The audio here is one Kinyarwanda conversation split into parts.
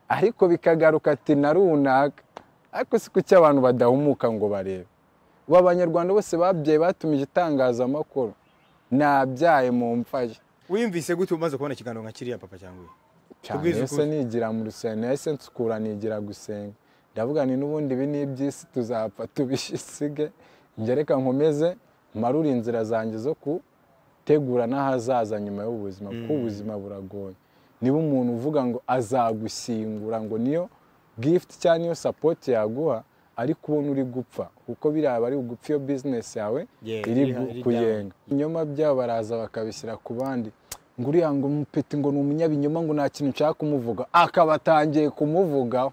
ariko bikagaruka ati na runaka ariko si kuki abantu badahumuka ngo barebe ubu abanyarwanda bose babyaye batumije itangazamakuru nabyaye mu mfaye wiyumvise gute umaze kubona ikiganiro nka kiriya papa cyangwa we cyane Tubwize ese ukuri. nigira mu rusengero nahise nsukura nigira gusenga ndavuga ni n'ubundi ibi ni iby'isi tuzapfa tubisige reka nkomeze marure inzira zanjye zo gutegura n'ahazaza nyuma y'ubuzima kuko ubuzima buragoye niba umuntu uvuga ngo azagushyingura ngo niyo gifuti cyangwa niyo sapoti yaguha ariko ubona uri gupfa kuko biriya bari gupfa iyo bizinesi yawe Yeah, iri iri gu- down. kuyenga ibinyoma byabo baraza bakabishyira ku bandi ngo uriya ngo umupeti ngo ni umunyabinyoma ngo nta kintu nshaka kumuvuga akaba atangiye kumuvugaho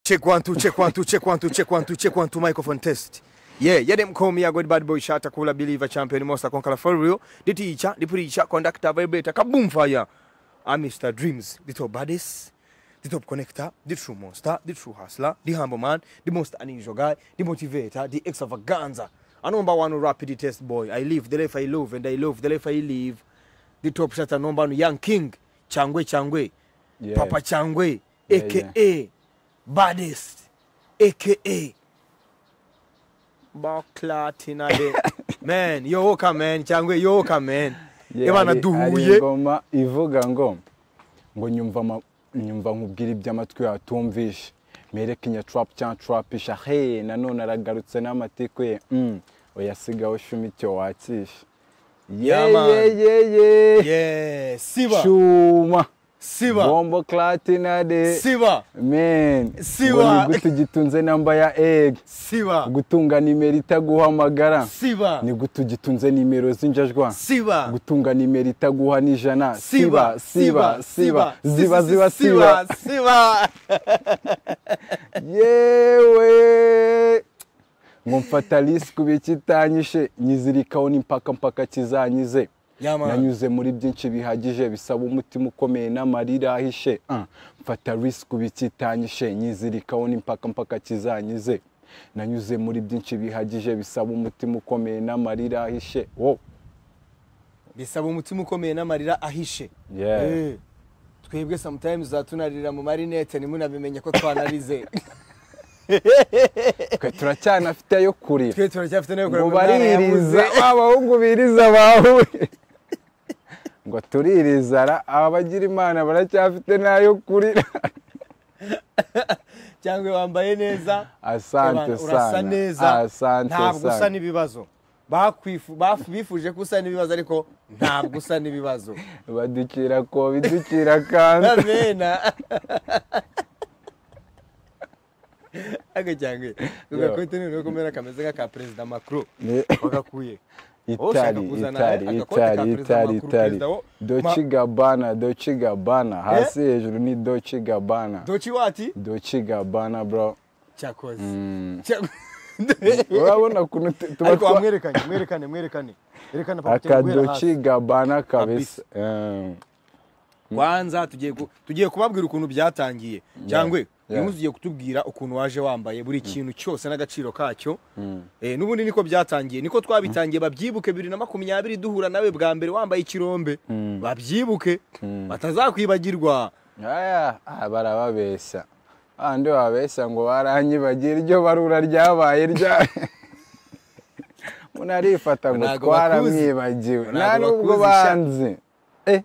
Check one two, check one two, check one two, check one two, check one two, microphone test. Yeah, yeah, them call me a good bad boy shatter, cooler believer, champion, monster, conqueror for real. The teacher, the preacher, conductor, vibrator, kaboom fire. I'm Mr. Dreams, the top baddest, the top connector, the true monster, the true hustler, the humble man, the most unusual guy, the motivator, the extravaganza. I number one rapid test boy. I live the life I love and I love the life I live. The top shatter number one young king, Changwe Changwe, Yeah. Papa Changwe, Yeah, aka baddest, aka Baklatina. man, yoka man, Changwe, yoka man. Yeah, Yeah, Ebana hari- hari duhuye. ingoma ivuga ngo ngo nyumva ama- nyumva nkubwira ibyo amatwi yawe atumvishe mpereke inyaturapu cyangwa turapisha he nanone aragarutse n'amatiku ye mm, oya sigaho shumi icyo wakisha Yeah, man. yeyeyeye Yeah, Siba. shuma Siba. bombo klatinade Siba. Men, Siwa. ngo ni gute ugitunze namba ya egg Siba. gutunga nimero itaguhamagara Siba. ni gute ugitunze nimero z'injajwa Siba. gutunga nimero itaguha n'ijana Siba, siba, siba, ziba Si- si- ziba si- siba siba. yewe ngo mfata risiki bikitanyishe nyizirikaho n'impaka mpaka kizanyize Yeah, man. nanyuze muri byinshi bihagije bisaba umutima ukomeye n'amarira ahishe Ah, mfata risiki bikitanyishe nyizirikaho n'impaka mpaka kizanyize nanyuze muri byinshi bihagije bisaba umutima ukomeye n'amarira ahishe wo bisaba umutima ukomeye n'amarira ahishe Yeah. Eh, twebwe sometimes zatunarira mu marinete ntimunabimenye ko twanarize twe turacyanafite ayo kurira twe turacyafite nayo ngo kureba mwana baririza yabuze. ba bahungu biriza bawe ngo tuririza ra abagira imana baracyafite n'ayo kurira cyangwa wambaye neza Asante Urabana- urasa sana. neza Asante ntabwo sana. usa n'ibibazo Bakwifu- bafu- bifuje ko usa n'ibibazo ariko ntabwo usa n'ibibazo baducira ko biducira kandi amena agacyangwe ugakote none kumera kameze nk'aka perezida macron Ne- wagakuye Wowe ushaka itari kuzana itari agakote ka itari perezida itari Macron, itari perezida wo- doci Ma- gabana doci gabana hasi hejuru ni doci gabana doci wati doci gabana bro cyakoze Mm. Cya- urabona ukuntu tu- tuba ariko twa wamwerekanye mwerekane mwerekane erekana papa cyangwa guhera hasi. akadoci gabana kabisa Eh, kwanza tugiye ku- tugiye kubabwira ukuntu byatangiye cyangwa Yeah. niba ugiye kutubwira ukuntu waje wambaye buri kintu cyose n'agaciro kacyo Eh, n'ubundi niko byatangiye niko twabitangiye babyibuke bibiri na makumyabiri duhura nawe bwa mbere wambaye ikirombe babyibuke batazakwibagirwa aya ah, barababeshya abandi babeshya ngo baranyibagiye iryo barura ryabaye rya munarifata ngo Ntago twaramwibagiwe bakuzi. nta Ntago nubwo bakuzi sha. banzi Eh,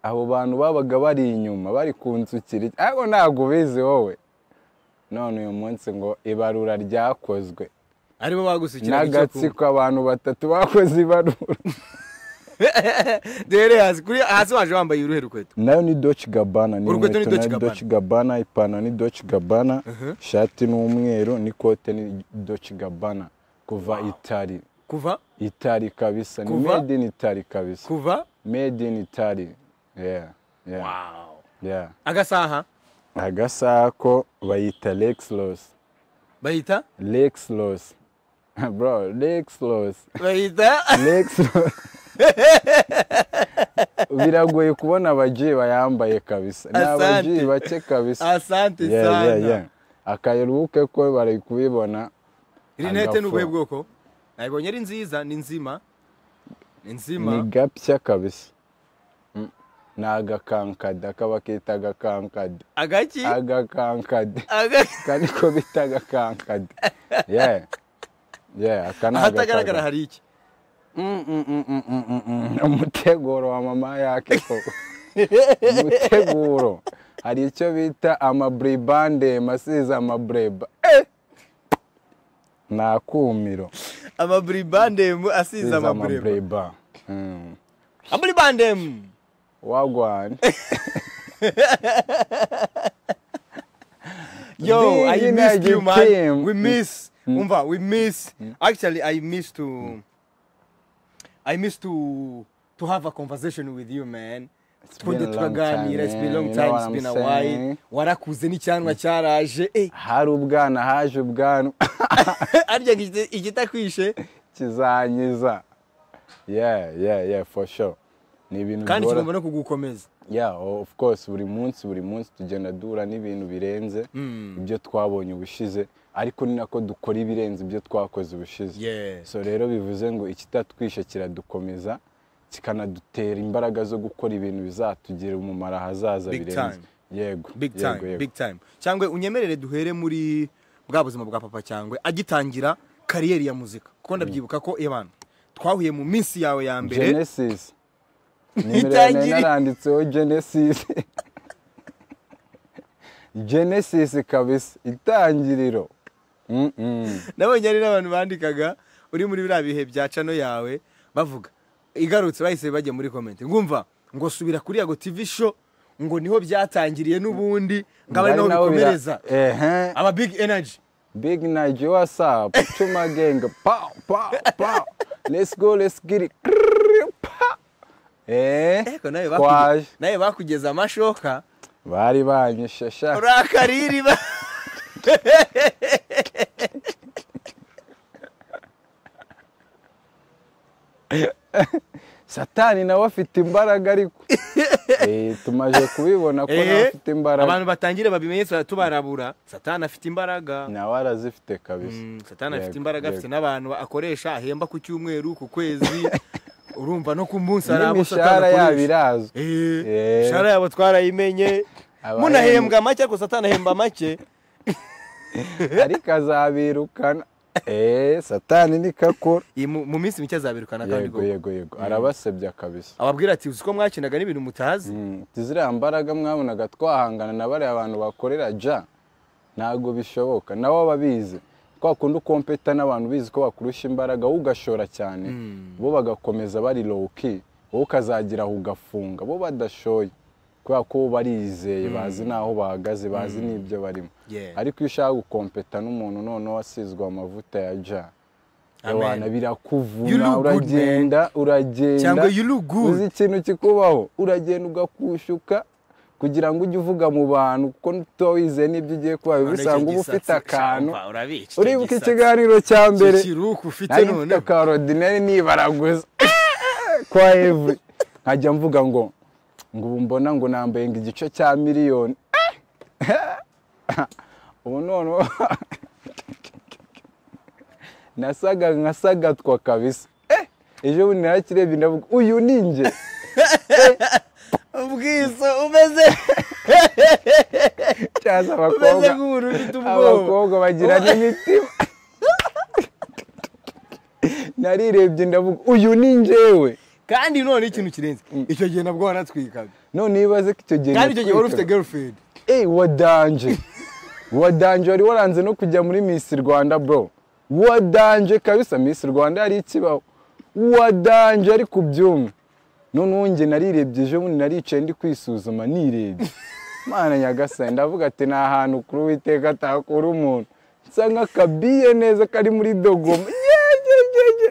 abo bantu babaga bari inyuma bari ku nsukiri ariko ntabwo ubizi wowe none uyu munsi ngo ibarura ryakozwe aribo bagusukira n'agatsiko abantu batatu bakoze ibarura dore hasi kuri hasi waje wambaye uruhe rukweto nayo ni doci gabana ni Urukweto ni inkweto Dolce nayo Gabbana. doci gabana ipantaro ni doci gabana ishati ni umweru n'ikote ni doci gabana kuva itari kuva itari kabisa ni Kuva? made in itari kabisa kuva made in itari yeah yeah yeah agasaha agasaha ko bayita lex loss bayita lex loss bro lex loss bayita lex loss biragoye kubona abagiye bayambaye kabisa ni Asante. abagiye bake kabisa asante Yeah, yeah, yeah. sana akayerubuke ko bari kubibona rinete Agafo. ni ubuhe bwoko nayibonye ari nziza ni nzima ni ni nzima gapya kabisa Mm. ni agakankade aka bakita agakankade agaki agakankade Aga- aka niko bita agakankade yeah. Yeah, aka ni ahatagaragara agakankade. hari iki Mm, mm, mm, mm, mm, mm, mm. umuteguro wa mama yake koko umuteguro hari icyo bita amaburibande masize amabureba ni akumiro amaburibandemu asize amabureba amabureba Mm. amaburibandemu wagwane Yo, I Being missed you, man. Nigerian. We miss. Umva, we miss. Actually, I miss to. I miss to to have a conversation with you, man. It's Twende been a long tukaganira. time, It's been a man. long You know what I'm time. It's been a while. saying? Warakuze n'icyanwa cyaraje. Eh, hari ubwana haje ubwanwa arya ngo igita- igitakwishe kizanyiza yeah yeah yeah for sure ni ibintu kandi bihora- tugomba no kugukomeza. yeah of course buri munsi buri munsi tugenda duhura n'ibintu birenze ibyo twabonye ubushize ariko ni nako dukora ibirenze ibyo twakoze ubushize Yeah. so rero bivuze ngo ikitatwishe kiradukomeza kikanadutera imbaraga zo gukora ibintu bizatugirira umumaro ahazaza Big birenze time. yego big yego, time yego. big time cyangwa unyemerere duhere muri bwa buzima bwa papa cyangwa agitangira kariyeri ya muzika kuko ndabyibuka ko ebana twahuye mu minsi yawe ya mbere genesis nimero ya nari Itangirira. naranditseho genesis genesis kabisa itangiriro Mm, mm. nabonye ari n'abantu bandikaga uri muri biriya bihe bya cano yawe bavuga igarutse bahise bajya muri komenti ngumva ngo subira kuri yago tv show ngo niho byatangiriye n'ubundi ngaba ari Ari naho naho bira- bikomereza Ehe. aba big energy Big Nigel, what's up? Chuma gang, pow, pow, pow. Let's go, let's get it. Krrrr, pow. Eh, Eko nawe twaje. bakuge- nawe bakugeza amashoka Bari banyishe sha. urakariri ba- Satani nawe afite imbaraga ariko. Eh, tumaje kubibona ko nawe Eh, afite imbaraga. abantu batangire babimenyetso tubarabura satani afite imbaraga Nawe arazifite kabisa. Mm, satani afite Yego, imbaraga afite yego. n'abantu akoresha ahemba ku cyumweru ku kwezi urumva no ku munsi hari abo N'imishahara satani yabo akoresha irazwi. Eh, Eh. imishahara yabo twarayimenye Abahemba. munahembwa make ariko satani ahemba make Ariko azabirukana. Eh, Satani nikakora. Iyi mu mu minsi mike azabirukana kandi Yego, rwose. yego, yego. Arabasebya kabisa. ababwira ati uzi ko mwakinaga n'ibintu mutazi Mm, ati ziriya mbaraga mwabonaga twahangana na bariya bantu bakorera ja ntabwo bishoboka nawe aba abizi kwa kundi ukompeta n'abantu bizi ko bakurusha imbaraga wowe ugashora cyane bo bagakomeza bari lowki wowe ukazagera aho ugafunga bo badashoye kubera ko bo barizeye bazi n'aho bahagaze bazi n'ibyo barimo Yeah. ariko iyo ushaka gukompeta n'umuntu noneho wasizwe amavuta ya ja Amen. Ewana You look birakuvuna good, man. uragenda uragenda Cyangwa you look good. uzi ikintu kikubaho uragenda ugakushuka kugira ngo ujye uvuga mu bantu kuko tuba wizeye n'ibyo ugiye kuba bisanga uba ufite akantu uribuka ikiganiro cya mbere kiruku ufite nari mfite none aka orodineri nibaraguza kwa evuri nkajya mvuga ngo ngo ubu mbona ngo nambaye ngo igice cya miliyoni ubu noneho nasaga nkasagatwa kabisa Eh, ejo bundi narakirebye ndavuga uyu ni njye ubwiso umeze cyangwa se umeze abakobwa nk'umuntu ufite ubwoba abakobwa bagira n'imitima narirebye ndavuga uyu ni njyewe kandi none ikintu kirenze icyo gihe nabwo wanatwikaga none niba ko icyo gihe kandi icyo gihe wari ufite natwikaga, girlfriend eh wadanje wadanje wari waranze no kujya muri miss rwanda bro wadanje kabisa miss rwanda yari ikibaho wadanje ari ku byuma noneho njye narirebye ejo bundi naricaye ndi kwisuzuma nirebye mana nyagasani ndavuga ati ni ahantu kuri uwiteka atakura umuntu nsa nk'akabiye neza kari muri dogoma yegeregege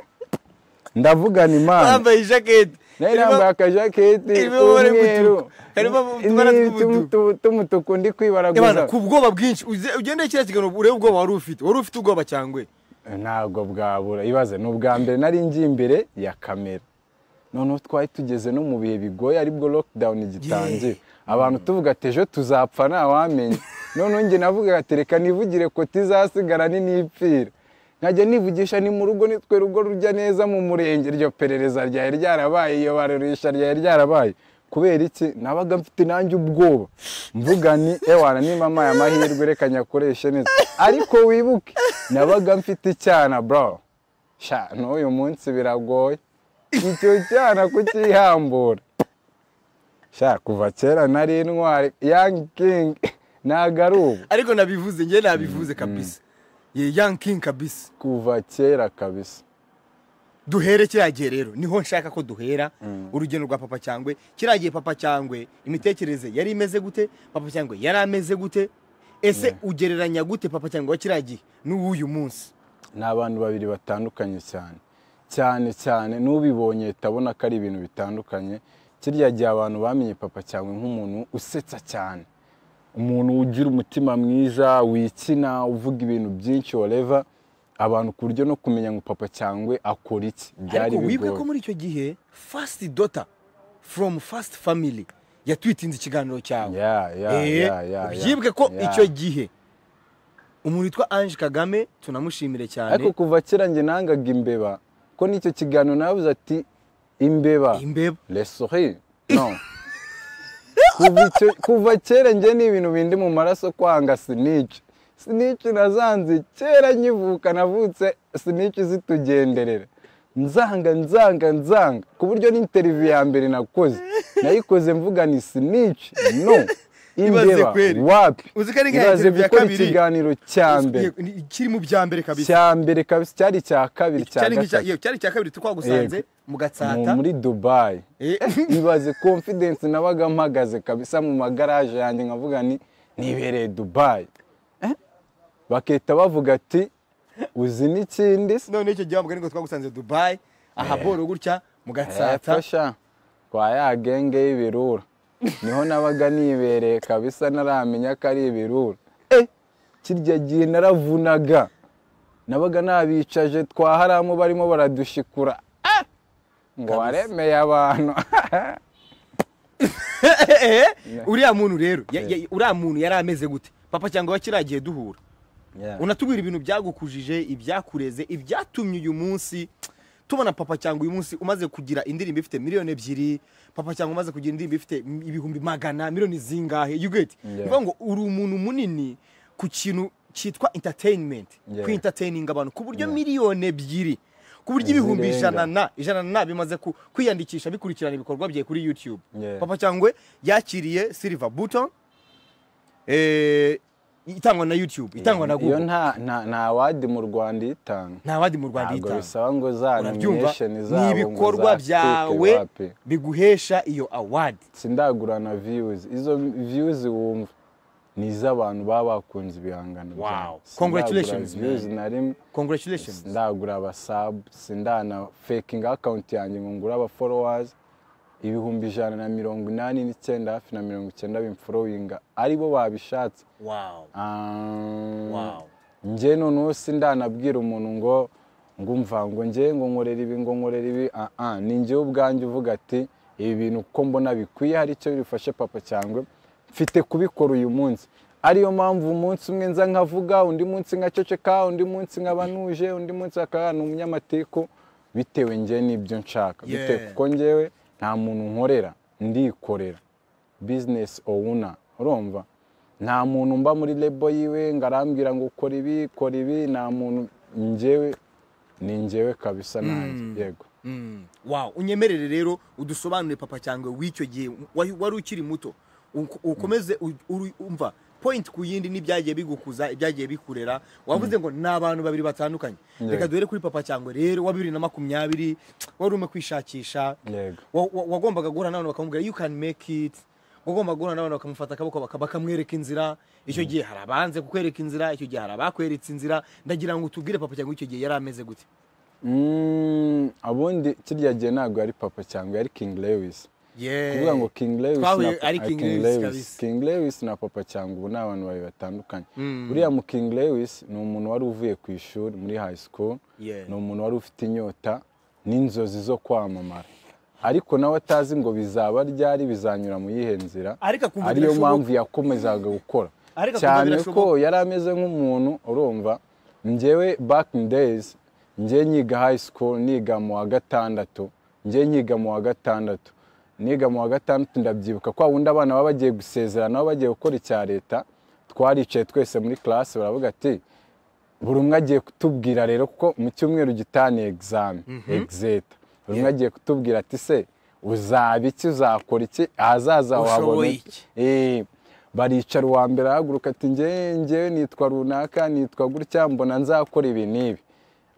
ndavugana imana wambaye ijaketi nari nambaye akajaketi irimo amabara k'umweru y'umutuku. Harimo utubara tw'umutuku. n'utu- t'umutuku ndi kwibaraguza ku bwoba bwinshi uze- ugende kiriya kiganiro urebe ubwoba wari ufite wari ufite ubwoba cyangwa ntabwo bwabura ibaze ni ubwa mbere nari ngiye imbere ya kamera noneho twari tugeze no mu bihe bigoye aribwo lockdown gitangiye abantu tuvuga ati ejo tuzapfa ntawamenya noneho njye navuga ati reka nivugire ko tizasigara ni nipfira nkajya nivugisha ni mu rugo nitwe rugo rujya neza mu murenge iryo perereza ryari ryarabaye iyo barurisha ryari ryarabaye kubera iki nabaga mfite nanjye ubwoba mvuga ni ewana ni mama ya mahirwe reka nyakoreshe neza ariko wibuke nabaga mfite icyana bro sha n'uyu munsi biragoye icyo cyana kukihambura sha kuva kera nari intwari young king ntago ari ubu ariko nabivuze njye nabivuze kabisa ye young king kabisa kuva kera kabisa duhere kiriya gihe rero niho nshaka ko duhera urugendo rwa papa cyangwe kiriya gihe papa cyangwe imitekerereze yari imeze gute papa cyangwe yari ameze gute ese ugereranya gute papa cyangwe wa kiriya gihe n'uw'uyu munsi ni abantu babiri batandukanye cyane cyane cyane n'ubibonye ahita abona ko ari ibintu bitandukanye kirya gihe abantu bamenye papa cyangwa nk'umuntu usetsa cyane umuntu ugira umutima mwiza wikina uvuga ibintu byinshi wareva abantu ku buryo no kumenya ngo papa cyangwe akora iki byari ariko wibuke ko bigoye muri icyo gihe fasiti dota foromu fasiti famili yatwitinze ikiganiro cyawe ya ya Eh, ya ya ya. ubyibuke ko Ya. icyo gihe umuntu witwa ange kagame tunamushimire cyane ariko kuva kera njye nangaga imbeba ko n'icyo kiganiro nabuze ati imbeba imbeba lesori no kuva, icyo- kuva kera njye ni ibintu bindi mu maraso kwanga sinici sinici nazanze kera nkivuka navutse sinici zitugenderera nzanga nzanga nzanga ku buryo n'interiviyu ya mbere nakoze nayikoze mvuga ni sinici no Ibaze imbeba kweri. wapi Uzi ko ari nka ibaze interview ya gukora kabiri. ikiganiro cya mbere Ni- kiri mu bya mbere kabisa cya mbere kabisa cyari icya kabiri cya cyari nk'icya- gatatu iyo, cyari icya kabiri twagusanze Yego. mu mu- gatsata muri dubayi Eh, ibaze confidence nabaga mpagaze kabisa mu magaraje yanjye nkavuga ni nibereye dubayi Eh? bakahita bavuga ati uzi n'ikindi se none icyo gihe wavuga ngo twagusanze dubayi aha boro gutya mu gatsata fasha kwa ya genge y'ibirura niho nabaga nibereye kabisa naramenya ko ari ibirura Eh, kirya gihe naravunaga nabaga nabicaje twaharamu barimo baradushikura Ah! ngo waremeye abantu uriya muntu rero ya- ya- uriya muntu yari ameze gute papa cyangwa wakiragiye duhura Yeah. unatubwira ibintu byagukujije ibyakureze ibyatumye uyu munsi tubona papa cyangwa uyu munsi umaze kugira indirimbo ifite miliyoni ebyiri papa cyangwa umaze kugira indirimbo ifite ibihumbi magana miliyoni zingahe you get Yeah. ni ukuvuga ngo uri umuntu munini ku kintu cyitwa entertainment Yeah. ku entertaining abantu ku buryo miliyoni ebyiri ku buryo ibihumbi Zirenga. ijana na ijana na bimaze ku- kwiyandikisha bikurikirana ibikorwa bye kuri youtube Yeah. papa cyangwe yakiriye silver button eh, itangwa na youtube itangwa na iyo google nta nta nta wadi mu rwanda itanga nta wadi mu rwanda ntabwo yitanga bisaba ngo za urabyumva nomination ni zabo ngo ibikorwa byawe zacike wapi biguhesha iyo award sindagura na views izo views wumva ni iz'abantu baba bakunze ibihangano Wow. byawe. Sindagura Congratulations, views man. na rimwe congratulations sindagura abasab sindana faking account yanjye ngo ngure aba followers ibihumbi ijana na mirongo inani n'icyenda hafi na mirongo icyenda bimforowinga aribo babishatse wow Ah, Wow. njye noneho sindanabwira umuntu ngo ngumva ngo njye ngo nkorera ibi ngo nkorera ibi ah ah ni njye ubwanjye uvuga ati ibi bintu kuko mbona bikwiye hari icyo bifashe papa cyangwa mfite kubikora uyu munsi ariyo mpamvu umunsi umwe nza nkavuga undi munsi nkaceceka undi munsi nkaba ntuje undi munsi akaba ni umunyamatiku bitewe njye n'ibyo nshaka Yeah. bitewe kuko njyewe nta muntu nkorera ndikorera bizinesi owuna urumva nta muntu mba muri lebo yiwe ngo arambwira ngo kora ibi kora ibi nta muntu njyewe ni njyewe kabisa nanjye yego Mm. wow unyemerere rero udusobanurire papa cyangwe w'icyo gihe wa- wari ukiri muto Uko- ukomeze u- uru- umva point ku yindi n'ibyagiye bigukuza ibyagiye bikurera wavuze ngo ni abantu babiri batandukanye Yeah. reka duhere kuri papa cyangwe rero wa bibiri na makumyabiri wari urimo kwishakisha yego wa- wa- wagombaga guhura n'abantu bakamubwira you can make it wagombaga guhura n'abantu bakamufata akaboko baka- bakamwereka inzira icyo gihe hari abanze kukwereka inzira icyo gihe hari abakweretse inzira ndagira ngo tubwire papa cyangwa icyo gihe yari ameze gute Mm, abundi kirya gihe ntabwo yari papa cyangwa yari king lewis Yeah. kuvuga ngo king lewis Twahuye na- ari ah, King Lewis kabisa. king lewis na papa cyangwa ubu ni abantu babiri batandukanye Mm. uriya mu king lewis ni umuntu wari uvuye ku ishuri muri high school Yeah. ni umuntu wari ufite inyota n'inzozi zo kwamamara ariko nawe atazi ngo bizaba ryari bizanyura mu yihe nzira Ariko akumva ariyo birashoboka. mpamvu yakomezaga gukora Ariko akumva cyane birashoboka. ko yari ameze nk'umuntu urumva njyewe back in days njye nyiga high school niga mu wa gatandatu njye nyiga mu wa gatandatu niga mu wa gatandatu ndabyibuka kwa wundi abana baba bagiye gusezerana baba bagiye gukora icya leta twaricaye twese muri class baravuga ati buri umwe agiye kutubwira rero kuko mu cyumweru gitaniye egizame egizeta buri umwe agiye kutubwira ati se uzaba iki uzakora iki ahazaza wahabona Ushoboye iki iki?" Eh, baricara uwa mbere arahaguruka ati ngewe ngewe nitwa runaka nitwa gutya mbona nzakora ibi n'ibi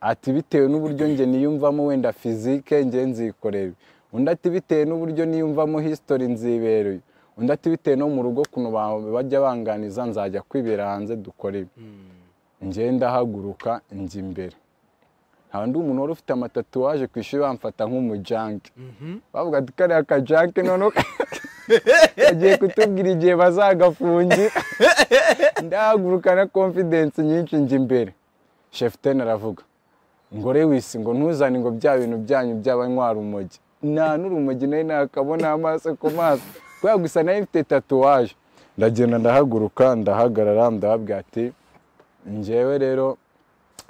ati bitewe n'uburyo nge niyumvamo wenda fizike nge nzikorera ibi." undi ati bitewe n'uburyo niyumvamo hisitori nzibera uyu." undi ati bitewe no mu rugo ukuntu ba- bajya banganiza nzajya kwibera hanze dukora ibi njye ndahaguruka njya imbere nta wundi umuntu wari ufite amatatuwaje ku ishuri bamfata nk'umujanke bavuga ati kariya kajanke noneho kagiye kutubwira igihe bazagafungira ndahaguruka na confidence nyinshi njya imbere shefuteni aravuga ngo rewisi ngo ntuzane ngo bya bintu byanyu by'abanywa rumogi nta n'urumogi nari nakabona amaso ku maso kubera gusa nari mfite tatuwaje ndagenda ndahaguruka ndahagarara ndababwira ati njyewe rero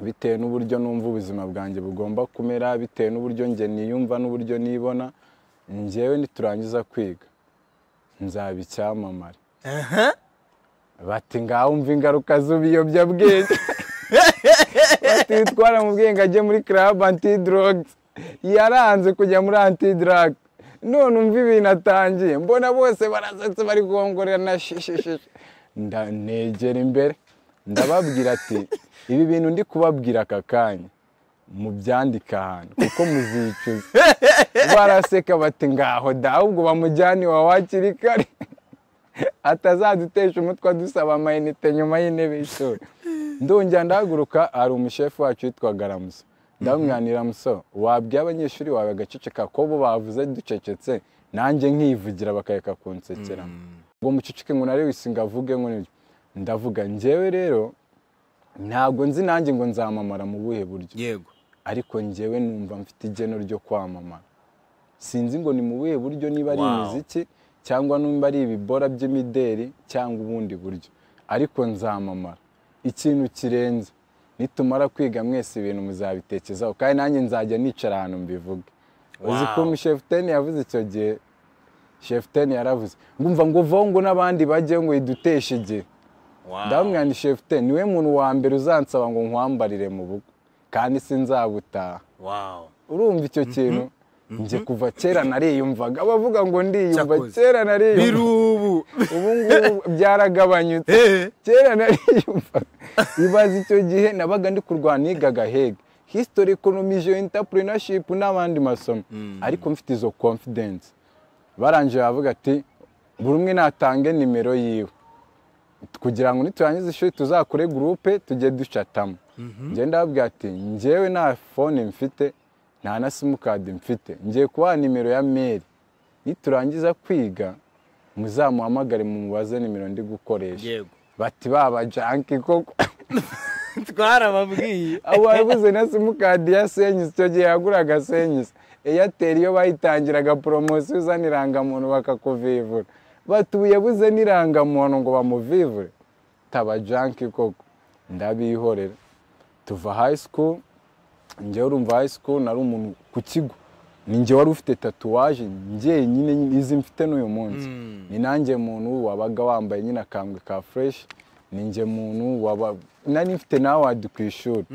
bitewe n'uburyo numva ubuzima bwanjye bugomba kumera bitewe n'uburyo njye niyumva n'uburyo nibona njyewe niturangiza kwiga nzaba icyamamare bati ngaho umva ingaruka z'ubiyobyabwenge bati witwara mu bwenge ajye muri club antidrogs yaranze kujya muri antidrag none umva ibintu atangiye mbona bose barasetse bari guhongorerana shishishishi ndanegera imbere ndababwira ati ibi bintu ndi kubabwira aka kanya mubyandika ahantu kuko muzicuza baraseka bati ngaho da ahubwo bamujyane iwawe hakiri kare atazadutesha umutwe adusaba amayinite nyuma y'intebe y'ishuri ndongera ndahaguruka hari umushefu wacu witwa garamuso ndamwanira muso wabwira abanyeshuri bawe bagaceceka ko bo bavuze ducecetse nanjye nkivugira bakareka kunsekera ngo muceceke ngo na Lewis ngo avuge ngo nibyo ndavuga njyewe rero ntabwo nzi nanjye ngo nzamamara mu buhe buryo yego ariko njyewe numva mfite igeno ryo kwamamara sinzi ngo ni mu buhe buryo niba ari Wow. imiziki cyangwa nimba ari ibibora by'imideri cyangwa ubundi buryo ariko nzamamara ikintu kirenze nitumara kwiga mwese ibintu muzabitekezaho kandi nanjye nzajya nicara ahantu mbivuge uzi ko Wow. mushefuteni yavuze icyo gihe shefuteni yaravuze ngumva ngo vaho ngo n'abandi bajye ngo iduteshe igihe ndamwani shefute niwe muntu wa mbere uzansaba ngo nkwambarire mu bukwe kandi sinzabutaha urumva icyo kintu njye kuva kera nariyumvaga abavuga ngo ndiyumva Cyakoze. kera nariyumva birubu ubu ngubu byaragabanyutse Eh, kera nariyumva ibaze icyo gihe nabaga ndi kurwana nigaga hege history economy geo entrepreneurship n'abandi masomo ariko mfite izo confidence barangije bavuga ati buri umwe natange nimero yiwe kugira ngo niturangize ishuri tuzakore gurupe tujye ducatamo njye ndababwira ati njyewe nta fone mfite nta na simukadi mfite ngiye kubaha nimero ya meri niturangiza kwiga muzamuhamagare mumubaze nimero ndi gukoresha yego bati baba janki koko twarababwiye abo wabuze na simukadi ya senyusi icyo gihe yaguraga senyusi eyateri iyo bayitangiraga poromosiyo uzana irangamuntu bakakuvivura bati ubu yabuze n'irangamuntu ngo bamuvivure taba janki koko ndabihorera tuva high school njyewe urumva high school nari umuntu ku kigo ni njye wari ufite tatuwaje njyenyine izi mfite n'uyu munsi ni nanjye muntu wabaga wambaye nyine akambwe ka fresh ni njye muntu waba nari mfite nawadi ku ishuri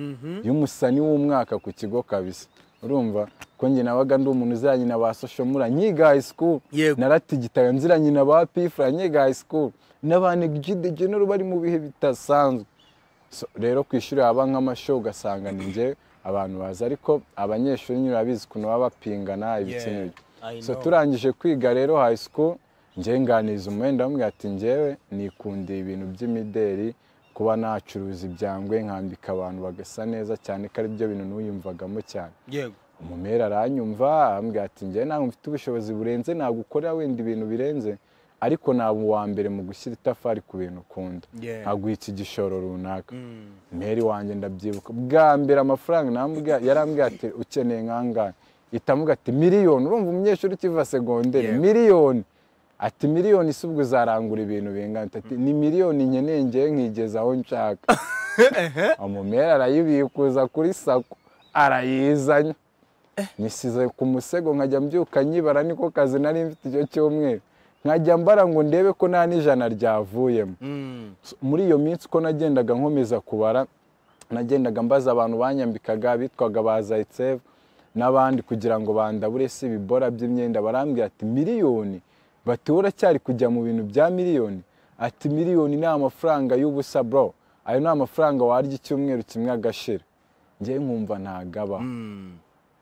y'umusani w'umwaka ku kigo kabisa urumva ko njye nabaga ndi umuntu uziranye na ba soshomura nyiga high school Yego. naratigitaga nziranye na ba pifura nyiga high school n'abanegide genero bari mu bihe bidasanzwe So, rero ku ishuri haba nk'amasho ugasanga ni njye abantu bazi ariko abanyeshuri nyine urabizi ukuntu baba bapingana ibitsina Yeah, byo I so know. turangije kwiga rero high school njye nganiriza umwenda bamwe ati njyewe nikundiye ibintu by'imideri kuba nacuruza ibyangwe nkambika abantu bagasa neza cyane ko ari byo bintu n'uyumvagamo cyane yego umumera aranyumva ambwira ati njye ntabwo mfite ubushobozi burenze ntabwo ukora wenda ibintu birenze ariko ntabwo uwa mbere mu gushyira itafari ku bintu ukunda Yeah. nkaguha iki gishoro runaka meri wanjye ndabyibuka bwa mbere amafaranga namubwira- yarambwira ati ukeneye nkangahe itamuga ati miliyoni urumva umunyeshuri ukiva segonderi Yeah. miliyoni ati miliyoni si ubwo uzarangura ibintu bingana ati ni miliyoni nkeneye ngewe nkigeza aho nshaka umumera arayibikuza kuri sako arayizanye nisize ku musego nkajya mbyuka nyibara niko kazi nari mfite icyo cyumweru nkajya mbara ngo ndebe ko nta n'ijana ryavuyemo Mm. muri iyo minsi uko nagendaga nkomeza kubara nagendaga mbaza abantu banyambikaga bitwaga ba zayitseve n'abandi kugira ngo bandabure si ibibora by'imyenda barambwira ati miliyoni bati wowe uracyari kujya mu bintu bya miliyoni ati miliyoni ni amafaranga y'ubusa bro ayo ni amafaranga warya icyumweru kimwe agashira ngewe nkumva ntagabaho Mm.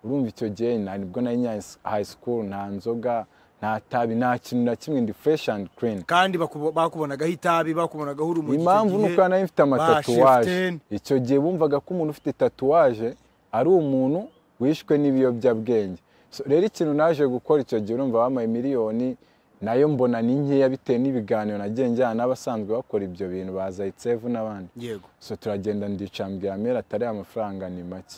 urumva icyo gihe nta- nibwo nari nya hayi sikuru nta nzoga nta tabi nta kintu na kimwe ndi fureshi andi kirini kandi bakubo- bakubonagaho itabi bakubonagaho urumuri impamvu ni uko nari mfite amatatuwaje bashifuteni. icyo gihe bumvaga ko umuntu ufite tatuwaje ari umuntu wishwe n'ibiyobyabwenge So, rero ikintu naje gukora icyo gihe urumva bampaye miliyoni nayo mbona ni nkeya bitewe n'ibiganiro nagiye njyana n'abasanzwe bakora ibyo bintu baza itsevu n'abandi yego so turagenda ndicambwira mera atari amafaranga ni make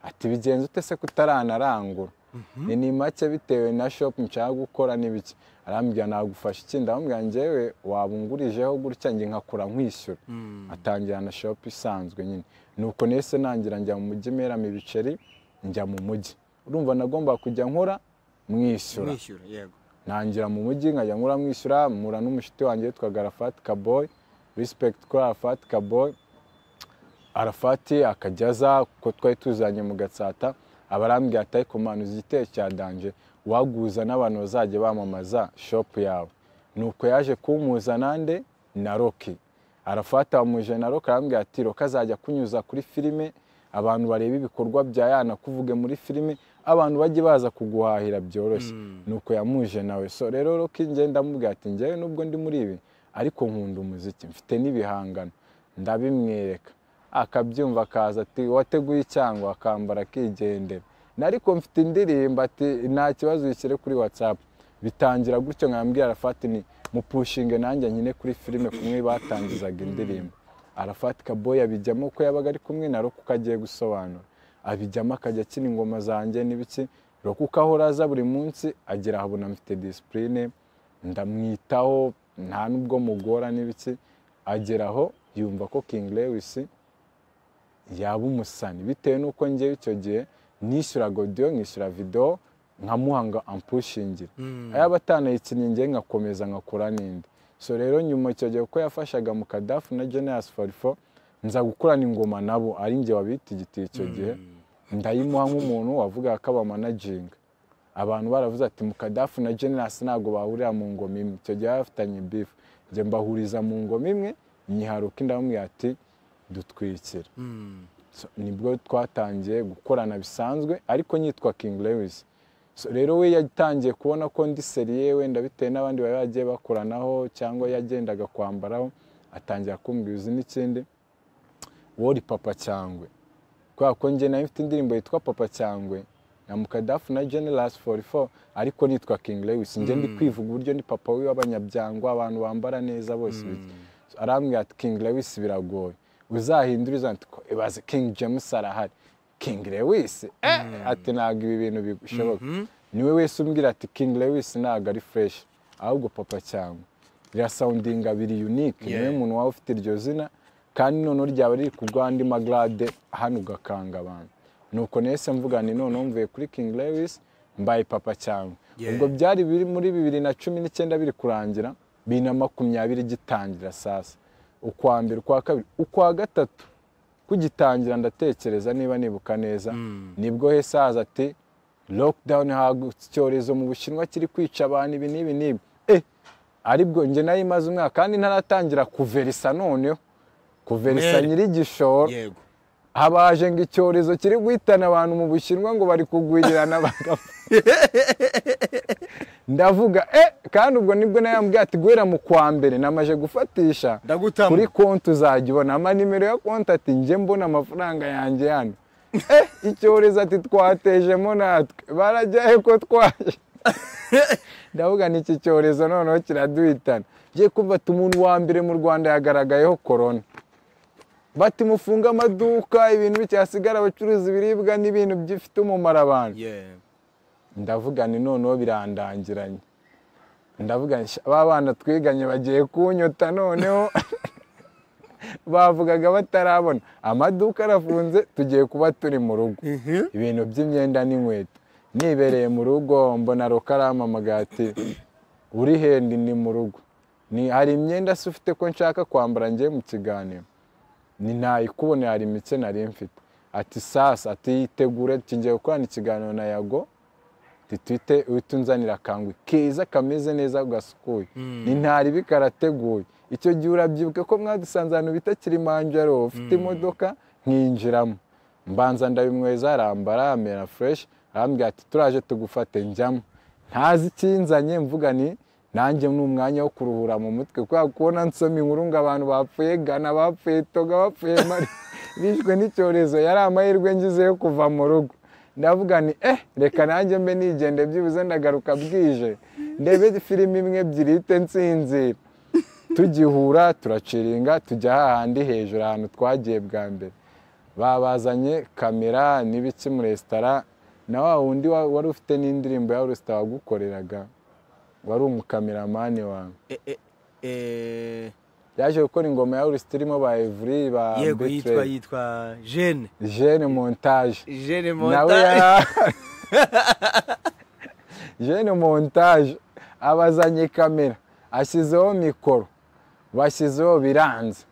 ati bigenze ute se kutaranarangura ni ni make bitewe na shopu nshaka gukora n'ibiki arambwira nagufasha iki ndamubwira njyewe wabungurijeho gutya njye nkakora nkwishyura atangira na shopu isanzwe nyine nuko nese nangira njya mu mujyi meramo ibiceri njya mu mujyi urumva nagomba kujya nkora mwishyura mwishyura yego ntangira mu mujyi nkajya nkura mwishyura mpura n'umushiti wanjye witwaga arafati kaboyi rispekiti kuri arafati kaboyi arafati akajya aza kuko twari tuzanye mu gatsata aba arambwira ati ariko manu uzi igitero cya danje waguza n'abantu bazajya bamamaza shopu yawe nuko yaje kumpuza nande na roki arafata wamuje na roki arambwira ati roki azajya kunyuza kuri filime abantu bareba ibikorwa bya yana kuvuge muri filime abantu bajye baza kuguhahira byoroshye nuko yamuje nawe so rero roki ngenda mubwira ati njyewe nubwo ndi muri ibi ariko nkunda umuziki mfite n'ibihangano ndabimwereka akabyumva akaza ati wateguye icyangwa akambara akigendera nariko mfite indirimbo ati nta kibazo uyishyire kuri whatsapp bitangira gutyo nkambwira arafati ni mupushinge nanjye nyine kuri filime kumwe batangizaga indirimbo arafati kaboy abijyamo ko yabaga ari kumwe na roku agiye gusobanura abijyamo akajya akina ingoma zanjye n'ibiki roku uko ahora aza buri munsi agera ahabona mfite disipurine ndamwitaho nta n'ubwo mugora n'ibiki agera aho yumva ko king lewis yaba umusani bitewe n'uko njyewe icyo gihe nishyuraga godiyo nkishyura videwo nkamuha ngo ampushingire ayaba atanayikinnye njye nkakomeza nkakora n'indi so rero nyuma icyo gihe uko yafashaga mu kadafu na Genius farifo nza gukorana ingoma nabo ari njye wabitigitiye icyo gihe ndayimuha nk'umuntu wavugaga ko abamanaginga abantu baravuze ati mukadafu na generasi ntabwo bahurira mu ngoma imwe icyo gihe bafitanye bifu njye mbahuriza mu ngoma imwe nyiharuka indamubwira ati dutwikira Mm. So, nibwo twatangiye gukorana bisanzwe ariko nyitwa king lewis So, rero we yatangiye kubona ko ndi seriye wenda bitewe n'abandi bari bagiye bakoranaho cyangwa yagendaga kwambaraho atangira kumbwira uzi n'ikindi wori papa cyangwe kubera ko njye nayo mfite indirimbo yitwa papa cyangwe na mukadafu na generasi fori fo ariko nitwa king lewis njye ndi kwivuga uburyo ni papa we w'abanyabyangwa abantu bambara neza bose ibiki arambwira ati king lewis biragoye uzahindura izo ati ko ibaze king james arahari king lewis eh ati ntabwo ibi bintu bishoboka niwe wese umbwira ati king lewis ntabwo ari fureshi ahubwo papa cyangwa rirasawundinga biri unique niwe Yeah. umuntu waba ufite iryo zina kandi noneho ryaba riri ku rwandi magarade hano ugakanga abantu nuko nese mvuga ni noneho mvuye kuri king lewis mbaye papa cyangwa Yeah. ubwo byari biri muri bibiri na cumi n'icyenda biri kurangira bibiri na makumyabiri gitangira sasa ukwa mbere ukwa kabiri ukwa gatatu kugitangira ndatekereza niba nibuka neza nibwo hese haza ati lockdown hagutse icyorezo mu bushinwa kiri kwica abantu ibi n'ibi n'ibi eh aribwo njye nayo imaze umwaka kandi ntaratangira kuverisa noneho kuverisa Mere. nyiri igishoro yego habaje ngo icyorezo kiri guhitana abantu mu bushinwa ngo bari kugwirirana bagapfa ndavuga eh kandi ubwo nibwo nayo yambwiye ati guhera mu kwa mbere namaje gufatisha Ndagutama. kuri konti uzajya ubona amanimero ya konti ati njye mbona amafaranga yanjye hano eh icyorezo ati twatejemo natwe barajyahe ko twaje ndavuga ni iki cyorezo noneho kiraduhitana ngiye kumva ati umuntu wa mbere mu rwanda yagaragayeho korona bati mufunge amaduka ibintu bicyasigara abacuruza ibiribwa n'ibintu bifite umumaro abantu Yeah. ndavuga ni noneho birandangiranye ndavuga nti, "Sha, ba bana twiganye bagiye kunyota noneho bavugaga batarabona amaduka arafunze tugiye kuba turi mu rugo Mhm. ibintu by'imyenda n'inkweto nibereye mu rugo mbona rukarama amagati uri hendi ni mu rugo ni hari imyenda se ufite ko nshaka kwambara ngiye mu kiganiro ni ntayikubone hari mike nari mfite ati sasa ati yitegure tugiye gukorana ikiganiro na yago titwite uhita unzanira akangwe keza kameze neza gasukuye ni ntari bikarateguye icyo gihe urabyibuka ko mwadusanze ahantu bita kilimanjaro ufite imodoka nkinjiramo mbanza ndabimweza arambara amera fureshi arambwira ati turaje tugufate njyamo ntazi ikinzanye mvuga ni nanjye ni umwanya wo kuruhura mu mutwe kubera kubona nsoma inkuru ngo abantu bapfuye gana bapfuye toga bapfuye mari bishwe n'icyorezo yari amahirwe ngize yo kuva mu rugo ndavuga ni eh reka nanjye mbe nigende byibuze ndagaruka bwije ndebe filimi imwe ebyiri ihite nsinzira tugihura turaciringa tujya hahandi hejuru ahantu twagiye bwa mbere babazanye kamera n'ibiki mu resitora na wa wundi wa- wari ufite n'indirimbo ya resitora wagukoreraga wari umukameramani wawe Eh, eh, eh, yaje gukora ingoma ya resitora irimo ba evuri ba yego yitwa Betrey, yitwa jene jene montage jene nawe monta ya jene montage abazanye kamera ashyizeho mikoro bashyizeho biranze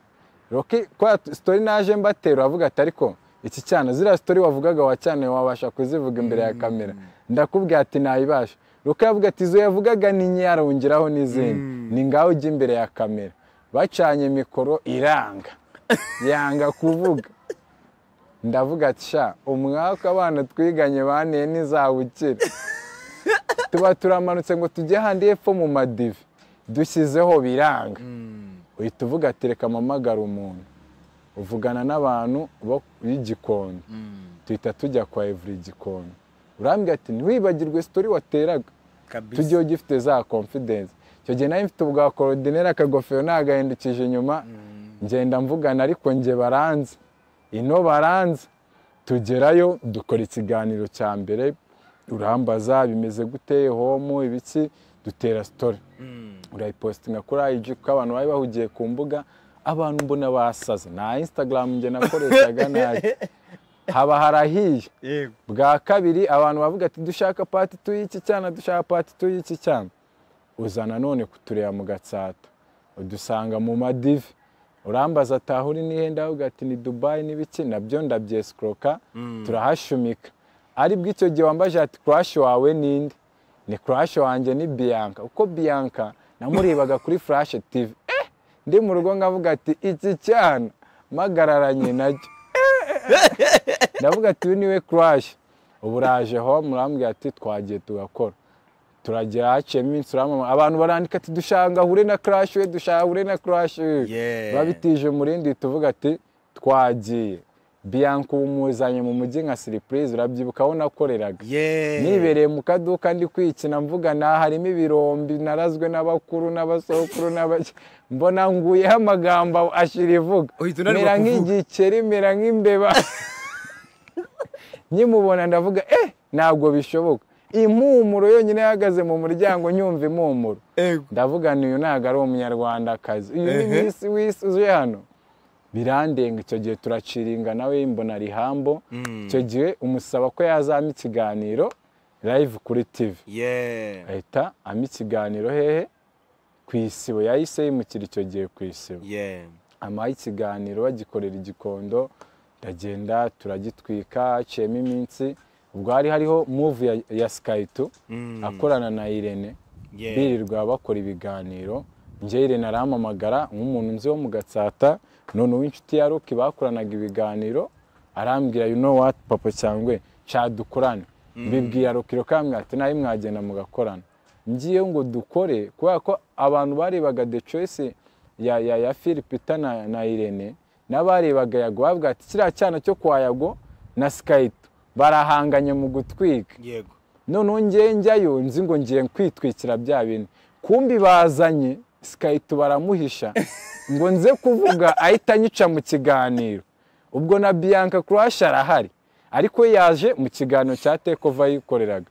roki kwa sitori naje mbatera avuga ati ariko iki cyana ziriya sitori wavugaga wa cyane wabasha kuzivuga imbere ya kamera ndakubwira ati nayibasha roki aravuga ati izo yavugaga ni nke arongeraho n'izindi ni ngaho ujya imbere ya kamera bacanye mikoro iranga yanga kuvuga ndavuga ati sha umwaka abana twiganye baniye ntizawukira tuba turamanutse ngo tujye ahandi hepfo mu madive dushyizeho biranga uhita uvuga ati reka mpamagare umuntu uvugana n'abantu bo- b'igikondo tuhita tujya kwa evuri igikondo urambwira ati ntiwibagirwe sitori wateraga tujye ugifite za confidence icyo gihe nari mfite ubwa korodineri akagofero nagahindukije inyuma ngenda mvugana ariko nge baranze ino baranze tugerayo dukora ikiganiro cya mbere urambaza bimeze gute homo ibiki dutera sitori urayipositinga kuri ayiji kuko abantu bari bahugiye ku mbuga abantu mbona basaze nta insitagaramu nge nakoreshaga ntacyo haba harahiye yego bwa kabiri abantu bavuga ati dushaka pati tu y'iki cyana dushaka pati tu y'iki cyana uza nanone kutureba mu gatsata udusanga mu madive urambaza ataha uri n'ihenda avuga ati ni dubayi n'ibiki nabyo ndabyesikuroka turahashumika ari bw'icyo gihe wambaje ati kurashi wawe ninde ni kurashi wanjye ni biyanka uko biyanka namurebaga kuri furashe tivi eh ndi mu rugo ngavuga ati iki cyana mpagararanye nacyo ndavuga ati uyu niwe kurashi ubu uraje home urambwira ati twagiye tugakora turagera haciyemo iminsi uramama abantu barandika ati dushanga ahure na kurashi we dushanga ahure na kurashi we Yeah. babitije umurindi tuvuga ati twagiye biyanka ubu muzanye mu mujyi nka siripurize urabyibuka aho nakoreraga Yeah. nibereye mu kaduka ndi kwikina mvuga na harimo ibirombi narazwe n'abakuru n'abasokuru n'abake mbona nguyeho amagambo ashira ivuga Uhita unanirwa mera kuvuga. nk'igikeri mera nk'imbeba nkimubona ndavuga eh ntabwo bishoboka impumuro yonyine yahagaze mu muryango nyumva impumuro Yego. ndavuga ni uyu ntabwo ari umunyarwandakazi uyu ni Ehe. misi wisi uje hano birandenga icyo gihe turaciringa nawe mbona ari hambo icyo gihe umusaba ko yazampa ikiganiro live kuri tv Yeah. ahita ampa ikiganiro hehe ku isibo yahise yimukira icyo gihe ku isibo Yeah. amuha ikiganiro bagikorera igikondo ndagenda turagitwika haciyemo iminsi ubwo hari hariho muvu ya, ya sikayitu Mm. akorana na irene Yeah. birirwa bakora ibiganiro njye irene arampamagara nk'umuntu nzi wo mu gatsata none uw'inshuti ya ruki bakoranaga ibiganiro arambwira you know what papa cyangwa nshya dukorane mbibwira ruki rukambwira ati nawe mwagenda mugakorana ngiye ngo dukore kubera ko abantu barebaga the choice ya, ya, ya philipita na, na irene n'abarebaga yago bavuga ati kiriya cyana cyo kwa yago na sikayito barahanganye mu gutwika Yego. noneho ngewe njyayo nzi ngo ngiye kwitwikira bya bintu kumbi bazanye sikayiti baramuhisha ngo nze kuvuga ahita anyica mu kiganiro ubwo na biyanka kurashi arahari ariko yaje mu kiganiro cya tekova yikoreraga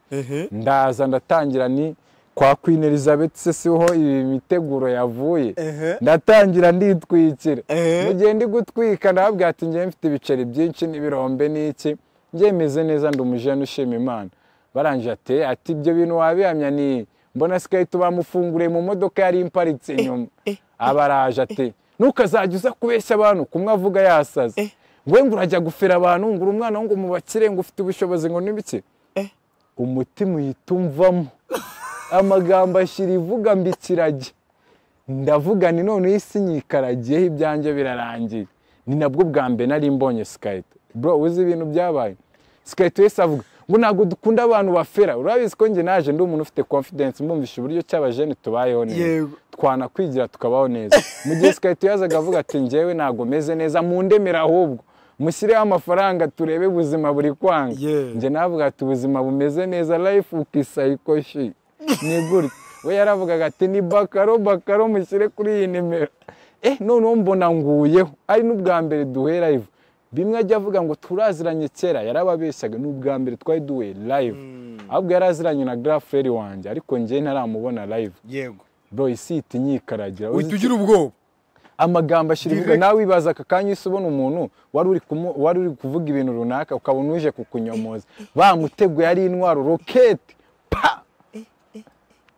ndaza ndatangira ni kwa queen elizabeth se siho imiteguro yavuye Ehe. ndatangira nditwikira Ehe. mu gihe ndi gutwika ndababwira ati ngewe mfite ibiceri byinshi n'ibirombe n'iki mbyemeze neza ndi umujene ushima imana barangije ati "Eh, ati ibyo bintu wabihamya ni mbona sikayi tubamufunguriye mu modoka yari imparitse inyuma abaraje ati ntukazajya uza kubeshya abantu kumwe avuga yasaze we ngo urajya gufera abantu ngo uri umwana ngo mubakire ngo ufite ubushobozi ngo n'ibiki umutima uhita umvamo amagambo ashyira ivuga mbikirage ndavuga ni noneho isi nyikaragiyeho ibyanjye birarangiye ni nabwo bwa mbere nari mbonye sikayite bro uzi ibintu byabaye sikayite wese avuga ngo ntabwo dukunda abantu bafera urabizi ko njye naje ndi umuntu ufite confidence mbumvisha uburyo cy'abajene tubayeho neza Yego. twanakwigira tukabaho neza mu gihe sikayite yazaga avuga ati njyewe ntabwo meze neza mundemera ahubwo mushyireho amafaranga turebe ubuzima buri kwanga Yeah. njye navuga ati ubuzima bumeze neza life ukisayiko shi ni gutya we yaravugaga ati ni bakaro bakaro mushyire kuri iyi nimero eh noneho mbona nguyeho ari n'ubwa mbere duhera live bimwe ajya avuga ngo turaziranye kera yarababeshyaga n'ubwa mbere twari duhuye live ahubwo yaraziranye na graferi wanjye ariko njye ntaramubona live yego bro isi ihita inyikaragira uhita ugira ubwoba amagambo ashyira ivuga Direct. nawe wibaza aka kanya isi ubona umuntu wari uri kumu- wari uri kuvuga ibintu runaka ukabona uje kukunyomoza bamuteguye ari intwaro roketi pa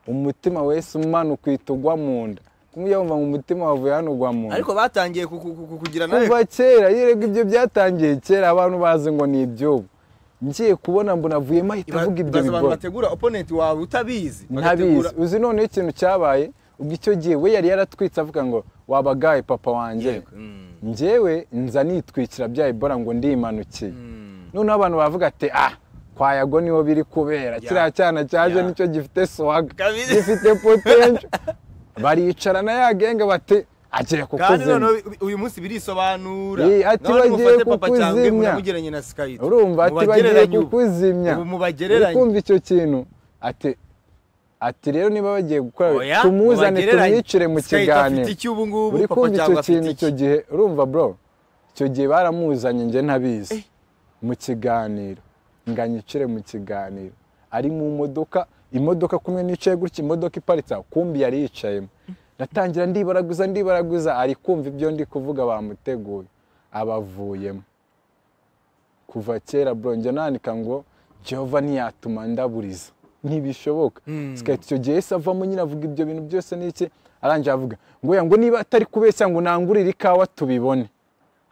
umutima wese umanuka uhita ugwa mu nda kumwe yumva ngo umutima wavuye hano ugwa mu nda ariko batangiye ku- ku- ku- ku- kugira nawe kuva kera yerega ibyo byatangiye kera abantu bazi ngo ni iby'ubu ngiye kubona mbona avuyemo ahita avuga ibyo baza abantu bigoye bategura opponent wawe utabizi ntabizi bagategura- uzi noneho ikintu cyabaye ubwo icyo gihe we yari yaratwitse avuga ngo wabagaye papa wanjye Yego. Mm. njyewe nza nitwikira bya ebola ngo ndimanukiye noneho abantu bavuga ati ah kwa yago niho biri kubera Ya. kiriya cyana cyaje Ya. nicyo gifite swaga Kabiri. gifite potential baricarana yagenge bati agiye kandi kukuzimya noneho uyu- uyu munsi birisobanura Ii, ati None bagiye mufate papa cyangwe kukuzimya. munamugeranye na sikayiti urumva ati bagiye Mubagereranye ubu. kukuzimya ubu mubagereranye kumva icyo kintu ati ati rero niba bagiye gukora tumuzane tumwicire mu kiganiro afite ubu ngubu uri papa kumva icyo cyangwa afite kintu iki icyo gihe urumva bro icyo gihe baramuzanye njye ntabizi mu kiganiro ngo anyicire mu kiganiro ari mu modoka imodoka kumwe nicaye gutya imodoka iparitse aho kumbi yari yicayemo natangira ndibaraguza ndibaraguza ari kumva ibyo ndi kuvuga bamuteguye abavuyemo kuva kera bro njya nandika ngo jehova ntiyatuma ndaburiza ntibishoboka sikahita icyo gihe yahise avamo nyine avuga ibyo bintu byose n'iki arangije avuga ngo oya ngo niba atari kubeshya ngo nangurire ikawa tubibone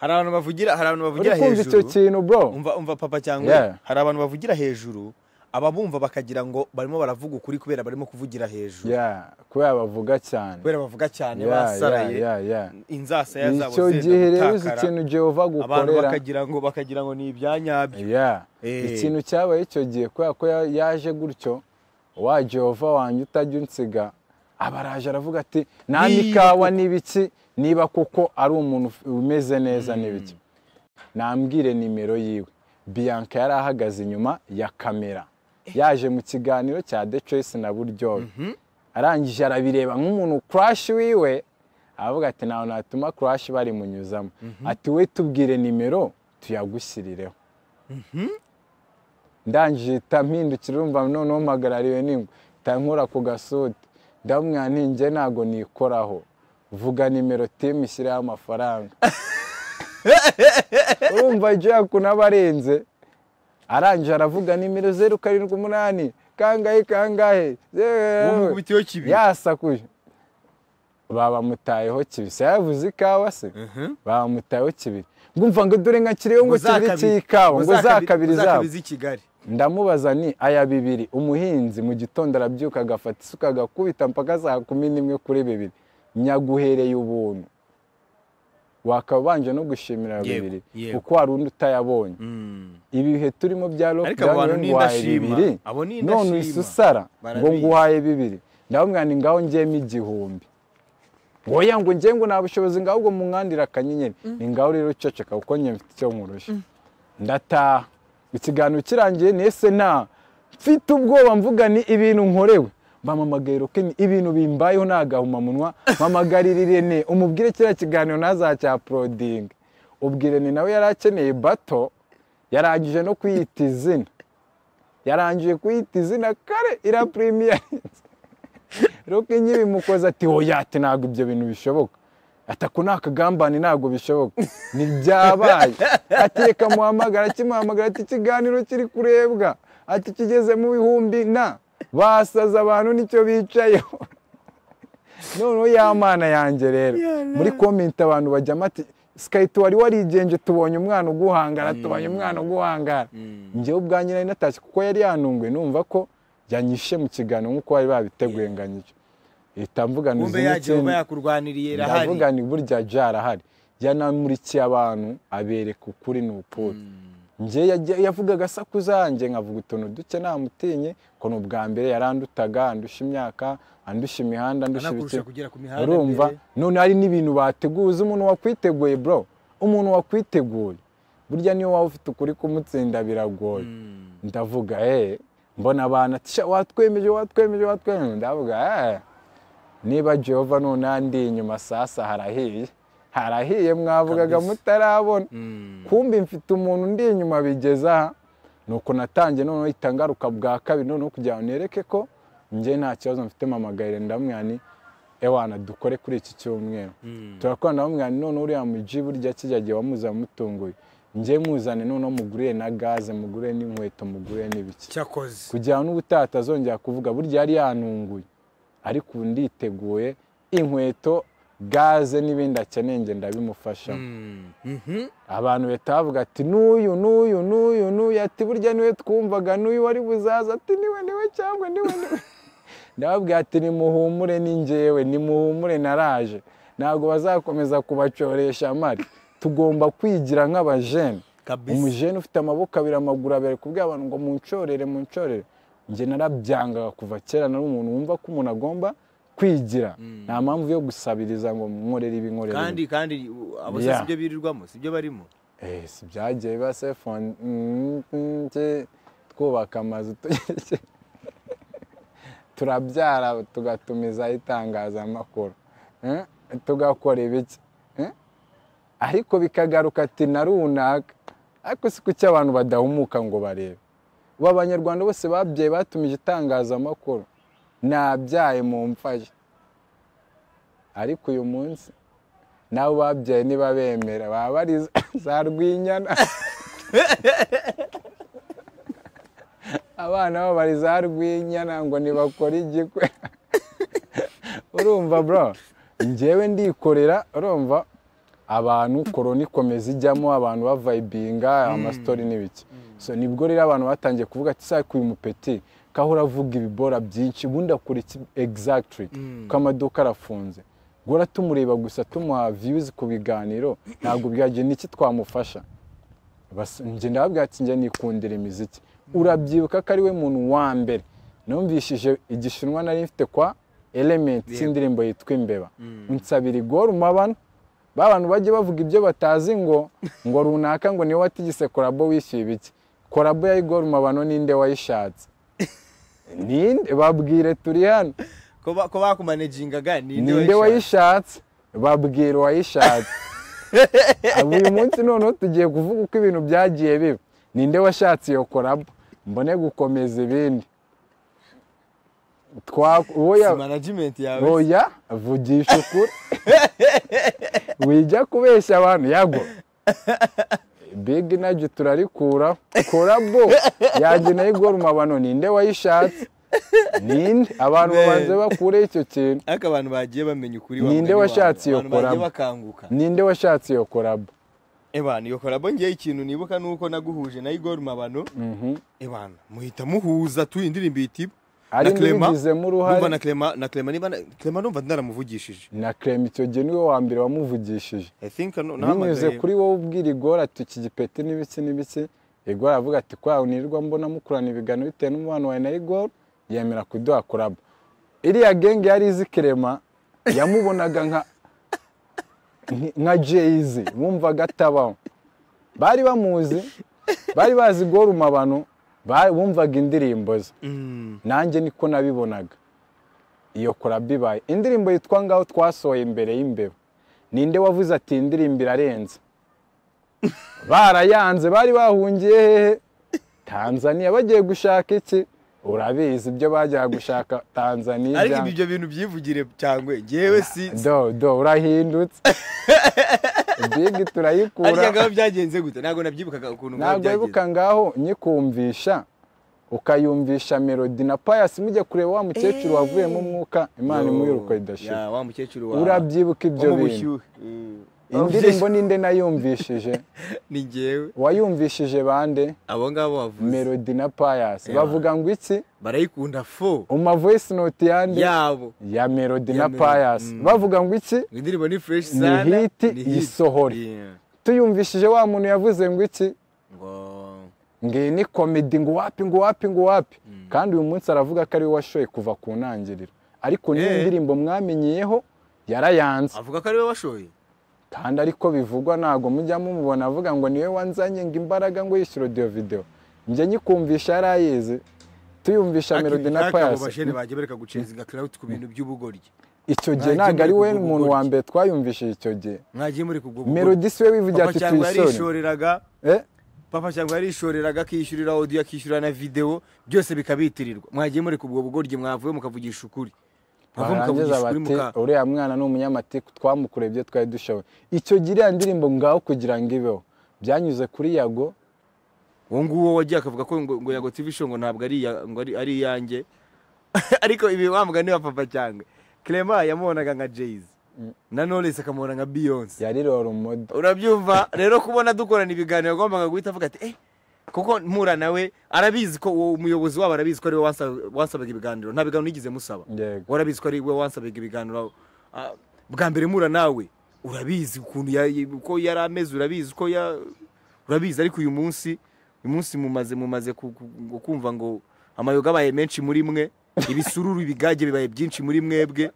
hari abantu bavugira hari abantu uri bavugira kumva icyo hejuru kintu bro umva umva papa cyangwa Yeah. hari abantu bavugira hejuru ababumva bakagira ngo barimo baravuga ukuri kubera barimo kuvugira hejuru ya kubera bavuga cyane kubera bavuga cyane Yeah, basaraye yeah, yeah, inzasaya yeah. zabo icyo zenda gihe rero uzi gutakara. ikintu jehova abantu agukorera bakagira ngo bakagira ngo ni ibyanyabyo Yeah. Eh. ikintu cyabaye icyo gihe kubera ko ya- yaje gutyo wa jehova wanjye utajya unsiga abaraje aravuga ati nta Niba n'ikawa n'ibiki niba kuko ari umuntu uf- umeze neza n'ibiki nambwire nimero yiwe bianca yari ahagaze inyuma ya kamera yaje mu kiganiro cya the choice na buryohe arangije arabireba nk'umuntu crash wiwe aravuga ati ntawe natuma crash barimunyuzamo ati we tubwire nimero tuyagushyirireho ndangije ihita mpindukira urumva noneho mpagarariwe n'ingwe ihita nkora ku gasudi ndamwira nti njye ntabwo nikoraho vuga nimero timu ishyireho amafaranga urumva jack n'abarenze arangije aravuga nimero zeru karindwi umunani kangahe kangahe zeru- bamukubitiyeho kibi yasakuje babamutayeho kibiri se yavuze ikawa se babamutayeho kibiri ngumva ngo dore nka kiriho ngo kibiri cy'ikawa ngo za kabiri zabo i kigali ndamubaza ni aya bibiri umuhinzi mu gitondo arabyuka agafata isuka agakubita mpaka saa kumi n'imwe kuri bibiri nyaguhereye ubuntu wakaba ubanje no gushimira Yego, bibiri yego. kuko hari undi utayabonye ibihe turimo bya Ariko abo bantu lockdown ni nguhaye indashima. bibiri Abo ni none indashima. uhise usara ngo Barabizi. nguhaye bibiri ndababwira ni ngaho ngiyemo igihumbi oya ngo ngiye ngo nta bushobozi ngaho ubwo munkandira akanyenyeri ni ngaho rero uceceka kuko njye mfite icyo nkurusha ndataha ikiganiro kirangiye nese nta mfite ubwoba mvuga ni ibintu nkorewe bampamagaye rokeni ibintu bimbayeho nta gahumamunwa mpamagarira irene umubwire kiriya kiganiro ntazacyaporodinga ubwo irene nawe yari akeneye bato yarangije no kwiyita izina yarangije kwiyita izina kare irapurimiyarinze rero kenye bimukoze ati oya ati ntabwo ibyo bintu bishoboka ati ako ni akagambane ntabwo bishoboka ntibyabaye ati reka muhamagara kimuhamagara ati ikiganiro kiri kurebwa ati kigeze mu bihumbi na basaza abantu nicyo bicayeho noneho ya mana yanjye rero muri komenti abantu bajyamo ati sikayiti wari warigenje tubonye umwana uguhangara tubonye umwana uguhangara njyewe ubwanjye nari natashye kuko yari yanunguwe numva ko yanyishe mu kiganiro nk'uko bari babiteguye nganyije ihita mvuga ni wumve izindi yagiye uba kindi. yakurwaniriye irahari ndavuga ni burya byarahari yanamurikiye abantu abereka ukuri ni ukuri njye yajya- yavugaga asakuza yanjye nkavuga utuntu duke namutinye ko ni ubwa mbere yarandutaga andusha imyaka andusha imihanda andusha anakurusha ibiki kugera ku mihanda urumva mbere. none hari n'ibintu bateguye uzi umuntu wakwiteguye bro umuntu wakwiteguye burya niyo waba ufite ukuri kumutsinda biragoye Mm. ndavuga eh mbona abantu ati "Sha, watwemeje watwemeje watwemeje ndavuga eh niba jehova none andi inyuma sasa harahiye harahiye mwavugaga Kabisa. mutarabona Mm. kumbi mfite umuntu ndi inyuma bigeze aha nuko natangiye noneho ihita ngaruka bwa kabiri noneho kugira ngo nereke ko njye nta kibazo mfite mama gahire ndamwani ewana dukore kuri iki cyumweru Mm. turakorana na bamwani noneho uriya muji burya kijya gihe wamuza mutunguye njye muzane noneho muguriye na gaze muguriye n'inkweto muguriye n'ibiki cyakoze kugira ngo n'ubutaha atazongera kuvuga burya yari yanunguye ariko ubu nditeguye inkweto gaze n'ibindi akeneye njye ndabimufashamo Mm. Mhm. abantu bahita bavuga ati n'uyu n'uyu n'uyu n'uyu ati burya niwe twumvaga n'uyu wari buzaza ati niwe niwe cyangwa niwe niwe ndababwira ati nimuhumure ni njyewe nimuhumure naraje ntabwo bazakomeza kubacoresha amari tugomba kwigira nk'abajene kabisa umujene ufite amaboko abiri amaguru abiri ari kubwira abantu ngo muncorere muncorere njye narabyangaga kuva kera nari umuntu wumva ko umuntu agomba kwigira nta mpamvu yo gusabiriza ngo nkorere ibi nkorere ibi. kandi kandi u- abo Yeah. si byo birirwamo si byo barimo Eh, si byagiye biba sefone mm, mm, nje twubaka amazu tugereke turabyara tugatumizaho itangazamakuru Eh, tugakora ibiki Eh, ariko bikagaruka ati na runaka ariko si kuki abantu badahumuka ngo barebe ubu abanyarwanda bose babyaye batumije itangazamakuru nabyaye mu mfashe ariko uyu munsi nabo babyaye ntibabemera baba ari za- za rwinyana abana babo bari za rwinyana ngo ntibakore igikwe urumva bro njyewe ndikorera urumva abantu korona ikomeza ijyamo abantu bavayibinga amastori n'ibiki so nibwo rero abantu batangiye kuvuga ati sako uyu mupeti kahora avuga ibibora byinshi ubundi akora iki exactly kuko amaduka arafunze guhora tumureba gusa tumuha views ku biganiro ntabwo byagira n'iki twamufasha Bas- njye ndababwira ati njye nikundira imiziki urabyibuka ko ari we muntu wa mbere numvishije igishinwa nari mfite kwa elementi Yego. indirimbo yitwa imbeba nsabira igora umabano ba bantu bajye bavuga ibyo batazi ngo ngo runaka ngo niwe watigise korabo wishyuye ibiki korabo ya igora umabano ninde wayishatse ninde babwire turi hano ko ba- ko bakumanejingaga ninde wayishatse babwira uwayishatse Aba uyu munsi noneho tugiye kuvuga uko ibintu byagiye biba ninde washatse iyo korabo mbone gukomeza ibindi twa uwo ya- manajimenti yawe oya vugisha ukuri wijya kubeshya abantu yago big nagi turarikura korabo yanjye nayo igora umabano ninde wayishatse ninde abantu Man. babanze bakureho icyo kintu ariko abantu bagiye bamenya ukuri wa Ninde mugani wawe. washatse iyo Abantu bagiye collab? bakanguka ninde washatse iyo korabo ebana iyo korabo ngewe ikintu nibuka nuko naguhuje na igor mabano ebana muhita muhuza tuyi indirimbo yitiba Ari na Clement. n'ubigizemo uruhare. Ndumva na Clement- na Clement niba na- Clement numva naramuvugishije na kreme icyo gihe niwe wa mbere wamuvugishije I think ano- binyuze nahamagaye kuri wowe ubwira igora ati iki gipeti n'ibiki n'ibiki igora aravuga ati kwawe nirwa mbona mukurana ibiganiro bitewe n'umubano wawe na igora yemera kuduha korabo iriya genge yari izi kirema yamubonaga nka nka jeyizi bumvaga atabaho bari bamuzi bari bazi igora umabano ba- bumvaga indirimbo ze Mm. nanjye niko nabibonaga iyo korabo ibaye indirimbo yitwa ngaho twasohoye imbere y'imbeba ninde wavuze ati "Iyi indirimbo irarenze barayanze bari bahungiye hehe tanzaniya bagiye gushaka iki urabizi ibyo bajyaga gushaka ariko tanzaniya ibyo bintu byivugire cyangwe njyewe si do do urahindutse bigi turayikura arya ngabo byagenze gute ntabwo nabyibukaga ukuntu ngabo ntabwo wibuka ngaho nyikumvisha ukayumvisha melodi na payasi mujya kureba wa mukecuru wavuyemo umwuka imana imwiruka idashira Ya, wa mukecuru wa urabyibuka ibyo wo mu bintu bushyuhe. Mm. indirimbo ninde nayumvishije ni njyewe wayumvishije bande abo ngabo bavuze melodi na payasi Yeah. bavuga ngo iki barayikunda fo umavoisi noti yande yabo ya melodi Ya na Melody, payasi mm. bavuga ngo iki Ngo indirimbo ni fresh Ni sana hit, yisohore. Yeah. tuyumvishije wa muntu yavuze ngo iki ngo ngiyi ni komedi ngo wapi ngo wapi ngo wapi kandi uyu munsi aravuga ko ari we washoye kuva ku ntangiriro ariko niyo Eh. ndirimbo mwamenyeyeho yarayanze avuga ko ariwe washoye kandi ariko bivugwa ntabwo mujya mumubona avuga ngo niwe wanzanye ngo imbaraga ngo yishyure odiyo videwo njye nyikumvisha yarayizi tuyumvisha melodi na payasi bajene bagiye bareka gucenzinga clout ku bintu by'ubugoryi icyo gihe Nta ntabwo ari we kimwe muntu wa kugukora. mbere twayumvishije icyo gihe mwagiye muri kubwo melodi siwe wivugira papa ati cyangwa tuyisore yarishoreraga Eh? papa cyangwa yarishoreraga akishyurira audio akishyurira na video byose bikabitirirwa mwagiye muri kubwo bugoryi mwavuye mukavugisha ukuri Mwava barangiza mukavugisha ukuri bati muka uriya mwana ni umunyamatiku twamukoreye ibyo twari dushoboye icyo gihe iriya ndirimbo ngaho kugira ngo ibeho byanyuze kuri yago uwo nguwo wagiye akavuga ko ngo, ngo yago tv show ngo ntabwo ari iya- ngo ari ari iyanjye ariko ibi wa mugani wa papa cyangwa Clement yamubonaga nka Jay-Z na Knowless akamubona nka Beyonce yari rorumodo urabyumva rero kubona dukorana ibiganiro yagombaga guhita avuga ati eh kuko mpura nawe arabizi ko uwo muyobozi wabo arabizi ko ari we wansa- wansabaga ibiganiro nta biganiro nigeze musaba yego warabizi ko ari we wansabaga ibiganiro ah, bwa mbere mpura nawe urabizi ukuntu ya- uko yari ameze urabizi ko ya urabizi ariko uyu munsi uyu munsi mumaze mumaze ku- ku- ngo kumva ngo amayoga abaye menshi muri mwe ibisururu ibigage bibaye byinshi muri mwebwe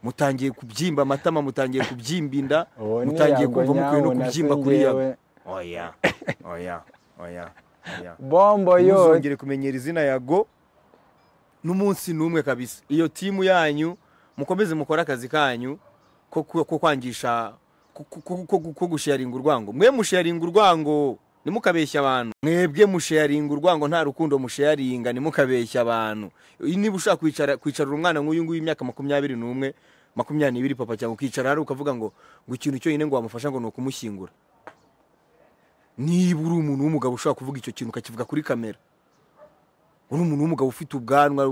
mutangiye kubyimba amatama mutangiye kubyimba inda Uwo ni mutangiye Yago kumva mukwiye nyawo no na kubyimba se kuri njyewe. yago oya oya oya oya bombo yo ntuzongere kumenyera izina yago n'umunsi n'umwe kabisa iyo timu yanyu mukomeze mukore akazi kanyu ko ku- ko kwangisha ko- ko- ko- ko- ko gusharinga urwango mwe musharinga urwango ntimukabeshya abantu mwebwe musharinga urwango nta rukundo musharinga ntimukabeshya abantu niba ushaka kwicara kwicarira umwana nk'uyu nguyu w'imyaka makumyabiri n'umwe makumyabiri n'ibiri papa cyangwa ukicara hariya ukavuga ngo ngo ikintu cyonyine ngo wamufasha ngo ni ukumushyingura niba uri umuntu w'umugabo ushobora kuvuga icyo kintu ukakivuga kuri kamera uri umuntu w'umugabo ufite ubwanwa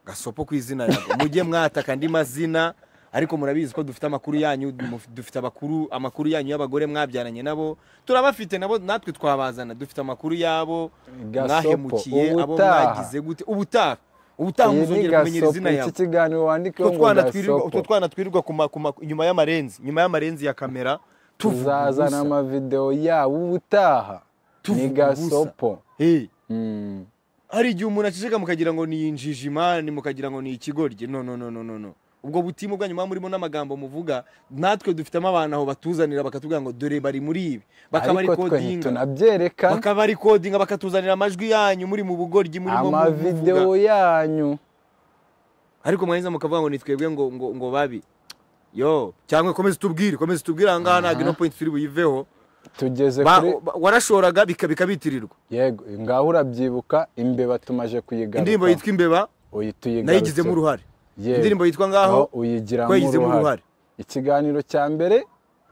gasopo ku izina yawe mujye mwataka andi mazina ariko murabizi ko dufite amakuru yanyu muf- dufite abakuru amakuru yanyu y'abagore mwabyaranye nabo turabafite nabo natwe twabazana dufite amakuru yabo Gasopo, mwahemukiye abo ubutaha. mwagize gute ubutaha ubutaha iyi ni muzongera kumenyera gasopo izina iki yawe kiganiro wandikeho utwo ngo twana twirirwa- utwo gasopo twana twirirwa ku ma- ku ma- inyuma y'amarenzi inyuma y'amarenzi ya kamera tuvuga tuzazana ubusa. amavidewo yawo ubutaha ni Tuvuga ubusa. gasopo Hey, Mm. hari igihe umuntu aceceka mukagira ngo ni injijimani mukagira ngo ni ikigoryi no no no no no no ubwo butimu bwanyu muba murimo n'amagambo muvuga natwe dufitemo abantu aho batuzanira bakatubwira ngo dore bari muri ibi bakaba ari ariko twe kodinga ntitunabyereka bakaba ari kodinga bakatuzanira amajwi yanyu muri mu bugoryi murimo mu- amavidewo muvuga yanyu ariko mwahiza mukavuga ngo ni twebwe ngo ngo ngo babi yo cyangwa komeza utubwire komeza utubwire aha ngaha ntabwo ino point turi buyiveho tugeze Ba- kuri ba- warashoraga bika- bikabitirirwa yego ngaho urabyibuka imbeba tumaje kuyigaruka indirimbo yitwa imbeba nayigizemo uruhare indirimbo yitwa ngaho uyigiramo twayigizemo uruhare uruhare ikiganiro cya mbere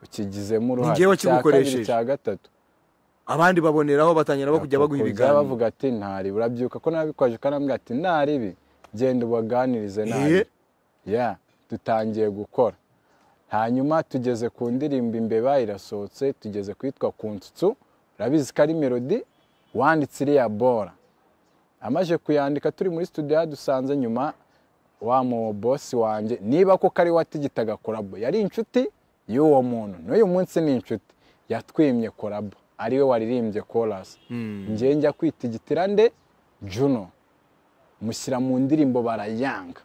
ukigizemo uruhare Ni njyewe Icya kabiri, wakigukoresheje. cya gatatu abandi baboneraho batangira bo kujya baguha Kuza ibiganiro bavuga ati ntari urabyibuka ko nabikwaje ukanambwira ati ntaribi genda ubaganirize Eh. nabi ya dutangiye gukora hanyuma tugeze ku ndirimbo imbeba irasohotse tugeze kwitwa ku nsutsu urabizi ko ari melodi wanditse iriya bora amaze kuyandika turi muri studio yadusanze nyuma wa mu bosi wanjye niba koko ari we watigitaga korabo yari inshuti y'uwo muntu n'uyu munsi ni inshuti yatwimye korabo ariwe waririmbye korasi njye njya kwitigitira nde juno mushyira mu ndirimbo barayanga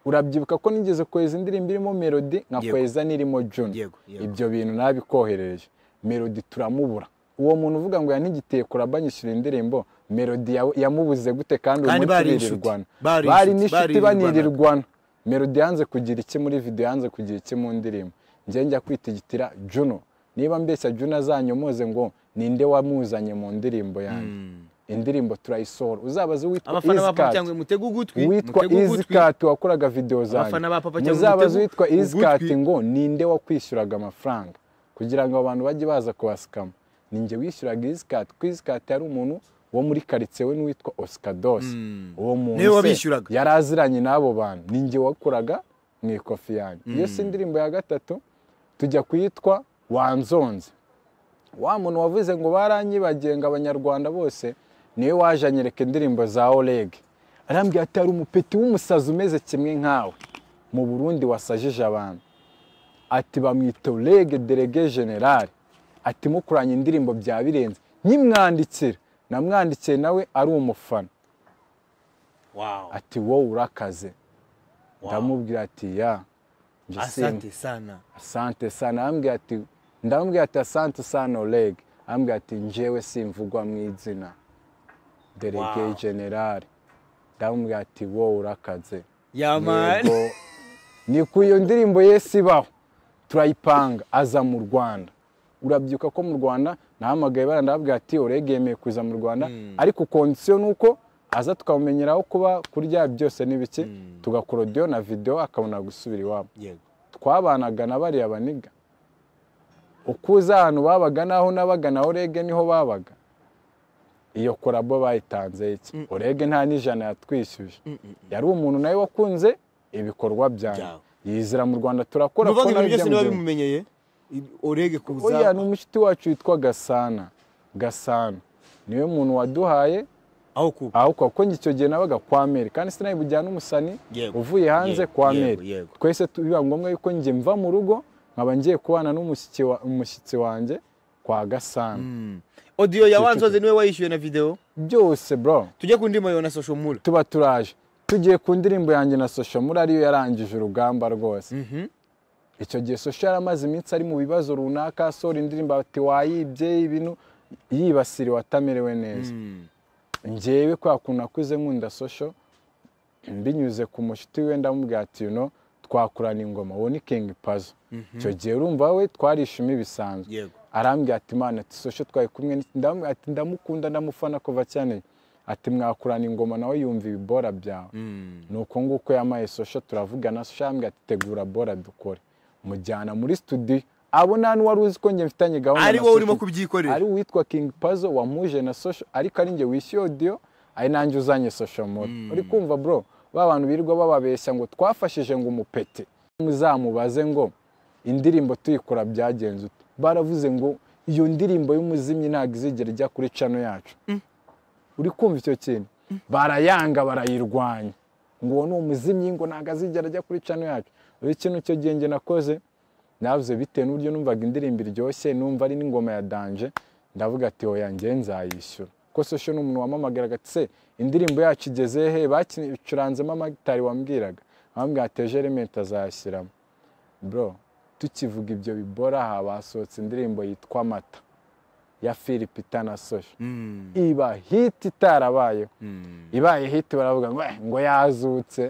urabyibuka ko nigeze kweza indirimbo irimo melodi nkakweza n'irimo juno Yego, yego. ibyo bintu nabikoherereje melodi turamubura uwo muntu uvuga ngo yanigitiye kuraba anyishyura indirimbo melodi ya- yamubuze gute kandi uyu Kandi munsi bari inshuti. birirwana Bari bari inshuti, n'inshuti baririrwana. banirirwana melodi yanze kugira iki muri videwo yanze kugira iki mu ndirimbo njye njya kwitigitira juno niba mbeshya juno azanyomoze ngo ninde wamuzanye mu ndirimbo yanjye indirimbo turayisohora uzabaze uwitwa abafana ba papa Easycat. cyangwa mutege ugutwi witwa mutege ugutwi izikati wakoraga videwo Abafana ba Papa zanjye cyangwa muzabaze umutego- witwa izikati ugutwi. ngo ninde wakwishyuraga amafaranga kugira ngo abantu bajye baza kubasikama ninjye wishyuraga izikati kuko izikati yari umuntu wo muri karitsiye we n'uwitwa osikadosi uwo muntu Niwe se wabishyuraga. yari aziranye n'abo bantu ninjye wakoraga mu ikofi yanjye iyo si indirimbo ya gatatu tujya kuyitwa wanzonze wa muntu wavuze ngo baranyibagiye ngo abanyarwanda bose niwe waje anyereka indirimbo za oleg arambwira ati hari umupeti w'umusazi umeze kimwe nkawe mu burundi wasajije abantu ati bamwita oleg delege general ati mukoranye indirimbo bya birenze nkimwandikira namwandikiye nawe ari umufana wow ati wowe urakaze Wow. ndamubwira ati ya njye asante sana asante sana ambwira ati ndamubwira ati asante sana Oleg ambwira ati njyewe simvugwa mu izina delege Wow. generali ndamubwira ati wowe urakaze yamani Yego. ni ku iyo ndirimbo yesi ibaho turayipanga aza mu rwanda urabyuka ko mu rwanda nahamagaye bara ndabwira ati Oleg yemeye kuza mu rwanda ariko kondisiyo ni uko aza tukamumenyeraho kuba kurya byose n'ibiki tugakora audio na video akabona gusubira iwabo yego twabanaga na bariya baniga uko uza ahantu babaga n'aho nabaga na orege niho babaga iyo korabo bayitanze iki orege nta n'ijana yatwishyuje yari umuntu nawe wakunze ibikorwa byawe Byawe. yizera mu rwanda turakora nuvuga ko ibintu nabyo byose niba mbyumva. bimumenyeye i- orege kuza oya ni umushiti wacu witwa gasana gasana niwe muntu waduhaye aho kuba aho kuko njye icyo gihe nabaga kwa meri kandi sinari bujyane umusani Yego. uvuye hanze Yego, kwa yego, meri yego. twese tu- biba ngombwa yuko njye mva mu rugo nkaba ngiye kubana n'umushyitsi wa- umushyitsi wanjye kwa gasana odiyo ya wanzoze niwe wayishyuye na videwo byose bro tujye ku ndimo yawe na social mura tuba turaje tugiye ku ndirimbo yanjye na sosho muri ariyo yarangije urugamba rwose icyo gihe sosho yaramaze iminsi ari mu bibazo runaka asohora indirimbo ati wayibye ibintu yibasiriwe atamerewe neza njyewe kwa kuntu akuze nkunda sosho mbinyuze ku mushuti we ndamubwira ati yuno twakorana ingoma wowe ni king pazo icyo gihe urumva we twarishima bisanzwe yego arambwira ati mana ati sosho twari kumwe ni- ndamubwira ati ndamukunda ndamufana kuva cyane ati mwakorana ingoma nawe yumva ibibora byawe ni uko nguko yamaye sosho turavugana sosho arambwira ati tegura bora dukore mujyana muri studio abo nta n'uwari uzi ko njye mfitanye gahunda ari na wowe Social. urimo kubyikorera ari uwitwa king pazo wamuje na social ariko ari njye wishyuye audio ari nanjye uzanye social moto uri kumva bro ba bantu birirwa bababeshya ngo twafashije ngo umupete muzamubaze ngo indirimbo tuyikora byagenze ute baravuze ngo iyo ndirimbo y'umuzimyi ntabwo izigera ijya kuri cano yacu uri kumva icyo kintu barayanga barayirwanya ngo uwo ni umuzimyi ngo ntabwo azigera ajya kuri cano yacu uri ikintu icyo gihe njye nakoze navuze bitewe n'uburyo numvaga indirimbo iryoshye numva ari n'ingoma ya danje ndavuga ati oya njye nzayishyura ko sosho ni umuntu wamamagaraga ati se indirimbo yacu igeze he bakicuranzemo amatari wambwiraga bambwira ati ejo elementi azayashyiramo bro tukivuga ibyo bibora aha basohotse indirimbo yitwa amata ya filipita na sosho iba hiti itarabayeho ibaye hiti baravuga ngo "Eh, ngo yazutse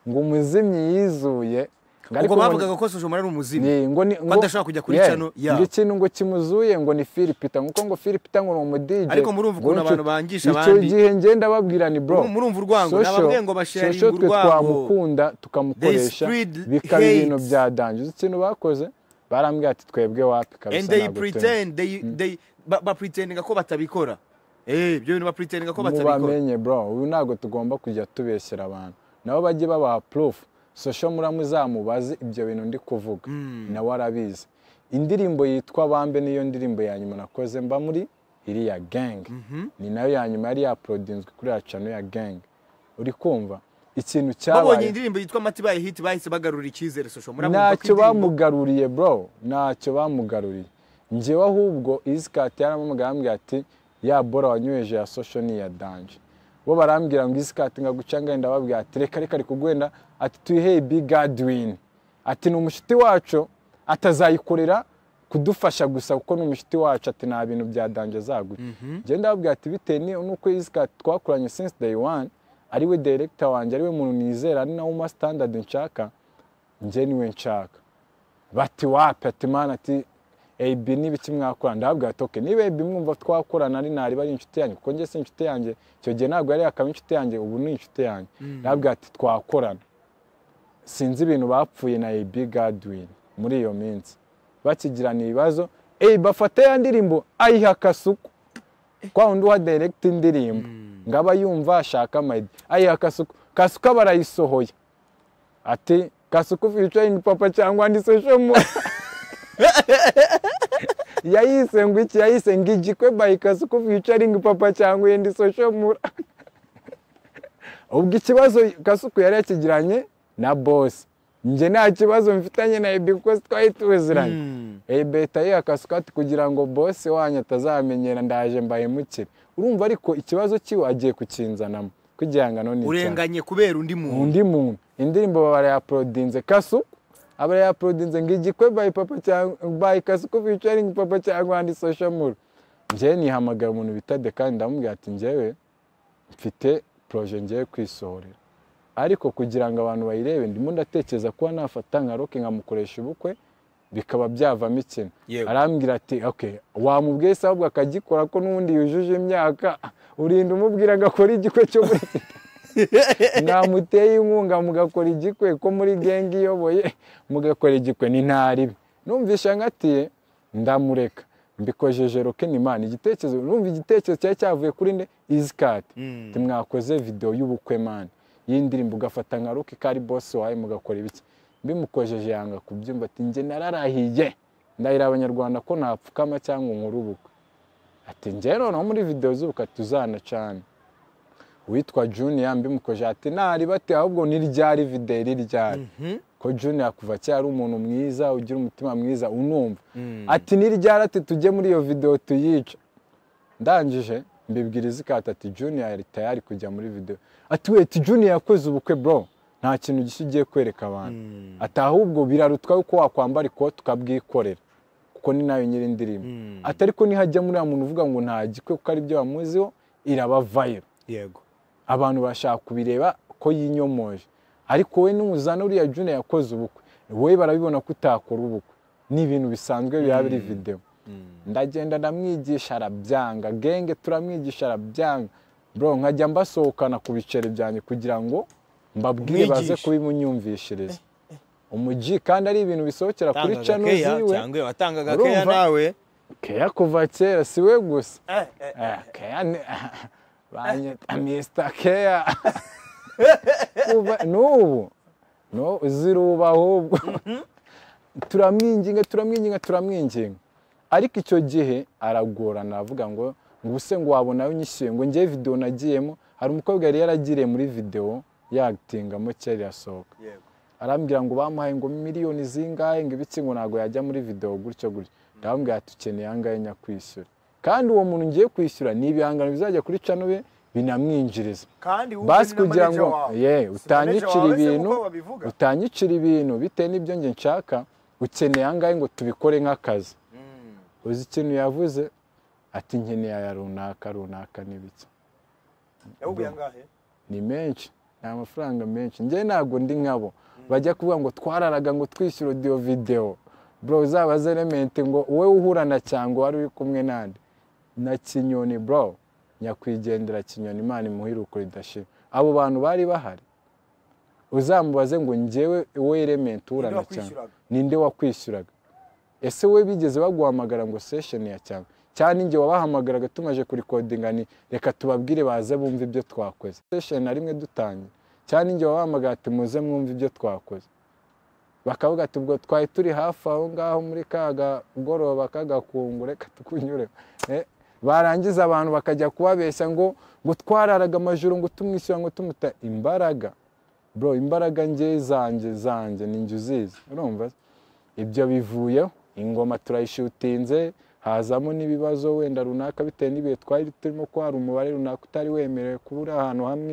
ngo umuzimyi yizuye ngo ubwo ngo- bavugaga ko social mura ari umuzimu ni- ngo ni- ngo- adashobora kujya kuri Yeah, cano, yeah. ngo ikintu ngo kimuzuye ngo ni filipita nguko ngo filipita ngo ni umudije Ariko murumva ngo ukuntu inshuti. abantu bangisha icyo abandi. gihe ngenda babwira ni bro Murumva- murumva urwango, ni Social- ababwiye ngo basharinga social twe urwango. twamukunda tukamukoresha spread bikaba hate. ibintu bya danje uzi ikintu bakoze barambwira ati twebwe wapi kabisa and they ntabwo turi- pretend they they ba- bapretendinga ko batabikora eh ibyo bintu bapretendinga ko batabikora mubamenye bro ubu ntabwo tugomba kujya tubeshyera abantu nabo bajye babaha proof social muramuzamubaze ibyo bintu ndi kuvuga nawe arabizi indirimbo yitwa bambe niyo ndirimbo ya nyuma nakoze mba muri iriya gang ni nayo ya nyuma yari yaprodinzwe kuri ya channel ya gang uri kumva ikintu babonye cyabaye indirimbo yitwa mati baye hit bahise bagarura icyizere social mura ntacyo bamugaruriye bro ntacyo bamugaruriye njyewe ahubwo isikati yaramamaga arambwira ati ya bora wanyweje ya social ni iya danje bo barambwira ngo isikati ngaguca ngenda babwira ati reka reka reka ugwenda ati tuyiheye big adwin ati ni umushiti wacu atazayikorera kudufasha gusa kuko ni umushiti wacu ati nta bintu bya danje azaguca njyewe ndababwira ati bitewe ni- n'uko isikati twakoranye since day one ariwe director wanjye ariwe muntu nizera ari nawe uma standard nshaka njye niwe nshaka bati wapi ati mana ati ab n'ibiki mwakora ndababwira toke niba ab mwumva twakorana ari ntari bari inshuti yanjye kuko njye si inshuti yanjye icyo gihe ntabwo yari yakaba inshuti yanjye ubu ni inshuti yanjye ndababwira ati twakorana sinzi ibintu bapfuye na ab gadwin muri iyo minsi bakigirana ibibazo ab afata ya ndirimbo ayiha akasuku kwa wundi uha direkita indirimbo ngo aba yumva ashaka amayidi ayiha akasuku kasuku aba arayisohoye ati kasuku featuring papa cyangwa andise shomo yayise ngo iki yayise ngo igikwe by kasuku featuring papa cyangwa andise shomura ubwo ikibazo kasuku yari yakigiranye na boss njye nta kibazo mfitanye na ebi kuko twari tuziranye ebe tayiha kasuku ati kugira ngo boss wanyu atazamenyera ndaje mbahemukire urumva ariko ikibazo kiwe agiye kukinzanamo ko igihangano ni icyaha urenganye kubera undi muntu undi muntu indirimbo barayaporodinze kasu abarayaporodinze ngo igikwe bayi papa cyangwa bayi kasu ko ficaringi papa cyangwa andi sosho muru njyewe nihamagara umuntu bita de kandi ndamubwira ati njyewe mfite poroje ngiye kwisohorera ariko kugira ngo abantu bayirebe ndimo ndatekereza kuba nafata nka roke nkamukoresha ubukwe bikaba byavamo ikintu Yewe. arambwira ati ok wamubwiye se ahubwo akagikora ko n'ubundi yujuje imyaka urinda umubwira agakora igikwe cyo muri mwamuteye inkunga mugakora igikwe ko muri genge iyoboye mugakora igikwe ni ntaribi numvisha nkatiye ndamureka mbikojeje rokeni imana igitekerezo numva igitekerezo cyari cyavuye kuri nde izikati mwakoze videwo y'ubukwe mani y'indirimbo ugafata nka ruki kari bosi wawe mugakora ibiki bimukojeje yanga kubyumva ati njye nararahiye ndahira abanyarwanda ko napfukama cyangwa nkore ubukwe ati njye noneho muri videwo z'ubukwe tuzanacana witwa juniya mbimukoje ati ntari bate ahubwo ni ryari videwo iri ryari ko juniya kuva kera ari umuntu mwiza ugira umutima mwiza unumva ati ni ryari ati tujye muri iyo videwo tuyice ndangije mbibwira izikata ati juniya yari tayari kujya muri videwo ati weti juniya yakoze ubukwe bro nta kintu gishya ugiye kwereka abantu ati ahubwo birarutwa yuko wakwambara ikote ukabwikorera kuko ni nayo nyiri indirimbo ati ariko nihajya muri muntu uvuga ngo nta gikwe kuko aribyo bamuziho irabavayo yego abantu bashaka kubireba ko yinyomoje ariko we n'umuzana uriya junior yakoze ubukwe wowe barabibona ko utakora ubukwe ni ibintu bisanzwe biba biri videwo ndagenda ndamwigisha arabyanga genge turamwigisha arabyanga bro nkajya mbasohokana ku biceri byanjye kugira ngo mbabwire baze Umwigishe. kubimunyumvishiriza umugi kandi ari ibintu bisohokera kuri Watangaga channel keya ziwe cyangwa iyo watangaga Urumva? keya nawe keya kuva kera si we gusa Eh, Keya ni banyita Mr. Keya Kuva- n'ubu no ziruba ahubwo turamwinginga turamwinginga turamwinginga ariko icyo gihe aragorana aravuga ngo ngo ubuse ngo wabona unyishyuye ngo njye videwo nagiyemo hari umukobwa yari yaragiriye muri videwo yagitingamo kera irasohoka arambwira ngo bamuhaye ngo miliyoni zingahe ngo ibiki ngo ntabwo yajya muri videwo gutyo gutyo ndababwira ati ukeneye angahe nyakwishyura kandi uwo muntu ngiye kwishyura ni ibihangano bizajya kuri cano be binamwinjiriza kandi wowe basi uri na kugira manager ngo wawe. ye Si manager utanyicira wawe se ibintu kuko babivuga. utanyicira ibintu bitewe n'ibyo nge nshaka ukeneye angahe ngo tubikore nk'akazi uzi ikintu yavuze ati nkeneye aya runaka runaka n'ibiki Yawuguye angahe? ni menshi ni amafaranga menshi njyewe ntabwo ndi nkabo bajya kuvuga ngo twararaga ngo twishyure odiyo videwo bro uzabaze elementi ngo wowe uhurana cyangwa wari uri kumwe nande na kinyoni bro nyakwigendera kinyoni imana imuhiruko ridashira abo bantu bari bahari uzamubaze ngo njyewe wowe elementi uhurana cyangwa wakwishyuraga? ninde wakwishyuraga ese we bigeze baguhamagara ngo sesheni ya cyangwa cyane njye wabahamagaraga tumaje kurikodinga ni reka tubabwire baze bumve ibyo twakoze sesheni na rimwe dutangira cyane njye wabahamagara ati muze mwumve ibyo twakoze bakavuga ati ubwo twari turi hafi aho ngaho muri ka kagoroba k'agakungu reka tukunyure Eh, barangiza abantu bakajya kubabeshya ngo ngo twararaga amajoro ngo tumwishyura ngo tumuta imbaraga bro imbaraga nge zanjye zanjye ni njye uzizi urumva se? ibyo bivuyeho ingoma turayishutinze hazamo n'ibibazo wenda runaka bitewe n'ibihe twari turimo ko hari umubare runaka utari wemerewe kuba uri ahantu hamwe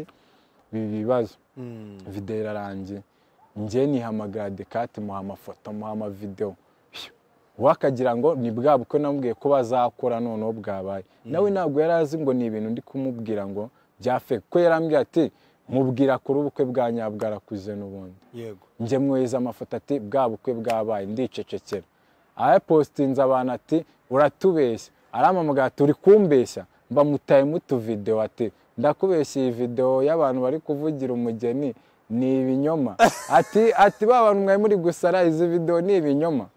ibi bibazo videwo irarangiye njye nihamagara dekate muha amafoto muha amavidewo we akagira ngo ni bwa bukwe namubwiye ko bazakora noneho bwabaye nawe ntabwo yari azi ngo ni ibintu ndi kumubwira ngo bya feke ko yarambwira ati mubwira kuri ubukwe bwa nyabwo arakuze n'ubundi yego njye mwohereza amafoto ati bwa bukwe bwabaye ndicecekera arapostinze abantu ati uratubeshya aramamaga ati uri kumbeshya mba mutaye mutuvidewo ati ndakubeshya iyi videwo y'abantu bari kuvugira umugeni ni ibinyoma ati ati ba bantu mwari muri gusara izi videwo ni ibinyoma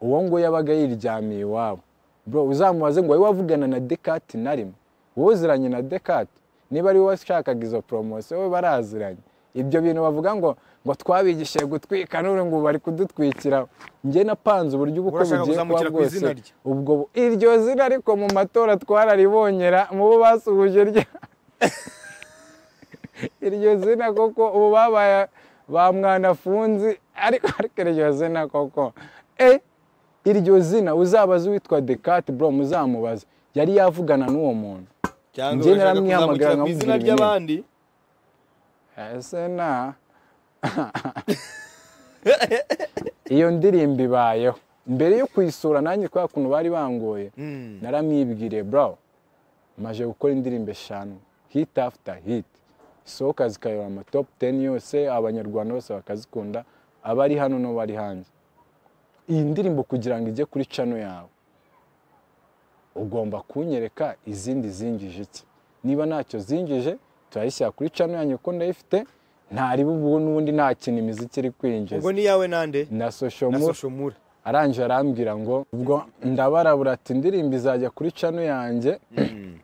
uwo nguwo yabaga yiryamiye iwabo bro uzamubaze ngo wowe wavugana na dekati na rimwe wowe uziranye na dekati niba ari wowe washakaga izo poromosiyo we baraziranye ibyo bintu bavuga ngo ngo twabigishije gutwika none ngo bari kudutwikira njye napanze uburyo ubu uko Urashaka bugiye kuba kuzamukira ku bwose izina rye? ubwo bu- iryo zina ariko mu matora twararibonyera mu bo basuhuje rya iryo zina koko ubu babaye ba mwana-funzi ariko ariko iryo zina koko eh iryo zina uzabaze uwitwa dekati bro muzamubaze yari yavugana n'uwo muntu cyangwa Njye urashaka naramwihamagara kuzamukira ku nkamubwira izina ibintu. ry'abandi ese na iyo ndirimbo ibayeho mbere yo kuyisura nanjye kubera ukuntu bari bangoye Mm. naramwibwiriye bro maje gukora indirimbo eshanu hit after hit isohoka zikayobora ama top 10 yose abanyarwanda bose bakazikunda abari hano n'abari hanze iyi ndirimbo kugira ngo ijye kuri cano yawe ugomba kunyereka izindi zingije iki niba ntacyo zingije turayishyira kuri cano yanyu kuko ndayifite ntariba ubu n'ubundi nta kintu imiziki iri kwinjiza ubwo ni yawe nande na social na mu soshomura arangije arambwira ngo ubwo ndabarabura ati indirimbo izajya kuri cano yanjye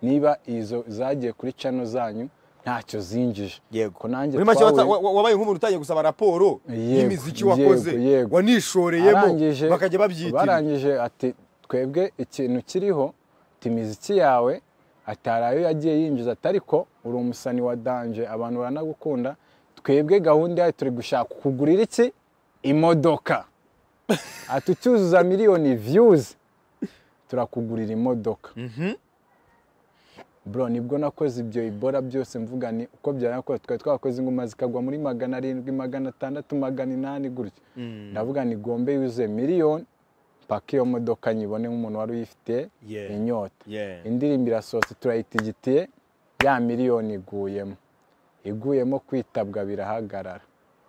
niba izo zagiye kuri cano zanyu ntacyo zinjije ko nanjye muri make wata- twahuye- wa- wabaye nk'umuntu utangiye gusaba raporo Yego, y'imiziki yego, wakoze yego. wanishoreyemo arangije bakajya babyitira barangije ati twebwe ikintu kiriho ati imiziki yawe atari ayo yagiye yinjiza ati ariko uri umusani wa danje abantu baranagukunda twebwe gahunda yayo turi gushaka kugurira iki imodoka ati ucyuzuza miliyoni viyuzi turakugurira imodoka bro nibwo nakoze ibyo ibora byose mvuga ni uko byarakoze twari twakoze ingoma zikagwa muri magana arindwi magana atandatu magana inani gutyo ndavuga ni gombe yuzuye miliyoni mpaka iyo modoka nyibone nk'umuntu wari uyifite Yeah. inyota Yeah. indirimbo irasohotse turayitigitiye ya miliyoni iguyemo iguyemo kwitabwa birahagarara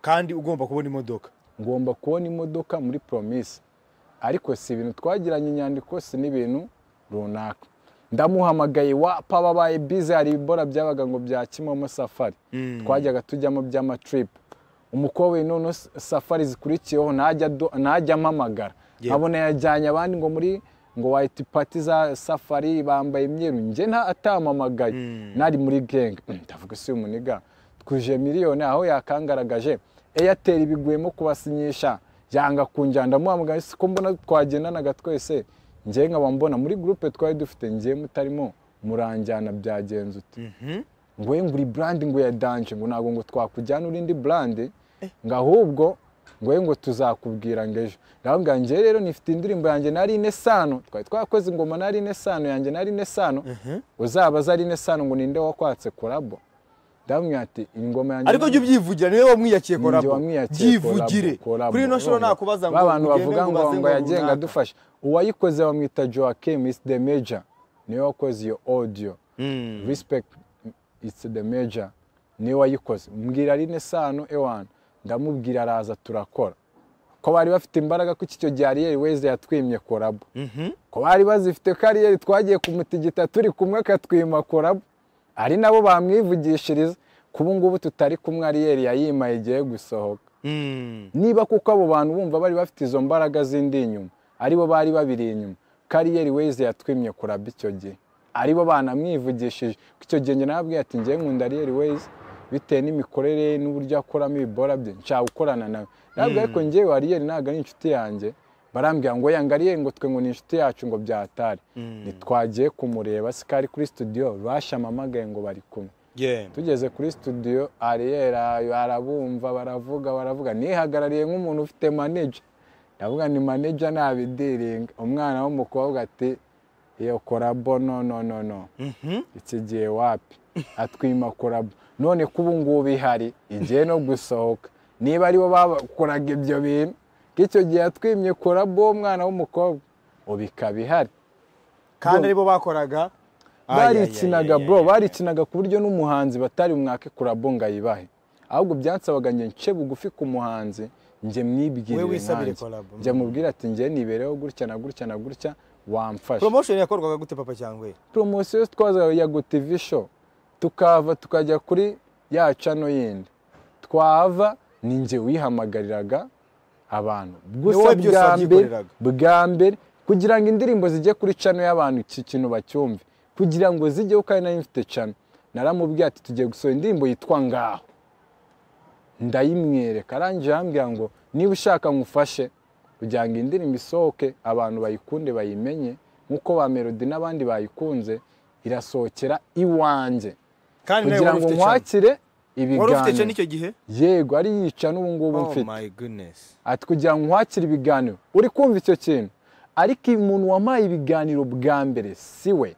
kandi ugomba kubona imodoka ngomba kubona imodoka muri promise ariko si ibintu twagiranye inyandiko si n'ibintu runaka ndamuhamagaye wa pa babaye bize hari ibibora byabaga ngo bya kimomo safari twajyaga tujyamo by'amatripu umukobwa we noneho safari zikurikiyeho ntajya ado- ntajya ampamagara Yeah. nkabona yajyanye abandi ngo muri ngo wayiti pati za safari bambaye imyeru njye nta atampamagaye nari muri genge ndavuga si umuniga twuje miliyoni aho yakangaragaje airtel biguyemo kubasinyisha yanga kunjyana ndamuhamagara ese ko mbona twagendanaga twese njye nkaba mbona muri gurupe twari dufite njye mutarimo muranjyana byagenze uti ngo ye nguri burandi ngo ya danje ngo ntabwo ngo twakujyana urindi burandi ngo ahubwo ngo ye ngo tuzakubwira ngo ejo ndababwira njye rero nifite indirimbo yanjye nari ine sano twari twakoze ingoma nari ine sano yanjye nari ine sano uzabaza ari ine sano ngo ninde wakwatse korabo ndababwira ati ingoma yanjye ariko nari- jya ubyivugira niwe wamwiyakiye Ninjye korabo wamwiyakiye byivugire collabo, collabo. kuri ino nshuro Urumva? nakubaza ba bantu ugende bavuga ngo ubaze ngo yagenga runaka. adufasha uwayikoze bamwita Joachim is the major niwe wakoze iyo audio respect it's the major niwe wayikoze mbwira rine sano ewan ndamubwira araza turakora ko bari bafite imbaraga ko icyo gihe weze yatwimye korabo ko bari bazifite kariyeri twagiye kumutigita turi kumwe akatwima korabo ari nabo bamwivugishiriza kubu ngubu tutari kumwe ariyeri yayimaye igiye gusohoka niba kuko abo bantu bumva bari bafite izo mbaraga zindi inyuma aribo bari babiri inyuma kariyeri weze yatwimye kuraba icyo gihe aribo banamwivugishije Kuko icyo gihe njye nababwiye ati ngewe nkunda ariyeri weze bitewe n'imikorere ye n'uburyo akoramo ibibora bye nshaka gukorana nawe ntabwo ariko ngewe ariyeri ntabwo ari inshuti yanjye barambwira ngo yanga ariyeri ngo twe ngo ni inshuti yacu ngo byatari ntitwagiye kumureba si ko ari kuri studio bashamamagaye ngo bari kumwe Yeah. tugeze kuri studio ariyera arabumva baravuga baravuga nihagarariye nk'umuntu ufite manager ndavuga ni manager nabidiringa umwana w'umukobwa ati iyo korabo no no no no iki gihe wapi atwima korabo none ko ubu ngubu ihari igihe no gusohoka niba aribo bakoraga ibyo bintu ko icyo gihe yatwimye korabo uwo mwana w'umukobwa ubu ikaba ihari kandi aribo bakoraga barikinaga Ayayayayaya. bro barikinaga ku buryo n'umuhanzi batari bumwake kurabo ngo ayibahe ahubwo byansabaga njye nce bugufi ku muhanzi njye mwibwirire Wewe wisabire nanjye. collab. njye mubwire ati njye nibereho gutya na gutya na gutya wamfasha promotion yakorwaga gute papa cyangwe poromosiyo twaza ya Go TV show tukava tukajya kuri ya chano yindi twava ni njye wihamagariraga abantu gusa wowe byose bwa mbere wabyikoreraga. bwa mbere kugira ngo indirimbo zijye kuri chano y'abantu iki kintu bacyumve kugira ngo zijyeho kandi nayo mfite chano naramubwiye ati tugiye gusohora indirimbo yitwa ngaho ndayimwereka arangije arambwira ngo niba ushaka ngufashe kugira ngo indirimbo isohoke abantu bayikunde bayimenye nk'uko ba melody n'abandi bayikunze irasohokera iwanjye kandi nawe kugira wari ngo ufite chance. nkwakire wari ufite ibiganiro cyane icyo gihe yego ariyica n'ubu ngubu oh mfite my goodness ati kugira ngo nkwakire ibiganiro uri kumva icyo kintu ariko umuntu wampaye ibiganiro bwa mbere si we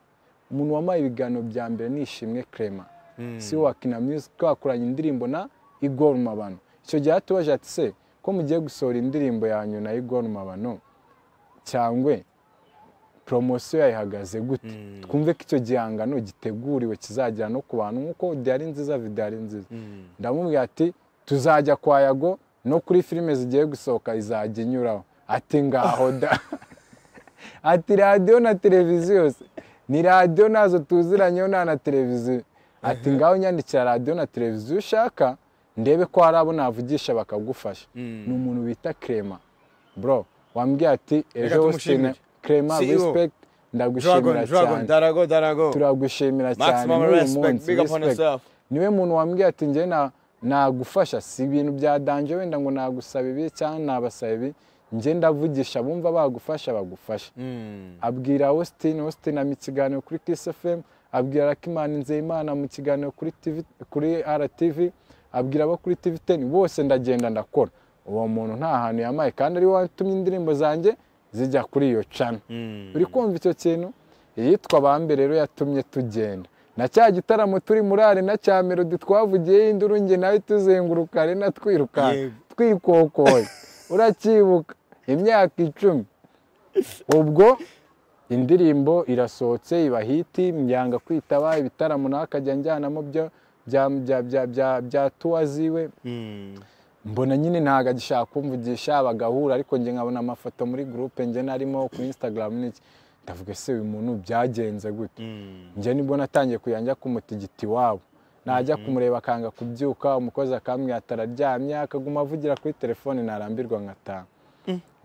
umuntu wampaye ibiganiro bya mbere ni ishimwe Clement si we wa kina music twakoranye indirimbo na igor mabano icyo gihe yatubaje ati se ko mugiye gusohora indirimbo yanyu na igor mabano cyangwe poromosiyo yayihagaze gute twumve ko icyo gihangano giteguriwe kizagera no ku bantu nk'uko diyari nziza vidiyari nziza ndamubwira ati tuzajya kwa yago no kuri filime zigiye gusohoka izajya inyuraho ati ngaho da ati radiyo na televiziyo se ni radiyo nazo tuziranyeho nta na televiziyo ati ngaho nyandikira radiyo na televiziyo ushaka ndebe ko hari abo navugisha bakagufasha ni umuntu bita krema bro wambwiye ati ejo tumushimire. Austin- krema CEO. respect dragon ndagushimira dragon cyane darago darago turagushimira cyane Maximum n'uyu respect. munsi Big up on respect. yourself. niwe muntu wambwiye ati njye na- nagufasha si ibintu bya danje wenda ngo nagusaba ibi cyangwa nabasaba ibi njye ndavugisha bumva bagufasha bagufasha Mm. abwira Austin Austin mu kiganiro kuri Kiss FM abwira Rakimana Nzeyimana mu kiganiro kuri TV kuri RTV abwira abo kuri TV 10 bose ndagenda ndakora uwo muntu nta hantu yamaye kandi ari we watumye indirimbo zanjye zijya kuri iyo channel Mm. uri kumva icyo kintu iyitwa ba mbere rero yatumye tugenda na cya gitaramo turi muri arena cya melodi twavugiyeho induru nge nawe tuzenguruka arena twirukanka Yego. twikokoye uracyibuka imyaka icumi ubwo indirimbo irasohotse iba hiti mbyanga kwitaba ibitaramo nawe akajya njyanamo bya bya bya bya- bya bya tuwa ziwe Mm. mbona nyine ntabwo agishaka kumvugisha bagahura ariko njye nkabona amafoto muri gurupe njye narimo kuri instagram n'iki ndavuga se uyu muntu byagenze gute Mm. njye nibwo natangiye kujya njya kumutigiti iwabo najya kumureba akanga kubyuka umukozi akambwira ati araryamye akaguma avugira kuri telefone narambirwa nkataha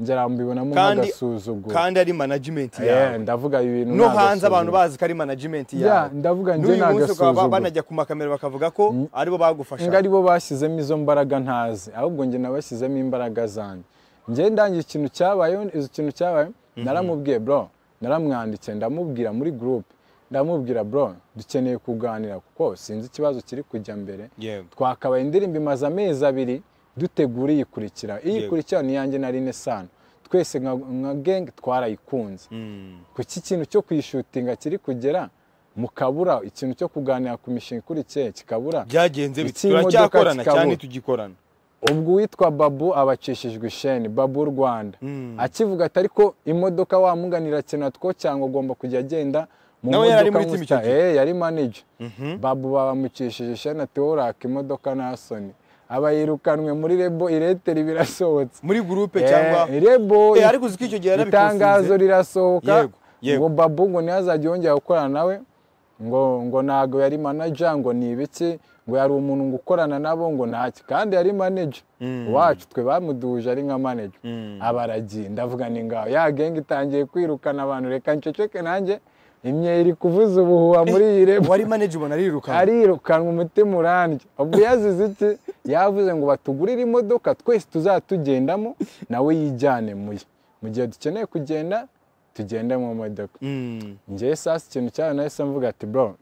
njye arambibonamo Kandi- nk'agasuzuguro kandi ari management Eh, yawe ndavuga ibintu no ni hanze abantu agasuzuguro. bazi ko ari management Ya, yawe ndavuga njye n'uyu ni munsi ukaba agasuzuguro banajya ku makamera bakavuga ko aribo bagufasha ngo ari bo bashyizemo izo mbaraga ntazi ahubwo njye nabashyizemo imbaraga zanjye njye ndangiye ikintu cyabayeho izo kintu cyabayeho naramubwiye bro naramwandikiye ndamubwira muri gurupe ndamubwira bro dukeneye kuganira kuko sinzi ikibazo kiri kujya mbere yego twakabaye indirimbo imaze amezi abiri dutegura iyikurikira iyikurikira ni iyanjye na rine sano twese nka nka gang twarayikunze Mm. kuki ikintu cyo kuyishutinga kiri kugera mukabura ikintu cyo kuganira ku mishinga ikurikiye kikabura byagenze bit- Ikimodoka turacyakorana kikabura. cyane tugikorana ubwo uwitwa babu aba acishijwe isheni babu rwanda Mm. akivuga ati ariko imodoka wamunganira cyane two cyangwa agomba kujya agenda mu Nawe yari muri nkusi team icyo ta- gihe? Eh, yari manager babu babamukishije isheni ati wowe uraka imodoka nta soni aba yirukanwe muri rebo ireteri birasohotse muri gurupe Eh, cyangwa rebo Eh, ariko uzi ko icyo gihe itangazo yarabikuzinze rirasohoka Yego, yego. ngo babu ngo ntihazajye yongera gukorana nawe ngo ngo ntago yari manager ngo ni ibiki ngo yari umuntu ngo ukorana nabo ngo ntaki kandi yari manager wacu twe bamuduhuje ari nka manager abaragiye ndavuga ni ngaho ya genge itangiye kwirukana abantu reka nceceke nanjye imyeyo iri kuvuza ubuhuha muri iyi rebo wari manager ubona arirukana arirukanwa umutima urambye ubwo yazize iki yavuze ngo batugurire imodoka twese tuzatugendamo nawe yijyane mu ye mu gihe dukeneye kugenda tugende mu modoka Mm. njyewe sasa ikintu cyayo nahise mvuga ati bro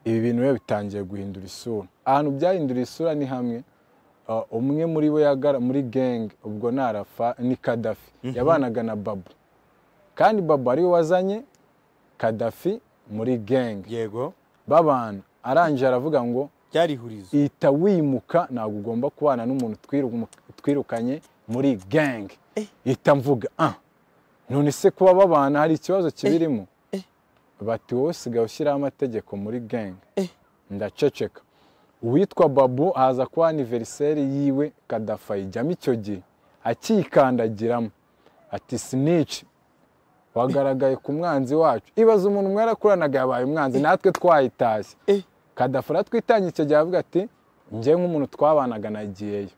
ibi bintu biba bitangiye guhindura isura ahantu byahindura isura ni hamwe Uh, umwe muri bo yagara muri genge ubwo ni arafa ni kadafi yabanaga na babu kandi babu ariwe wazanye kadafi muri genge yego babana arangije aravuga ngo byari ihurizo ita wimuka ntabwo ugomba kubana n'umuntu twiru- twirukanye muri gang ita mvuga ah none se kuba babana hari ikibazo kibirimo bati wowe usigaye ushyiraho amategeko muri gang ndaceceka uwitwa babu haza kuba aniveriseri yiwe kadafayijyamo icyo gihe akikandagiramo ati sinici wagaragaye ku mwanzi wacu ibaze umuntu mwarakuranaga yabaye umwanzi natwe twayitashye Eh. kadafura twitangiye icyo gihe avuga ati njye nk'umuntu twabanaga nagiyeyo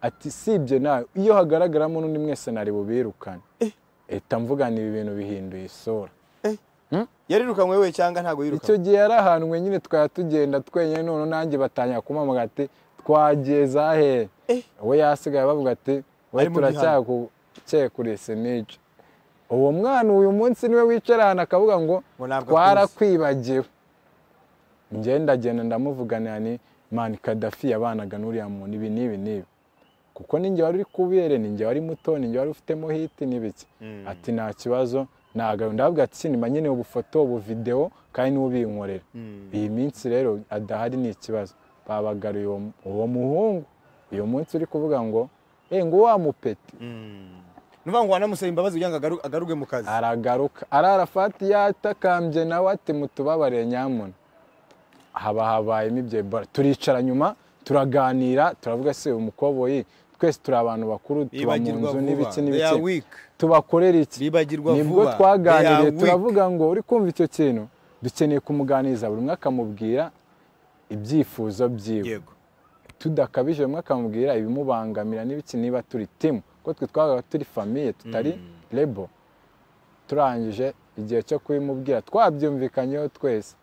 ati sibye nawe iyo hagaragaramo n'undi mwese nari bubirukane Eh. leta mvugana ibi bintu bihinduye isura yarirukanywe we cyangwa ntabwo icyo yirukanywe gihe yari ahantu nyine twari tugenda twenyine none nanjye batangira kumamaga ati twagiye zahere Eh. we yasigaye bavuga ati we Ari mu bihano." turacyakukekuriye sinici uwo mwana uyu munsi niwe wicara ahantu akavuga ngo Ngo ntabwo twarakwibagiwe njye ndagenda ndamuvuganira ni mani kadafi yabanaga n'uriya muntu ibi n'ibi n'ibi kuko ninjye wari uri kubere ninjye wari muto ninjye wari ufitemo hiti n'ibiki ati nta kibazo ntabwo ndavuga ati sinima nyine ubufoto ubuvidewo kandi niwe ubinkorera iyi minsi rero adahari ni ikibazo babagaruye uwo mu- uwo muhungu uyu munsi uri kuvuga ngo eh ngo wa mupeti nuvuga ngo wanamusaba imbabazi kugira ngo agaru- agaruke mu kazi aragaruka arara fati yatakambye nawe ati mutubabare nyamuna haba habayemo ibyo Ebola turicara nyuma turaganira turavuga se uyu mukoboyi twese turi abantu bakuru tuba mu bibagirwa nzu vuba n'ibiki they are n'ibiki weak tubakorera iki bibagirwa vuba nibwo They twaganiriye are weak. turavuga ngo uri kumva icyo kintu dukeneye kumuganiriza buri umwe akamubwira ibyifuzo byiwe yego tudakabije bamwe akamubwira ibimubangamira n'ibiki niba turi timu kuko twe twabaga turi famiye tutari rebo turangije igihe cyo kubimubwira twabyumvikanyeho twese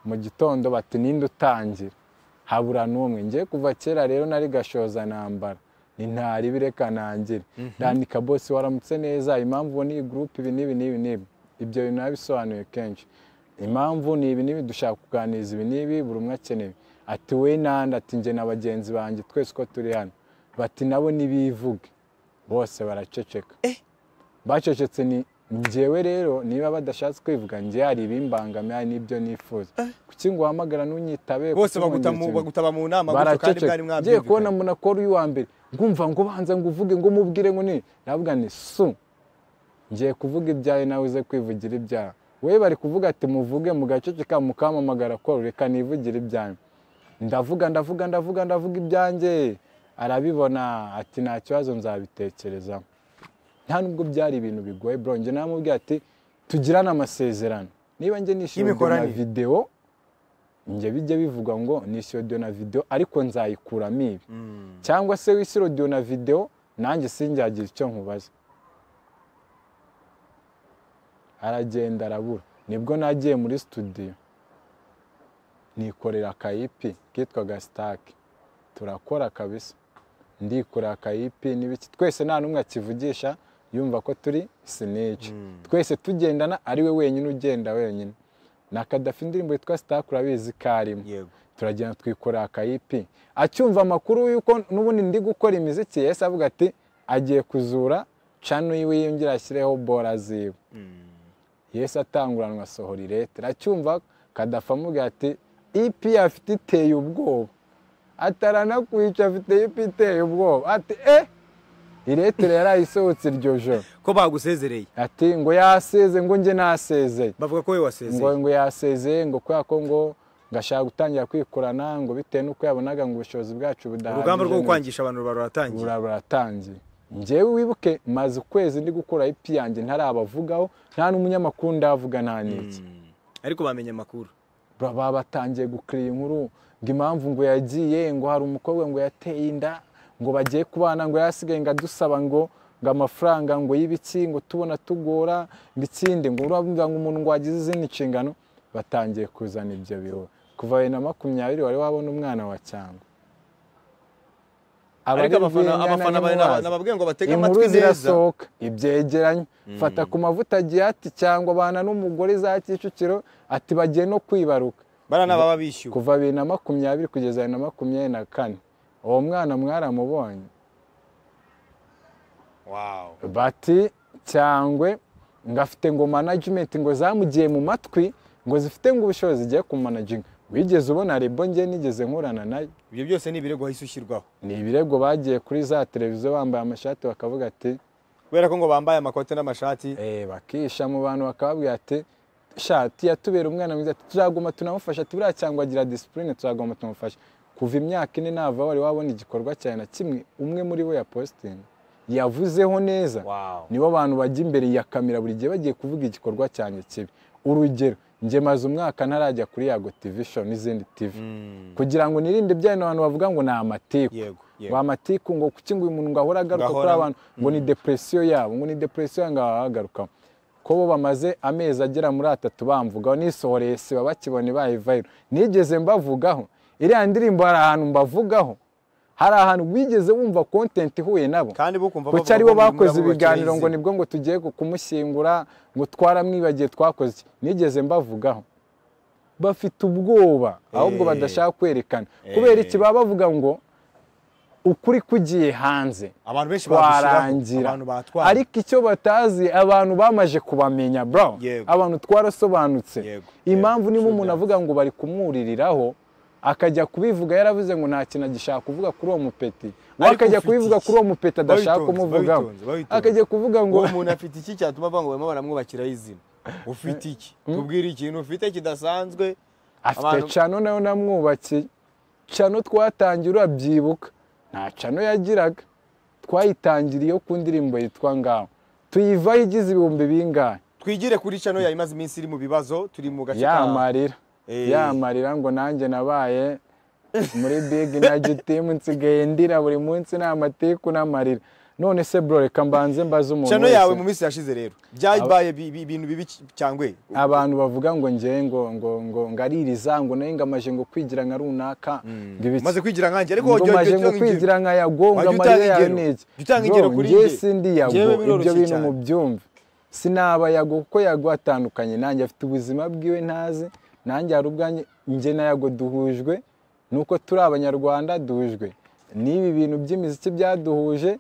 mu gitondo bati ninde utangira habura n'umwe ngiye kuva kera rero nari gashoza ntambara ni ntaribi reka nangire ndandika bose waramutse neza impamvu ubu ni gurupe ibi n'ibi n'ibi n'ibi ibyo bintu nabisobanuye kenshi impamvu ni ibi n'ibi dushaka kuganiriza ibi n'ibi buri umwe akeneye ati we nandi ati njye na bagenzi banjye twese uko turi hano bati nabo nibivuge bose baraceceka bacecetse ni njyewe rero niba badashatse kwivuga njye hari ibimbangamiye hari n'ibyo nifuza kuki ngo uhamagara ntunyitabe bose kuki ngo baguta mu- ngira ikintu? bagutaba mu nama gutyo kandi baraceceka bwari ngiye kubona umuntu mwabyumvikanye akora uyu wa mbere ngumva ngo banza ngo uvuge ngo mubwire ngo ni navuga ni su ngiye kuvuga ibyawe nawe uze kwivugira ibyawe we bari kuvuga ati muvuge mugaceceka mukamamagara ko reka nivugire ibyanyu ndavuga ndavuga ndavuga ndavuga ibyanjye arabibona ati nta kibazo nzabitekereza nta nubwo byari ibintu bigoye bro njye namubwira ati tugirane amasezerano niba njye nishyuye audio na Y'imikoranire. videwo njye bijya bivugwa ngo nishyuye audio na videwo ariko nzayikuramo ibi cyangwa se wishyura audio na videwo nanjye sinjyagira icyo nkubaza aragenda arabura nibwo nagiye muri studio nikorera akayipi kitwaga sitake turakora kabisa ndikorera akayipi n'ibiki twese nta n'umwe akivugisha yumva ko turi sinici twese tugendana ari we wenyine ugenda wenyine na kadafi indirimbo yitwa sitake urabizi ko arimo yego turagenda twikorera akayipi acyumva amakuru y'uko n'ubundi ndi gukora imiziki yahise avuga ati agiye kuzura cano yiwe yongera ashyireho bora ziwe yesi atanguranwa asohora irete racyumva kadafa amubwira ati ipi afite iteye ubwoba ataranakwica afite ipi iteye ubwoba ati e iretere yarayisohotse iryo joro ko bagusezereye ati ngo yaseze ngo njye nasezeye bavuga ko we ngo wasezeye ngo yasezeye ngo kubera ko ngo ngashaka gutangira kwikorana ngo bitewe n'uko yabonaga ngo ubushobozi bwacu budahagije urugamba rwo ni- gukwangisha abantu ruba ruratangiye bura- buratangiye njyewe wibuke maze ukwezi ndi gukora ipi yanjye ntarabavugaho nta n'umunyamakuru ndavuga nta n'iki ariko bamenye amakuru Ba- baba batangiye gukira inkuru ngo impamvu ngo yagiye ngo hari umukobwa ngo yateye inda ngo bagiye kubana ngo yasigaye ngo adusaba ngo ngo amafaranga ngo y'ibiki ngo tubona tugora ngo ikindi ngo urumva ngo umuntu ngo wagize izindi nshingano batangiye kuzana ibyo bihuha kuva bibiri na makumyabiri wari wabona umwana wa cyangwa Abari ariko Rwenya abafana na abafana bari Nyamubazi, nababwiye ngo batege inkuru amatwi neza zirasohoka ibyegeranyo fata ku mavuta agiye ati cyangwa abana n'umugore za kicukiro ati bagiye no kwibaruka barana baba bishyuwe kuva bibiri na makumyabiri kugeza bibiri na makumyabiri na kane uwo mwana mwaramubonye wow bati cyangwe ngo afite ngo manajimenti ngo zamugiye mu matwi ngo zifite ngo ubushobozi zigiye kumanajinga wigeze ubona rebo nge nigeze nkurana nayo ibyo byose ni ibirego wahise ushyirwaho ni ibirego bagiye kuri za televiziyo bambaye amashati bakavuga ati kubera ko ngo bambaye amakote n'amashati Eh, bakisha mu bantu bakababwira ati shati yatubera umwana mwiza ati, turaguma tunamufasha ati buriya cyangwa agira disipurine turaguma tumufasha ku kuva imyaka ine nava wari wabona igikorwa cyawe na kimwe umwe muri bo yapositinga yavuzeho neza Wow. nibo abantu bajya imbere ya kamera buri gihe bagiye kuvuga igikorwa cyanjye kibi urugero njye maze umwaka ntarajya kuri yago tv show n'izindi tv kugira ngo nirinde bya bino abantu bavuga ngo ni amatiku Yego, yego. ngo amatiku ngo kuki ngo uyu muntu ngo ahora agaruka kuri Ngahora- abantu ngo ni depresiyo yabo ngo ni depresiyo yange agarukaho ko bo bamaze amezi agera muri atatu bamvugaho nisohoreye siba bakibone baye viral nigeze mbavugaho iriya ndirimbo hari ahantu mbavugaho hari ahantu wigeze wumva content ihuye nabo kandi bo kumva kuki bavuga aribo ko muri bakoze nabo ibiganiro bakizi. ngo nibwo ngo tugiye ku- kumushyingura ngo twaramwibagiye twakoze iki nigeze mbavugaho bafite ubwoba ahubwo Eh. badashaka kwerekana kubera Eh. iki baba bavuga ngo ukuri kugiye hanze abantu benshi bagushyiraho, twarangira abantu batwara ariko icyo batazi abantu bamaze kubamenya bro Yego. abantu twarasobanutse Yego, impamvu yego, niba true umuntu that. avuga ngo bari kumuririraho akajya kubivuga yaravuze ngo nta kintu agishaka kuvuga kuri uwo mupeti we Ariko akajya ufite kubivuga iki? kuri uwo mupeti adashaka Babitonze, kumuvugaho babitonze, babitonze. akajya kuvuga ngo uwo muntu afite iki cyatuma bava ngo barimo baramwubakiraho izina ufite iki tubwire ikintu ufite kidasanzwe afite abantu- cano nayo namwubakiye cano twatangiye urabyibuka nta cano yagiraga twayitangiriye yo ku ndirimbo yitwa ngaho tuyivaho igize ibihumbi bingahe twigire kuri cano yayo imaze iminsi iri mu bibazo turi mu gace ka- yamarira Eh. yamarira ngo nanjye nabaye muri big na gitimu nsigaye ndira buri munsi ni amatiku n'amarira none se bro reka mbanze mbaze umuntu cano wese yawe mu minsi yashize rero byabaye bi- bi- ibintu bibi cyangwe abantu bavuga ngo njyewe ngo ngo ngo ngaririza ngo nayo ngamaje ngo kwigira nka runaka ngo ibiki maze kwigira nkanjye ariko ngo jya- jya maje ngo utanga ingero. kwigira nka yago ngo Wajya amarira utanga yawe ingero. ni iki Jya utanga Bro, ingero kuri njye njye. sindi yago Njyewe ibyo biroroshye bintu cyane. mubyumve sinaba yago kuko yago atandukanye nanjye afite ubuzima bwiwe ntazi nanjye hari ubwanjye njye na yago duhujwe nuko turi abanyarwanda duhujwe n'ibi bintu by'imiziki byaduhuje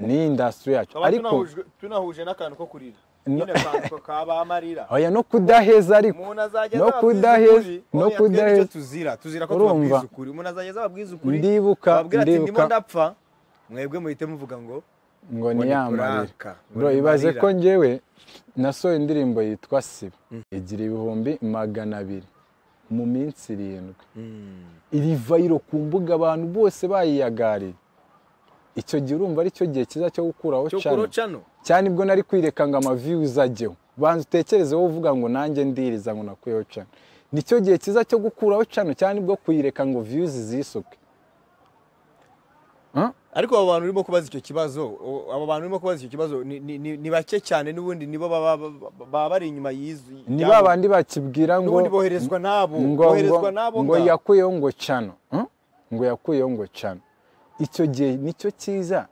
ni indasitiri yacu ariko tunahuje n'akantu ko kurira No. nyine akantu kabamarira oya no kudaheza ariko umuntu azajya no aza ababwiza kudaheza- ukuri. no Oya, twebwe kudaheza. icyo tuzira tuzira ko Urumva? tubabwiza ukuri umuntu azajya aza ababwiza ukuri Ndibuka, ababwira ati ndimo ndibuka. ndapfa mwebwe muhite muvuga ngo ngo Ngo ni niyamarira kuraka, ngo bro ni ibaze marira. ko njyewe nasohoye indirimbo yitwa siba igira ibihumbi magana abiri mu minsi irindwi iri vayiro ku mbuga abantu bose bayiyagariye icyo gihe urumva ari cyo gihe cyiza cyo gukuraho cyo channel. kurocano cyane ibwo nari kwireka ngo amaviyuzi ajyeho banza utekereze wowe uvuga ngo nanjye ndiriza ngo nakuyeho cano nicyo gihe cyiza cyo gukuraho cano cyane ibwo kuyireka ngo viyuzi zisuke ariko abo bantu urimo kubaza icyo kibazo o- abo bantu urimo kubaza icyo kibazo ni- ni- ni ni bake cyane n'ubundi nibo baba baba- baba bari inyuma y'izu ni yabo. ba bandi bakibwira ngo n'ubundi boherezwa n'abo ngo, boherezwa n'abo ngo, ngo ngaho. yakuyeho ngo cano hmm? ngo yakuyeho ngo cano icyo gihe nicyo cyiza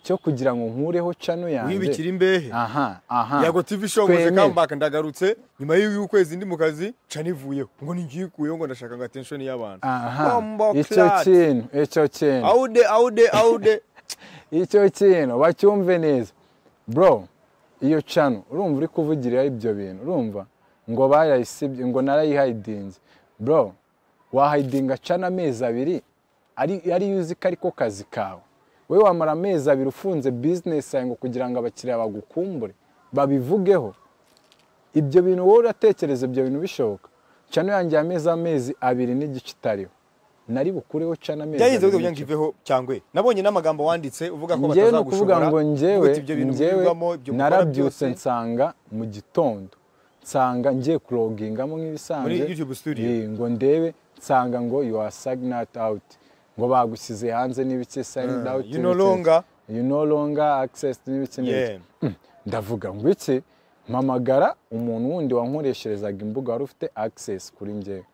cyo kugira ngo nkureho cano wibikira yanjye imbehe aha aha yago tv show ngoze Twemere. comeback ndagarutse nyuma y'ukwezi ndi mu kazi ca nivuyeho ngo ningikuyeho ngo ndashaka ngo attention y'abantu aha Bombo icyo clat. kintu icyo kintu aude aude aude icyo kintu bacyumve neza bro iyo cano urumva uri kuvugirira ibyo bintu urumva ngo barayisibye ngo narayihayidinze bro wahayidinga cana amezi abiri ari- ariyo uzi ko ariko kazi kawe wowe wamara amezi abiri ufunze bizinesi yawe ngo kugira ngo abakiriya bagukumbure babivugeho ibyo bintu wowe uratekereza ibyo bintu bishoboka cano yanjye yameze amezi abiri n'igice itariho nari bukureho cana amezi byayize abiri kugira ngo n'igice. iveho cyangwe nabonye n'amagambo wanditse uvuga ko njyewe ni ukuvuga batazagushobora ngo njyewe uvuga ati ibyo bintu njyewe mubirirwamo, ibyo mukora narabyutse byose." nsanga mu gitondo nsanga ngiye kurogingamo nk'ibisanzwe Muri YouTube studio? Eh, ngo ndebe nsanga ngo you are signed out ngo bagusize hanze n'ibiki signed Ah, out you no n'ibiki. longer. you no longer access n'ibiki n'ibiki Yeah. ndavuga ngo iki mpamagara umuntu wundi wankoresherezaga imbuga wari ufite access kuri njyewe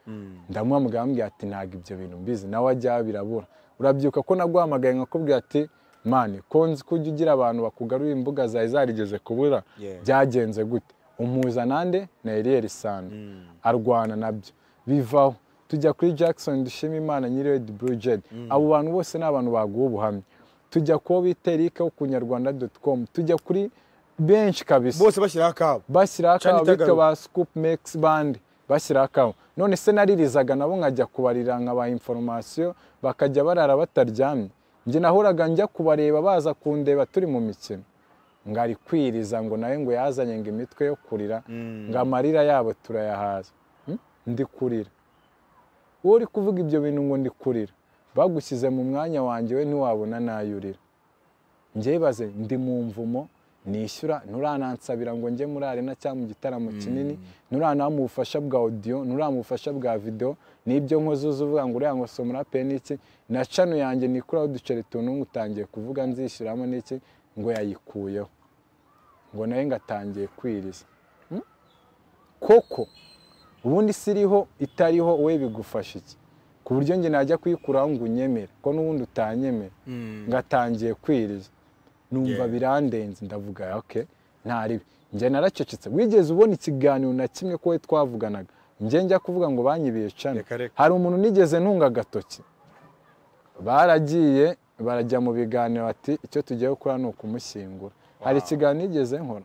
ndamuhamagara ambwira ati ntabwo ibyo bintu mbizi nawe ajya birabura urabyuka ko naguhamagaye nkakubwira ati mani konzi ko ujya ugira abantu bakugarurira imbuga zawe zarigeze kubura Yeah. byagenze gute umuhuza nande na Eliel Sando arwana nabyo bivaho tujya kuri Jackson dushima Imana nyiri Red Blue Jed abo bantu bose ni abantu baguha ubuhamya tujya kubo bita Eric wo ku nyarwanda.com tujya kuri benshi kabisa bose bashyiraho akabo bashyiraho Chan akabo bityo itagaruka. ba scoop max band bashyiraho akabo none se naririzaga nabo nkajya kubarira nkabaha inforomasiyo bakajya barara bataryamye njye nahoraga njya kubareba baza kundeba turi mu mikino ngari kwiriza ngo nawe ngo yazanye ngo imitwe yo kurira ngo amarira yabo turayahaza Hmm? ndi kurira wowe uri kuvuga ibyo bintu ngo ndi kurira bagushyize mu mwanya wanjye we ntiwabona nayurira njyebaze ndi mu mvumo nishyura nturanansabira ngo njye muri arena cyangwa mu gitaramo kinini nturanamu ubufasha bwa odiyo nturamu ubufasha bwa videwo n'ibyo nkoze uzi uvuga ngo uriya ngo si umurape n'iki na cano yanjye nikuraho uduceri tunungu utangiye kuvuga nzishyuramo n'iki ngo yayikuyeho ngo nawe ngatangiye kwiriza Hmm? koko ubundi si iriho itariho we bigufasha iki ku buryo njye najya kuyikuraho ngo unyemere ko n'ubundi utanyemera ngatangiye kwiriza numva Yeah. birandenze ndavuga ok ntari njye naracecetse wigeze ubona ikiganiro na kimwe ko we twavuganaga njye njya kuvuga ngo banyibiye cano Reka, reka. hari umuntu nigeze ntunga agatoki baragiye barajya mu biganiro ati icyo tugiye gukora ni ukumushyingura hari ikiganiro nigeze nkora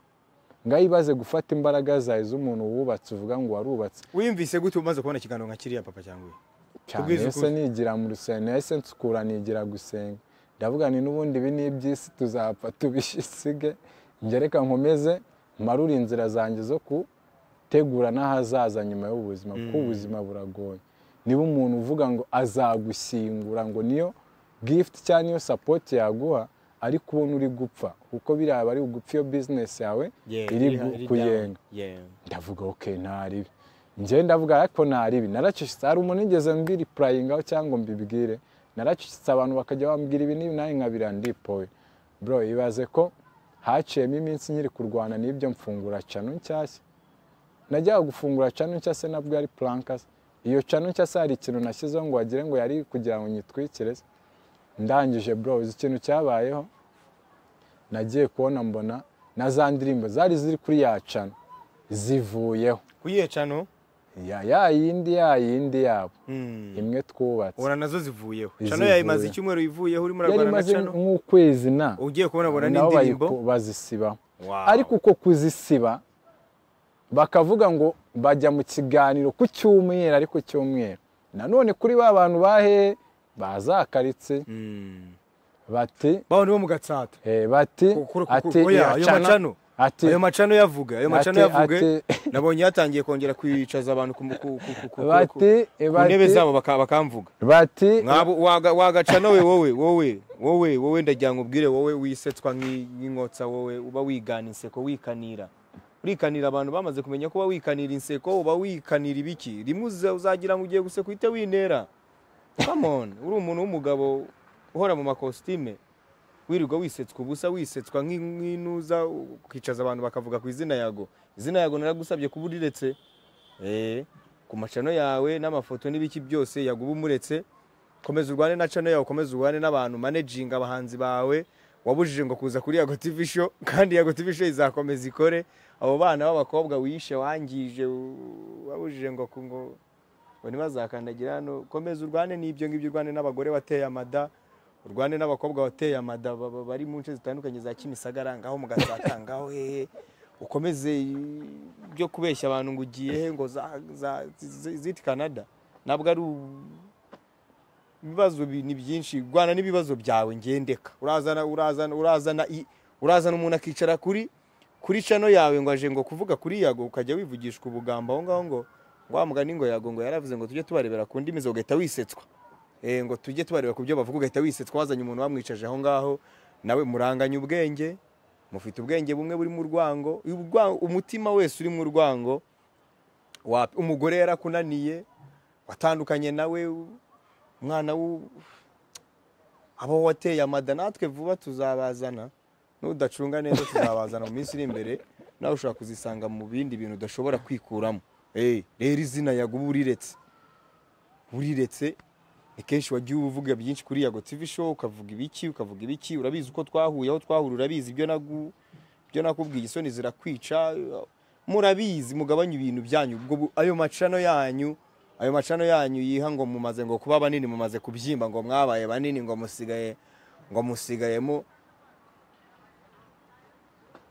ngaho ibaze gufata imbaraga zawe z'umuntu wubatse uvuga ngo warubatse wiyumvise gute umaze kubona ikiganiro nka kiriya papa cyangwa we cyane Ubwiza ese ukuze. nigira mu rusengero nahise nsukura nigira gusenga ndavuga ni n'ubundi ibi ni iby'isi tuzapfa tubisige reka nkomeze marure inzira zanjye zo gutegura n'ahazaza nyuma y'ubuzima kuko ubuzima buragoye niba umuntu uvuga ngo azagushyingura ngo niyo gifuti cyangwa niyo sapoti yaguha ariko ubona uri gupfa kuko biriya aba ari ugupfa iyo bizinesi yawe iri gu- kuyenga ndavuga ok ntaribi njye ndavuga ariko ntaribi naracucitse hari umuntu nigeze mbiri purayingaho cyangwa mbibwire naracucitse abantu bakajya bambwira ibi n'ibi nawe nkabira ndipoye bro ibaze ko haciyemo iminsi nkiri kurwana n'ibyo mfungura cano nshyashya najyaga gufungura cano nshyashya nabwo yari plankasi iyo cano nshyashya hari ikintu nashyizeho ngo wagira ngo yari kugira ngo nyitwikire se. ndangije bro uzi ikintu cyabayeho nagiye kubona mbona na za ndirimbo zari ziri kuri ya cano zivuyeho kuyihe cano ya ya yindi ya yindi yabo imwe twubatse ubona nazo zivuyeho Izivuye. cano yawe imaze icyumweru ivuyeho urimo yari urarwana na imaze cano nk'ukwezi na ugiye kubona abona nabo n'indirimbo bayiku- bazisibaho Wow. ariko uko kuzisiba bakavuga ngo bajya mu kiganiro ku cyumweru ariko cyumweru nanone kuri ba bantu bahe bazakaritse Mm. bati bawundi bo mu gatsata eh, bati Kukuru, kukuru. ati Oya, ya ayo cana- macano. ati ayo macano yavuga ayo macano Ate- yavuga ate- nabonye yatangiye kongera kwicaza abantu ku ku- ku- ku- ku- bati ku- ku bati ntebe zabo baka- bakamvuga bati mwabo waga- wagacana we wowe wowe wowe wowe ndagira ngo ubwire wowe wisetswa nk'i- nk'inkotsa wowe uba wigana inseko wikanira urikanira abantu bamaze kumenya ko uba wikanira inseko uba wikanira ibiki rimwe uza- uzagira ngo ugiye guseka uhite winera come on uri umuntu w'umugabo uhora mu makositime wirirwa wisetswa ubusa wisetswa nk'i- nk'inuza ukicaza abantu bakavuga ku izina yago izina yago naragusabye kuba uriretse Eh, ku macano yawe n'amafoto n'ibiki byose yaguba umuretse komeza urwane na channel yawe komeza urwane n'abantu managing abahanzi bawe wabujije ngo kuza kuri Yago TV show kandi Yago TV show izakomeza ikore abo bana b'abakobwa wishe wangije u- wabujije ngo ku- ngo ngo ntibazakandagira hano komeza urwane n'ibyo ngibyo urwane n'abagore wateye amada urwane n'abakobwa wateye amada ba- ba- bari mu nce zitandukanye za Kimisagara ngaho mu Gatsata ngaho hehe ukomeze byo kubeshya abantu ngo ugiye he ngo za, za, zi- ziti Canada nabwo ari u- ibibazo bi- ni byinshi rwana n'ibibazo byawe ngendeka urazana urazana urazana i- urazana umuntu akicara kuri kuri cano yawe ngo aje ngo kuvuga kuri yago ukajya wivugishwa ubugambo aho ngaho ngo wa mugani ngo yago ngo yaravuze ngo tujye tubarebera ku ndimi ze ugahita wisetswa Eh, ngo tujye tubareba ku byo bavuga ugahita wisetswa wazanye umuntu wamwicaje aho ngaho nawe muranganye ubwenge mufite ubwenge bumwe buri mu rwango Urwa- umutima wese uri mu rwango wa- umugore yarakunaniye watandukanye nawe umwana w'u- abo wateye amada natwe vuba tuzabazana n'udacunga neza tuzabazana mu minsi iri imbere nawe ushobora kuzisanga mu bindi bintu udashobora kwikuramo Eh, rero izina yaguba uriretse uriretse ni kenshi wagiye uvuga byinshi kuri yago tv show ukavuga ibiki ukavuga ibiki urabizi uko twahuye aho twahura urabizi ibyo nagu ibyo nakubwiye isoni zirakwica murabizi mugabanye ibintu byanyu ubwo bu- ayo macano yanyu ayo macano yanyu yiha ngo mumaze ngo kuba banini mumaze kubyimba ngo mwabaye banini ngo musigaye ngo musigayemo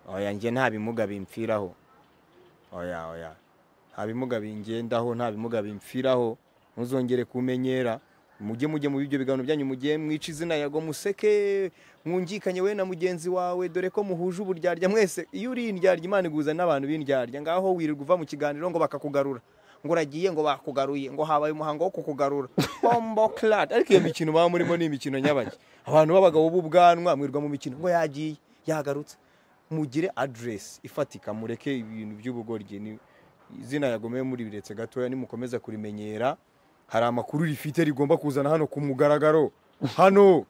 oya njye nta bimuga bimpfiraho oya oya nta bimuga bingendaho nta bimuga bimpfiraho ntuzongere kumenyera mujye mujye mu bibyo biganiro byanyu mujye mwica izina yago museke mwungikanye we na mugenzi wawe dore ko muhuje uburyarya mwese iyo uri indyarya imana iguhuza n'abantu b'indyarya ngaho wirirwa uva mu kiganiro ngo bakakugarura ngo uragiye ngo bakugaruye ngo habaye umuhango wo kukugarura bombo clad ariko iyo mikino baba murimo ni imikino nyabaki abantu b'abagabo b'ubwanwa mwirwa mu mikino ngo yagiye yagarutse mugire aderesi ifatika mureke ibintu by'ubugoryi ni izina yagomeye muri biretse gatoya nimukomeza kurimenyera hari amakuru rifite rigomba kuzana hano ku mugaragaro hano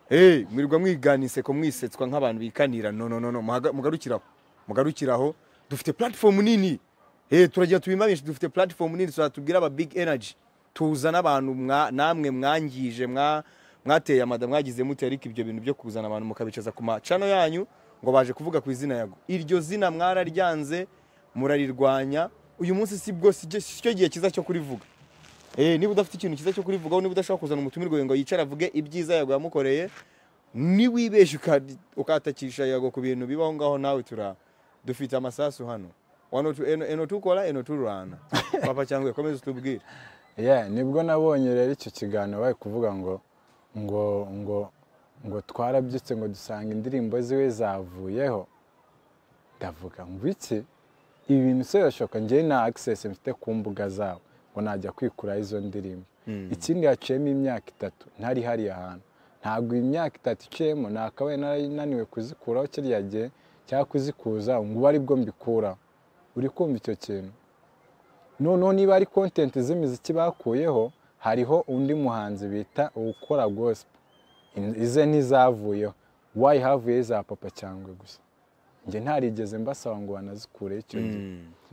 hey, mwirirwa mwiganise ko mwisetswa nk'abantu bikanira no no no no muhaga- mugarukiraho mugarukiraho dufite platform nini hey, turagira tubimamishe dufite platform nini tuzatubwira aba big energy tuzana abantu mwa- namwe mwangije mwa mwateye amada mwagize mute ariko ibyo bintu byo kuzana abantu mukabicaza ku macano yanyu ngo baje kuvuga ku izina yago iryo zina mwararyanze murarirwanya uyu munsi si bwo si cyo- si cyo gihe cyiza cyo kurivuga Eh, niba udafite ikintu cyiza cyo kurivugaho niba udashaka kuzana umutumirwa ngo yicara avuge ibyiza yago yamukoreye niwibeshye ukadi- ukatakisha yago ku bintu bibaho ngaho nawe tura dufite amasasu hano wano tu- eno eno tukora eno turwana papa cyangwa komeza utubwire Yeah, nibwo nabonye rero icyo kiganiro bari kuvuga ngo ngo ngo ngo twarabyutse ngo dusanga indirimbo ziwe zavuyeho ndavuga ngo iki ibi bintu se birashoboka njyewe nta access mfite ku mbuga zabo ngo najya kwikuraho izo ndirimbo ikindi haciyemo imyaka itatu ntari hariya hantu ntabwo iyi myaka itatu iciyemo nakabaye narananiwe kuzikuraho kiriya gihe cyangwa kuzikuza ngo ubu ari bwo mbikuraho uri kumva icyo kintu noneho niba ari content z'imiziki bakuyeho hariho undi muhanzi bita ukora gospel In- ize ntizavuyeho wayi havuyeho iza papa cyangwa gusa njye ntarigeze mbasaba ngo banazikureho icyo gihe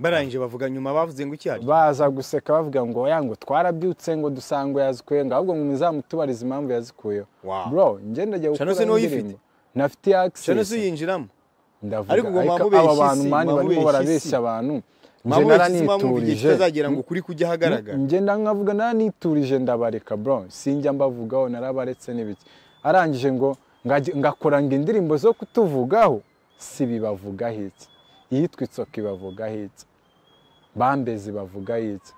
barangije bavuga nyuma bavuze ngo icyari baza guseka bavuga ngo ya ngo twarabyutse ngo dusanga yazikuye ngo ahubwo ngo muzamutubarize impamvu yazikuyeho Wow. bro ngenda ajya Shano gukora se niwe uyifite? indirimbo nafite cyane se access uyinjiramo ndavuga Ariko ngo ariko mwamubeshye aba bantu isi, mani barimo mwamubeshye barabeshya isi. abantu njye mpamvu igihe naraniturije kitazagera ngo ukuri kujya ahagaragara ngenda nkavuga naniturije ndabareka bro sinjya mbavugaho narabaretse n'ibiki arangije ngo ngajya- ngakora ngo indirimbo zo kutuvugaho si bibavugaho iki iyitwa itsoka ibavugaho iki bambezi bavugaho iki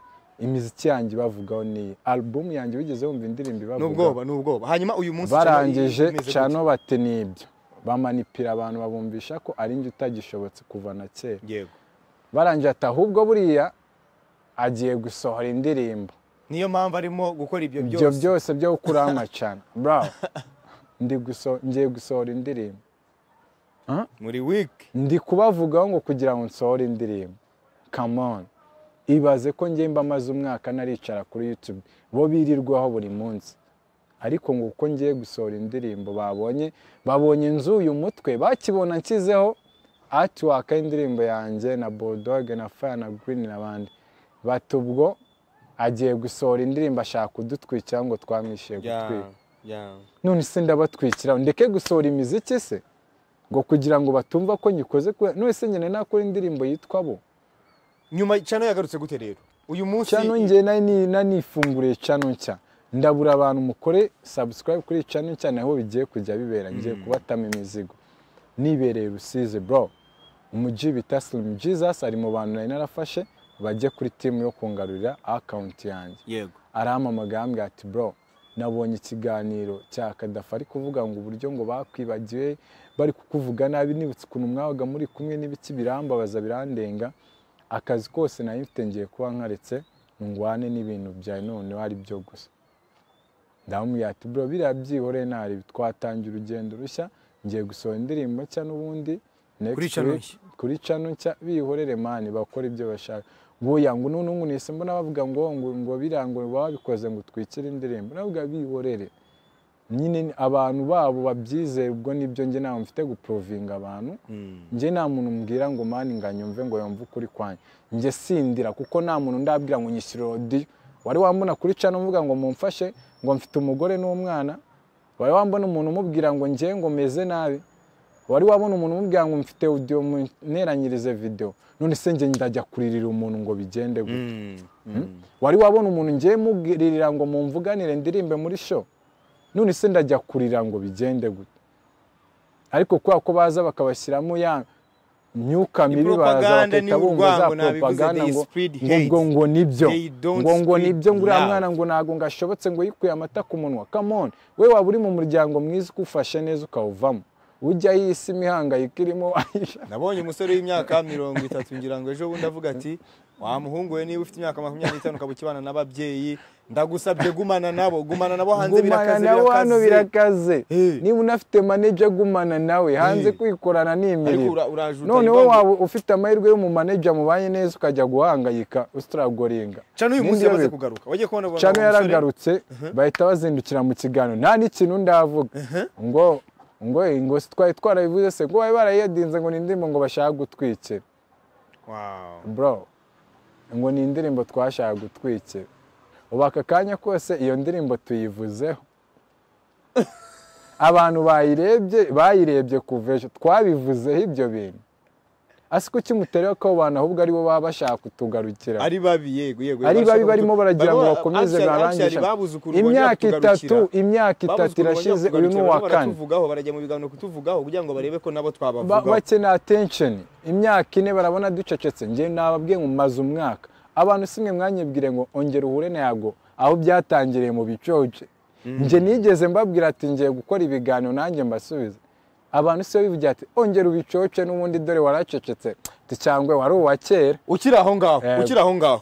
imiziki yanjye ibavugaho n'iyi alubumu yanjye wigeze wumva indirimbo ni ibavugaho ubwoba ni ubwoba hanyuma uyu munsi cyane barangije imeze cano bati n'ibyo bamanipira abantu babumvisha ko ari njye utagishobotse kuva na kera gute? yego barangije ati ahubwo buriya agiye gusohora indirimbo niyo mpamvu arimo gukora ibyo ibyo byose byose byo gukuraho amacana bro ndi guso- ngiye gusohora indirimbo muri week ndi kubavugaho ngo kugira ngo nsohore indirimbo come on ibaze ko ngiye mba maze umwaka naricara kuri youtube bo birirwaho buri munsi ariko ngo uko ngiye gusohora indirimbo babonye babonye inzu uyu mutwe bakibona nshyizeho atiwaka indirimbo yanjye na bodoge na faya na girini n'abandi bati ubwo agiye gusohora indirimbo ashaka kudutwikira ngo twamwishyuye gutwika none se ndabatwikira ndeke gusohora imiziki se ngo kugira ngo batumva ko nyikoze kubera none se njye nari nakora indirimbo yitwa bo nyuma cano yagarutse gute rero uyu munsi cano njye nari ni- nanifunguriye cano nshya ndabura abantu mukore subscribe kuri cano nshya naho bigiye kujya bibera ngiye kubatama imizigo nibereye rusizi bro umuji bita slim jesus ari mu bantu nari narafashe bajye kuri timu yo kungarurira akawunti yanjye yego arampamagaye ambwira ati bro nabonye ikiganiro cya kadafi ari kuvuga ngo uburyo ngo bakwibagiwe bari kukuvuga nabi nibutse ukuntu mwabaga muri kumwe n'ibiki birambabaza birandenga akazi kose nari mfite ngiye kuba nkaretse ngwane n'ibintu bya noneho ari byo gusa ndamubwira ati bro biriya byihore ntari twatangiye urugendo rushya ngiye gusohora indirimbo nshya n'ubundi next Kuri channel week- nshya. kuri cano nshya bihorere mani bakora ibyo bashaka boya ngo none ubu nise mbona bavuga ngo ngo ngo biriya ngo baba babikoze ngo utwikire indirimbo navuga bihorere nyine ni- abantu babo babyizeye ubwo nibyo njye ntabwo mfite guprovinga abantu njye nta muntu mbwira ngo mani ngo anyumve ngo yumve ukuri kwanyu njye sindira kuko nta muntu ndabwira ngo nyishyure rodiyo wari wambona kuri cano mvuga ngo mumfashe ngo mfite umugore n'umwana wari wambona umuntu umubwira ngo njye ngo meze nabi wari wabona umuntu umubwira ngo mfite audio munteranyirize video none se njye ndajya kuririra umuntu ngo bigende gute wari wabona umuntu ngiye muririra ngo mumvuganire ndirimbe muri show none se ndajya kurira ngo bigende gute ariko kubera ko baza bakabashyiramo ya myuka mibi baza propaganda, ni bagahita bumva za urwango, nabivuze, propaganda they ngo spread ngo ubwo hate. ngo nibyo They don't ngo ngo spread nibyo ngo uriya love. mwana ngo ntabwo ngo ashobotse ngo yikuye amata ku munwa come on we waba uri mu muryango mwiza ukufashe neza ukawuvamo ujya iyi si imihangayiko irimo nabonye umusore w'imyaka mirongo itatu ngira ngo ejo bundi avuga ati wa muhungu we niba ufite imyaka makumyabiri n'itanu ukaba ukibana n'ababyeyi ndagusabye gumana nabo gumana nabo hanze gumana birakaze nawe hano birakaze birakaze Eh. niba unafite maneja gumana nawe hanze Eh. kwikorana ni ariko imirimo ura- urajuta noneho ibibazo. waba ufite amahirwe y'umumaneja mubanye neza ukajya guhangayika usitaragoringa cana uyu munsi Nindi yamaze yabe- kugaruka wagiye kubona uwo cano musore? yaragarutse bahita bazindukira mu kiganiro nta n'ikintu ndavuga ngo ngo ngo si twari twarabivuze se ngo bari barayedinze ngo ni indirimbo ngo bashaka gutwikira Wow. bro ngo ni indirimbo twashaka gutwikira ubu aka kanya kose iyo ndirimbo tuyivuzeho abantu bayirebye bayirebye kuva ejo twabivuzeho ibyo bintu asi kuki muterera ko abo bantu ahubwo aribo baba bashaka kutugarukira ari babi yego yego ari bashaka babi barimo kutu- baragira ngo barimo- bakomeze actually- barangisha actually babuze ukuntu imyaka bongera itatu kutugarukira. imyaka itatu Babuze ukuntu irashize bongera uyu ni kutugarukira, uwa barimo kane baratuvugaho, bajya mu biganiro kutuvugaho kugira ngo barebe ko nabo Ba- twabavugaho bakeneye attention imyaka ine barabona ducecetse njye nababwiye ngo maze umwaka abantu simwe mwanyibwire ngo ongera uhure nago aho byatangiriye mu bicoce njye nigeze mbabwira ati ngiye gukora ibiganiro nanjye mbasubiza abantu si bo bivugira ati ongera ubicoce n'ubundi dore waracecetse tucyangwe wari uwa kera ukiri aho ngaho Eh. ukiri aho ngaho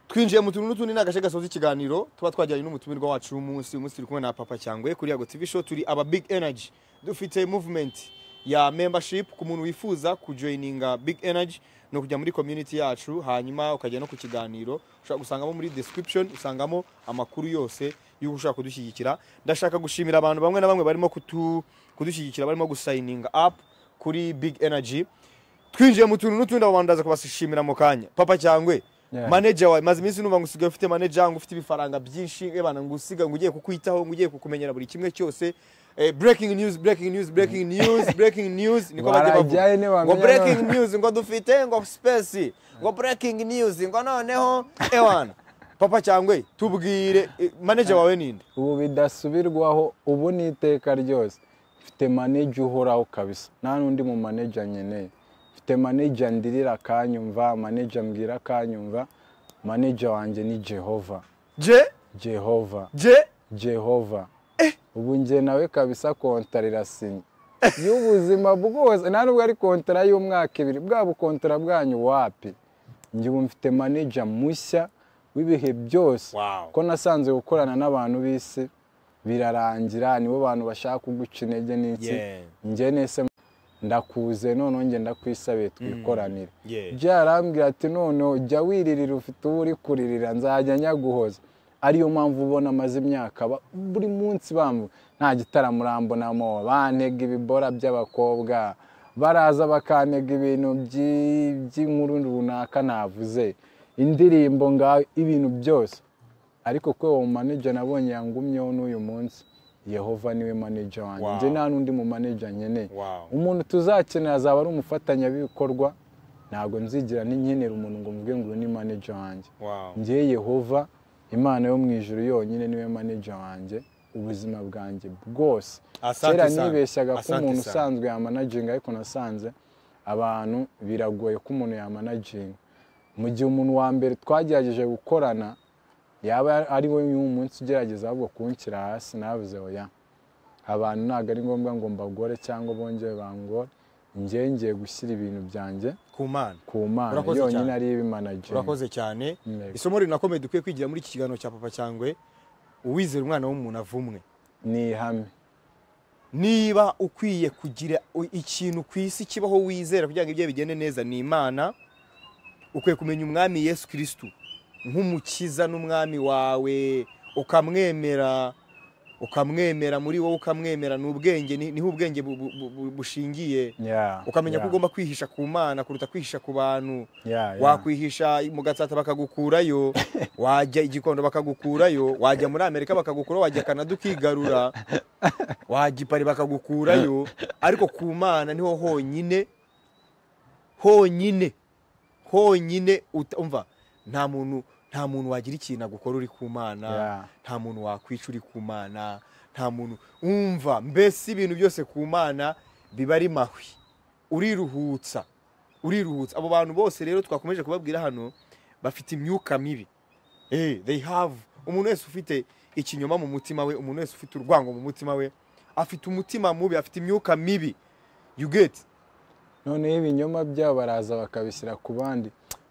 twinjiye mu tuntu n'utundi ni agace gasoza ikiganiro tuba twajyanye n'umutumirwa wacu w'umunsi uyu munsi turi kumwe na papa cyangwe kuri yago tv show turi aba big energy dufite movement ya membership ku muntu wifuza kujoininga big energy ni ukujya muri community yacu hanyuma ukajya no ku kiganiro ushobora gusangamo muri description usangamo amakuru yose y'uko ushobora kudushyigikira ndashaka gushimira abantu bamwe na bamwe barimo kutu- kudushyigikira barimo gusayininga up kuri big energy twinjiye mu tuntu n'utundi abo bantu ndaza kubashimira mu kanya papa cyangwe Yeah. manager wawe maze iminsi numva ngo usigaye ufite manager ngo ufite ibifaranga byinshi ebana ngo usiga ngo ugiye kukwitaho ngo ugiye kukumenyera buri kimwe cyose eh, breaking news breaking news breaking news breaking news niko bagiye bavuga Barajyaye ntibamenya ngo no- breaking news ngo dufite ngo space ngo breaking news ngo noneho ewana papa cyangwe tubwire eh, manager wawe ninde ubu bidasubirwaho ubu ni iteka ryose mfite maneja uhoraho kabisa nta n'undi mu maneja nkeneye mfite maneja ndirira akanyumva maneja mbwira akanyumva maneja wanjye ni jehova je jehova je jehova ubu njye nawe kabisa kontara irasinya y'ubuzima bwose nta nubwo ari kontara y'umwaka ibiri bwa bukontara bwanyu wapi njye ubu mfite maneja mushya w'ibihe byose Wow. ko nasanzwe gukorana n'abantu b'isi birarangira nibo bantu bashaka kuguca intege n'iki Yeah. njye nese ndakuze noneho njye ndakwisabiye twikoranire Yeah. jya arambwira ati noneho jya wiririra ufite uwo uri kuririra nzajya nyaguhoza ariyo mpamvu ubona amaze imyaka aba- buri munsi bambu nta gitaramo urambonamo bantega ibibora by'abakobwa baraza bakantega ibintu by- by'inkuru runaka navuze indirimbo nga ibintu byose ariko kwe uwo maneja nabonye yangumyeho n'uyu munsi yehova niwe maneja wanjye Wow. njye nta n'undi mu maneja nkeneye Wow. umuntu tuzakenera azaba ari umufatanyabikorwa ntabwo nzigira n'inkenera umuntu ngo mvuge ngo uyu ni maneja wanjye Wow. ngewe yehova imana yo mu ijuru yonyine niwe maneja wanjye ubuzima bwanjye bwose Asante kera sana. nibeshyaga ko Asante umuntu sana. usanzwe yamanaginga ariko nasanze abantu biragoye ko umuntu yamanaginga mu gihe umuntu wa mbere twagerageje gukorana yaba ari we uyu munsi ugerageza ahubwo kunshyira hasi navuze oya abantu ntabwo ari ngombwa ngo mbagore cyangwa bongere bangore njyewe ngiye gushyira ibintu byanjye ku mana ku mana Urakoze yonyine cyane. ari ibimanaginga urakoze cyane Yego. isomo rinakomeye dukwiye kwigira muri iki kiganiro cya papa cyangwe uwizera umwana w'umuntu avumwe ni ihame niba ukwiye kugira u- ikintu ku isi kibaho wizera kugira ngo ibyo bigende neza ni imana ukwiye kumenya umwami yesu kirisitu nk'umukiza n'umwami wawe ukamwemera ukamwemera muri wowe ukamwemera ni ubwenge ni- niho ubwenge bu- bu- bu- bu- bushingiye Yeah, ukamenya ko yeah, ugomba kwihisha ku mana kuruta kwihisha ku bantu yeah, yeah. wakwihisha mu gatsata bakagukurayo wajya igikondo bakagukurayo wajya muri amerika bakagukura wajya kanada ukigarura wajya ipari bakagukurayo ariko ku mana niho honyine honyine honyine uta- umva nta muntu nta muntu wagira ikintu agukora uri ku mana Yeah. nta muntu wakwica uri ku mana nta muntu umva mbese ibintu byose ku mana biba ari mahwi uriruhutsa uriruhutsa abo bantu bose rero twakomeje kubabwira hano bafite imyuka mibi Eh, they have umuntu wese ufite ikinyoma mu mutima we umuntu wese ufite urwango mu mutima we afite umutima mubi afite imyuka mibi you get noneho ibinyoma byabo baraza bakabishyira ku bandi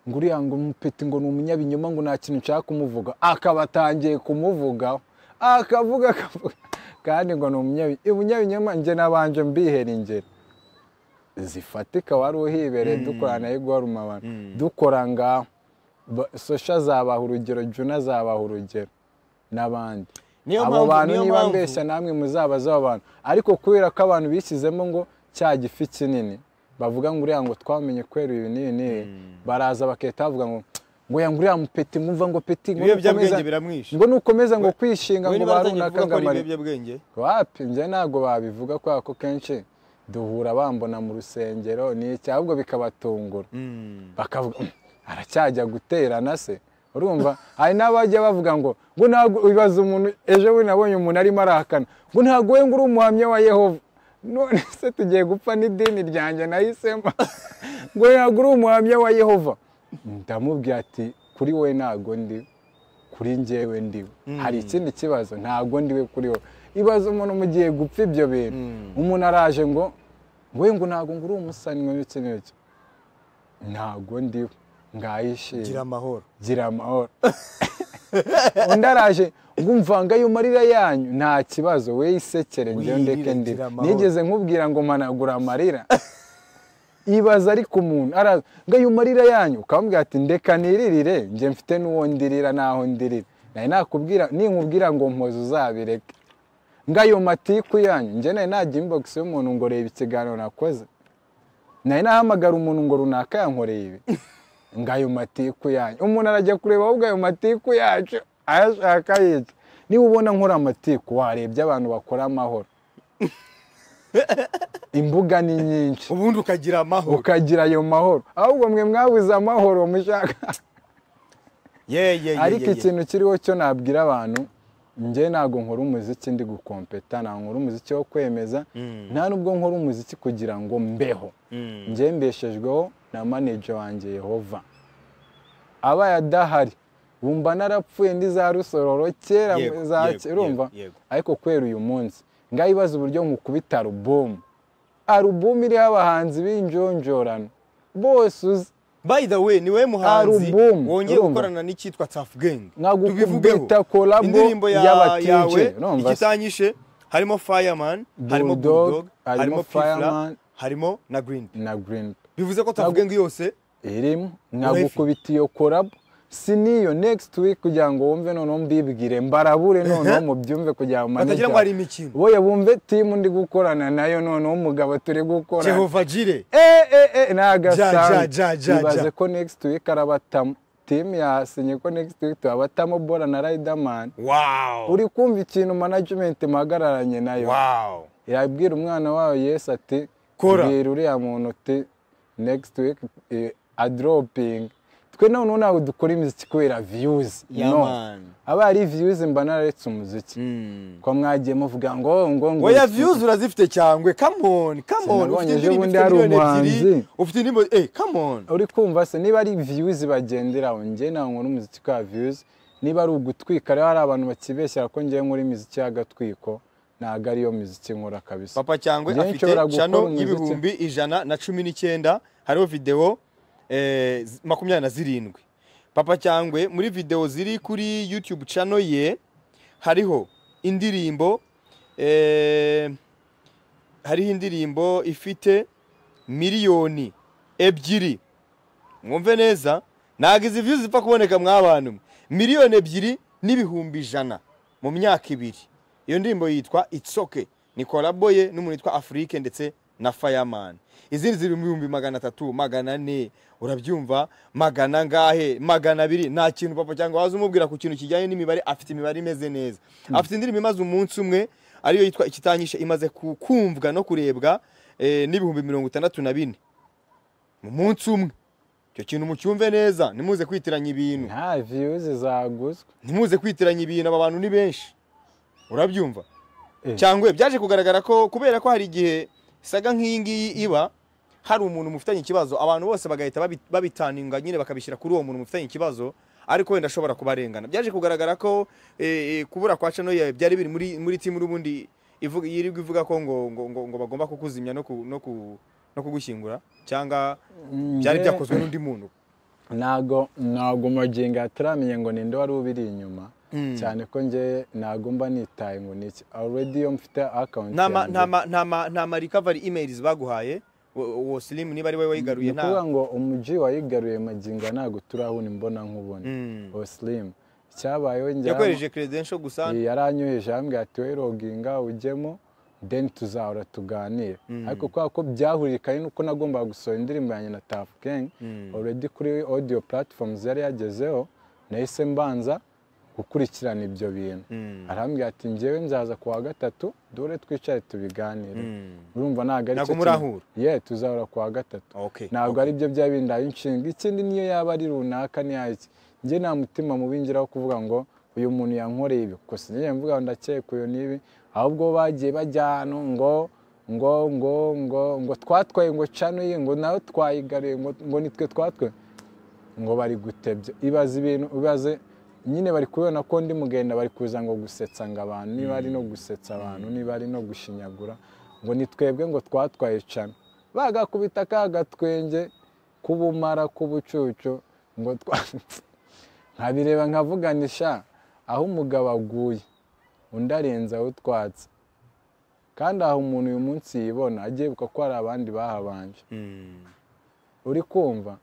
ngo uriya ngo umupeti ngo ni umunyabinyoma ngo nta kintu nshaka kumuvuga akaba atangiye kumuvugaho akavuga akavuga kandi ngo ni umunyabinyoma umunyabinyoma njye nabanje mbihera ingero zifatika wari uhibereye dukorana igwaruma abantu dukora ngaho Ba- sosha zabaha urugero juna zabaha urugero n'abandi Niyo abo mpamvu- bantu niyo niba mpamvu- mbeshya namwe muzabazaho abantu ariko kubera ko abantu bishyizemo ngo cya gifi kinini bavuga ngo uriya ngo twamenye kwera ibi n'ibi n'ibi baraza bakahita bavuga ngo ngo ya ngo uriya mupeti mwumva ngo peti ngo ibiyobyabwenge nukomeza- biramwisha ngo nukomeza ngo kwishinga We ngo niba barunaka azanye kuvuga ko ari ngamari ibiyobyabwenge wapi njye ntabwo babivuga kubera ko kenshi duhura bambona mu rusengero ni iki ahubwo bikabatungura bakavuga "Mm, aracyajya guterana se urumva hari n'abajya bavuga ngo ngo ntabwo bibaza umuntu ejo bundi nabonye umuntu arimo arahakana ngo ntabwo we ngo uri umuhamya wa yehova none se tugiye gupfa n'idini ryanjye nahisemo ngo ntabwo uri umuhamya wa yehova ndamubwira ati kuri we ntabwo ndi kuri njyewe ndiwe hari ikindi kibazo ntabwo ndiwe kuri wowe ibaza umuntu mu gihe gupfa ibyo bintu umuntu araje ngo we ngo ntabwo ngo uri umusani n'iki n'iki ntabwo ndiwe gira ngayishima amahoro gira amahoro undi araje ngo umvanga ayo marira yanyu nta kibazo we isekere njyewe ndeke Wirire, ndi gira amahoro. nigeze nkubwira ngo managura amarira ibaza ariko umuntu araza ngo ayo marira yanyu ukamubwira ati ndeka niririre njye mfite n'uwo ndirira n'aho ndirira nari nakubwira ninkubwira ngo mpoze uzabireke ngo ayo matiku yanyu njye nari najya imbogisi y'umuntu ngo reba ikiganiro nakoze nari nahamagara umuntu ngo runaka yankoreye ibi ngo ayo matiku yanyu umuntu arajya kureba ahubwo ayo matiku yacu ayashaka yica niba ubona nkora amatiku warebye abantu bakora amahoro imbuga ni nyinshi ubundi ukagira amahoro ukagira ayo mahoro ahubwo mwe mwabuze amahoro mushaka Ye, ye, ye, ariko ye, ye. ikintu kiriho cyo nabwira abantu njye ntabwo nkora umuziki ndi gukompeta ntabwo nkora umuziki wo kwemeza nta nubwo nkora umuziki kugira ngo mbeho njye mbeshejweho na maneja wanjye yehova abaye adahari wumva narapfuye ndi za rusororo kera Yego, za yego, urumva yego, yego. ariko kubera uyu munsi ngaho ibaza uburyo nkukubita alubumu alubumu iriho abahanzi b'injonjorano bose uzi by the way niwe muhanzi Album, wongeye urumva? gukorana n'icyitwa Tuff Gang tubivugeho nkagukubita kolabo indirimbo ya- yawe y'abatije urumva se? ikitanyishe harimo Fireman harimo Bulldog, Bulldog harimo harimo Fireman Fireman, harimo na Green P. na green bivuze ko Tuff Gang yose irimo nkagukubita iyo kolabo si n'iyo next week kugira ngo wumve noneho mbibwire mbarabure noneho mubyumve kugira ngo batagira ngo hari imikino boye bumve timu ndi gukorana nayo noneho umugabo turi gukorana Jehova Jire Eh, eh, eh, ni Ja, ja, agasanzwe ja, ja, ibaze ja. ko next week arabatamo timu yasinye ko next week tubabatamo bora na riderman wow uri kumva ikintu management mpagararanye nayo wow yabwira umwana wawe yesu ati Kora. bwira uriya muntu uti next week eh, adroping twe noneho ntabwo dukora imiziki kubera views Yeah, no man. aba ari views mba nararetse umuziki ko mwagiye muvuga ngo ngo ngo Oya views urazifite cyangwe come on come on Sinabonye ufite ejo indirimbo bundi hari ifite miliyoni umuhanzi. ebyiri ufite indirimbo eh come on uri kumva se niba ari views bagenderaho njye ntabwo nkora umuziki kubera views niba ari ugutwika rero hari abantu bakibeshyera ko ngewe nkora imiziki y'agatwiko ntabwo ariyo miziki nkora kabisa papa cyangwe Njye afite nshobora gukora channel umuziki. y'ibihumbi ijana na cumi n'icyenda hariho video eh, z- makumyabiri na zirindwi papa cyangwe muri video ziri kuri youtube channel ye hariho indirimbo eh, hariho indirimbo ifite miliyoni ebyiri mwumve neza ntabwo izi views zipfa kuboneka mwabantu mwe miliyoni ebyiri n'ibihumbi ijana mu myaka ibiri iyo ndirimbo yitwa itsoke ni kolabo ye n'umuntu witwa afurike ndetse na fireman izindi ziri mu bihumbi magana atatu magana ane urabyumva magana ngahe magana abiri nta kintu papa cyangwa waza umubwira ku kintu kijyanye n'imibare afite imibare imeze neza afite indirimbo imaze umunsi umwe ariyo yitwa ikitanyishe imaze ku- kumvwa no kurebwa eh, n'ibihumbi mirongo itandatu na bine mu munsi umwe icyo kintu mucyumve neza ntimuze kwitiranya ibintu nta views zaguzwe ntimuze kwitiranya ibintu aba bantu ni benshi urabyumva Eh. cyangwa byaje kugaragara ko kubera ko hari igihe isaga nk'iyi ngiyi iba hari umuntu mufitanye ikibazo abantu bose bagahita babi- babitaninga nyine bakabishyira kuri uwo muntu mufitanye ikibazo ariko wenda ashobora kubarengana byaje kugaragara ko eh, eh, kubura kwa cano yawe byari biri muri muri timu n'ubundi ivuga yirirwa ivuga ko ngo ngo ngo, ngo bagomba kukuzimya no ku, no ku, no kugushyingura cyangwa byari Njye- byakozwe n'undi muntu ntago ntabwo magingo ataramenya ngo ninde wari ubiri inyuma cyane ko njye nagomba nitaye ngo ni iki already iyo mfite akawunti ntama ntama ntama ntama recovery emails baguhaye uwo silimu niba ari wowe ni wayigaruye ukuvuga nta ngo umujyi wayigaruye magingo ntabwo turabona imbona nkubona uwo silimu cyabayeho njyamo yakoresheje credential gusa yaranyoheje yambwira ati wowe roginga ujyemo deni tuzahora tuganire ariko kubera ko byahuriye kare nuko nagombaga gusohora indirimbo yanjye na tafu kengi already kuri audio platforms yari yagezeho nahise mbanza gukurikirana ibyo bintu arambwira ati njyewe nzaza ku wa gatatu dore twicare tubiganire urumva ntabwo ari Ntabwo kintu- murahura? ye tuzahora ku wa gatatu okay ntabwo ari byo byaba indaye inshinga ikindi niyo yaba ari runaka ntiyaki njye nta mutima mubi ngira wo kuvuga ngo uyu muntu yankoreye ibi gusa njye mvuga ngo ndakeka uyu n'ibi ahubwo bagiye bajya ahantu ngo ngo ngo ngo ngo twatwaye ngo canuye ngo nawe twayigaruye ngo ngo nitwe twatwaye ngo bari gutebya ibaze ibintu ibaze nyine bari kubona ko ndi mugenda bari kuza ngo gusetsa ngo abantu niba ari no gusetsa abantu niba ari no gushinyagura ngo ni twebwe ngo twatwaye cana bagakubita ka gatwenge k'ubumara k'ubucucu ngo twa nkabireba nkavuganisha aho umugabo aguye undi arenze aho utwatse kandi aho umuntu uyu munsi yibona agiyebuka ko hari abandi bahabanje uri kumva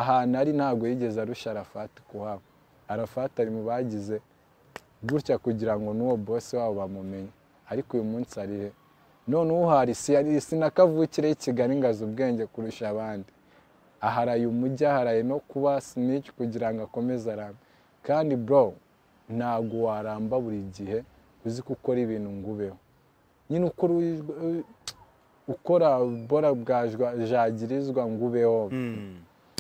ahantu ari ntabwo yigeze arusha arafata kuhaba arafata ari mu bagize gutya kugira ngo n'uwo bose wabo bamumenye ariko uyu munsi ari he none uhari si yari- si na kavukire y'i kigali ngo azi ubwenge kurusha abandi aharaye umujyi aharaye no kuba sinici kugira ngo akomeze arambe kandi bro ntabwo waramba buri gihe uzi ko ukora ibintu ngo ubeho nyine ukora uyi- ukora bora bwajwa jagirizwa ngo ubeho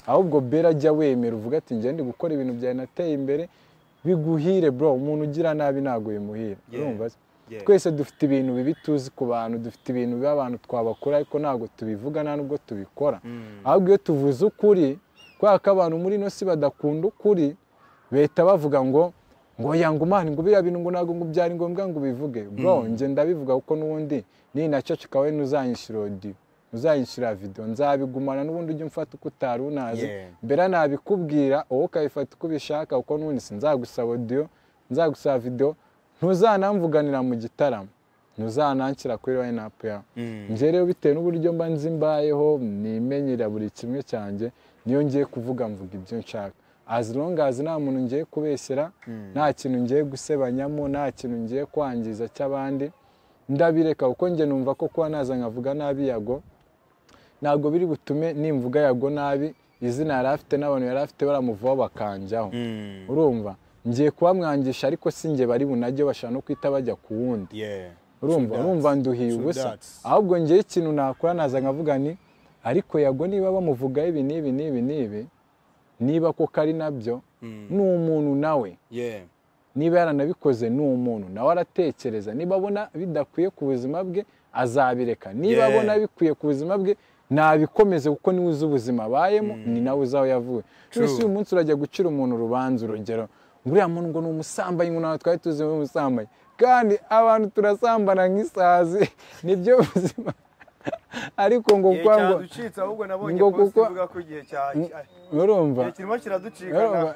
ahubwo bera ajya wemera uvuga ati njye ndi gukora ibintu byawe nateye imbere biguhire bro umuntu ugira nabi ntabwo bimuhira urumva se? Yeah. twese dufite ibintu bibi tuzi ku bantu dufite ibintu bibi abantu twabakora ariko ntabwo tubivuga nta nubwo tubikora ahubwo iyo tuvuze ukuri kubera ko abantu muri ino si badakunda ukuri leta bavuga ngo ngo yanga umwana ngo biriya bintu ngo ntabwo ngo byari ngombwa ngo ubivuge bro njye ndabivuga kuko n'ubundi niyi naceceka we ntuzanyishyura odiyo ntuzanyishyura videwo nzabigumana n'ubundi ujya umfata uko utari unazi Yeah. mbera nabikubwira wowe ukabifata uko ubishaka kuko n'ubundi sinzagusaba odiyo nzagusaba videwo ntuzanamvuganira mu gitaramo ntuzananshyira kuri line up yawe njye rero bitewe n'uburyo mba nzi mbayeho nimenyera buri kimwe cyanjye niyo ngiye kuvuga mvuga ibyo nshaka as long as nta muntu ngiye kubeshyera nta kintu ngiye gusebanyamo nta kintu ngiye kwangiza cy'abandi ndabireka kuko njye numva ko kuba naza nkavuga nabi yago ntabwo biri butume nimvuga yago nabi izina yari afite n'abantu yari afite baramuvaho bakanjyaho urumva ngiye kuba mwangisha ariko si njye bari bunajye bashaka no kwita bajya ku wundi yeah urumva True that. urumva nduhiye True ubusa that. ahubwo ngewe ikintu nakora naza nkavuga ni ariko yago niba bamuvugaho ibi n'ibi n'ibi n'ibi niba koko ari nabyo ni umuntu nawe yeah niba yaranabikoze ni umuntu nawe aratekereza niba abona bidakwiye ku buzima bwe azabireka niba Yeah. abona bikwiye ku buzima bwe nabikomeze kuko niwe uzi ubuzima abayemo ni nawe uzi aho yavuye True. uyu munsi urajya gucira umuntu urubanza urugero ngo uriya muntu ngo ni umusambanyi ngo ntabwo twari tuzi umusambanyi kandi abantu turasambana nk'isazi nibyo buzima ariko ngo kuko ngo ucitse ahubwo nabonye ngo post kuko- ivuga ko igihe cya urumva kirimo kiraducika urumva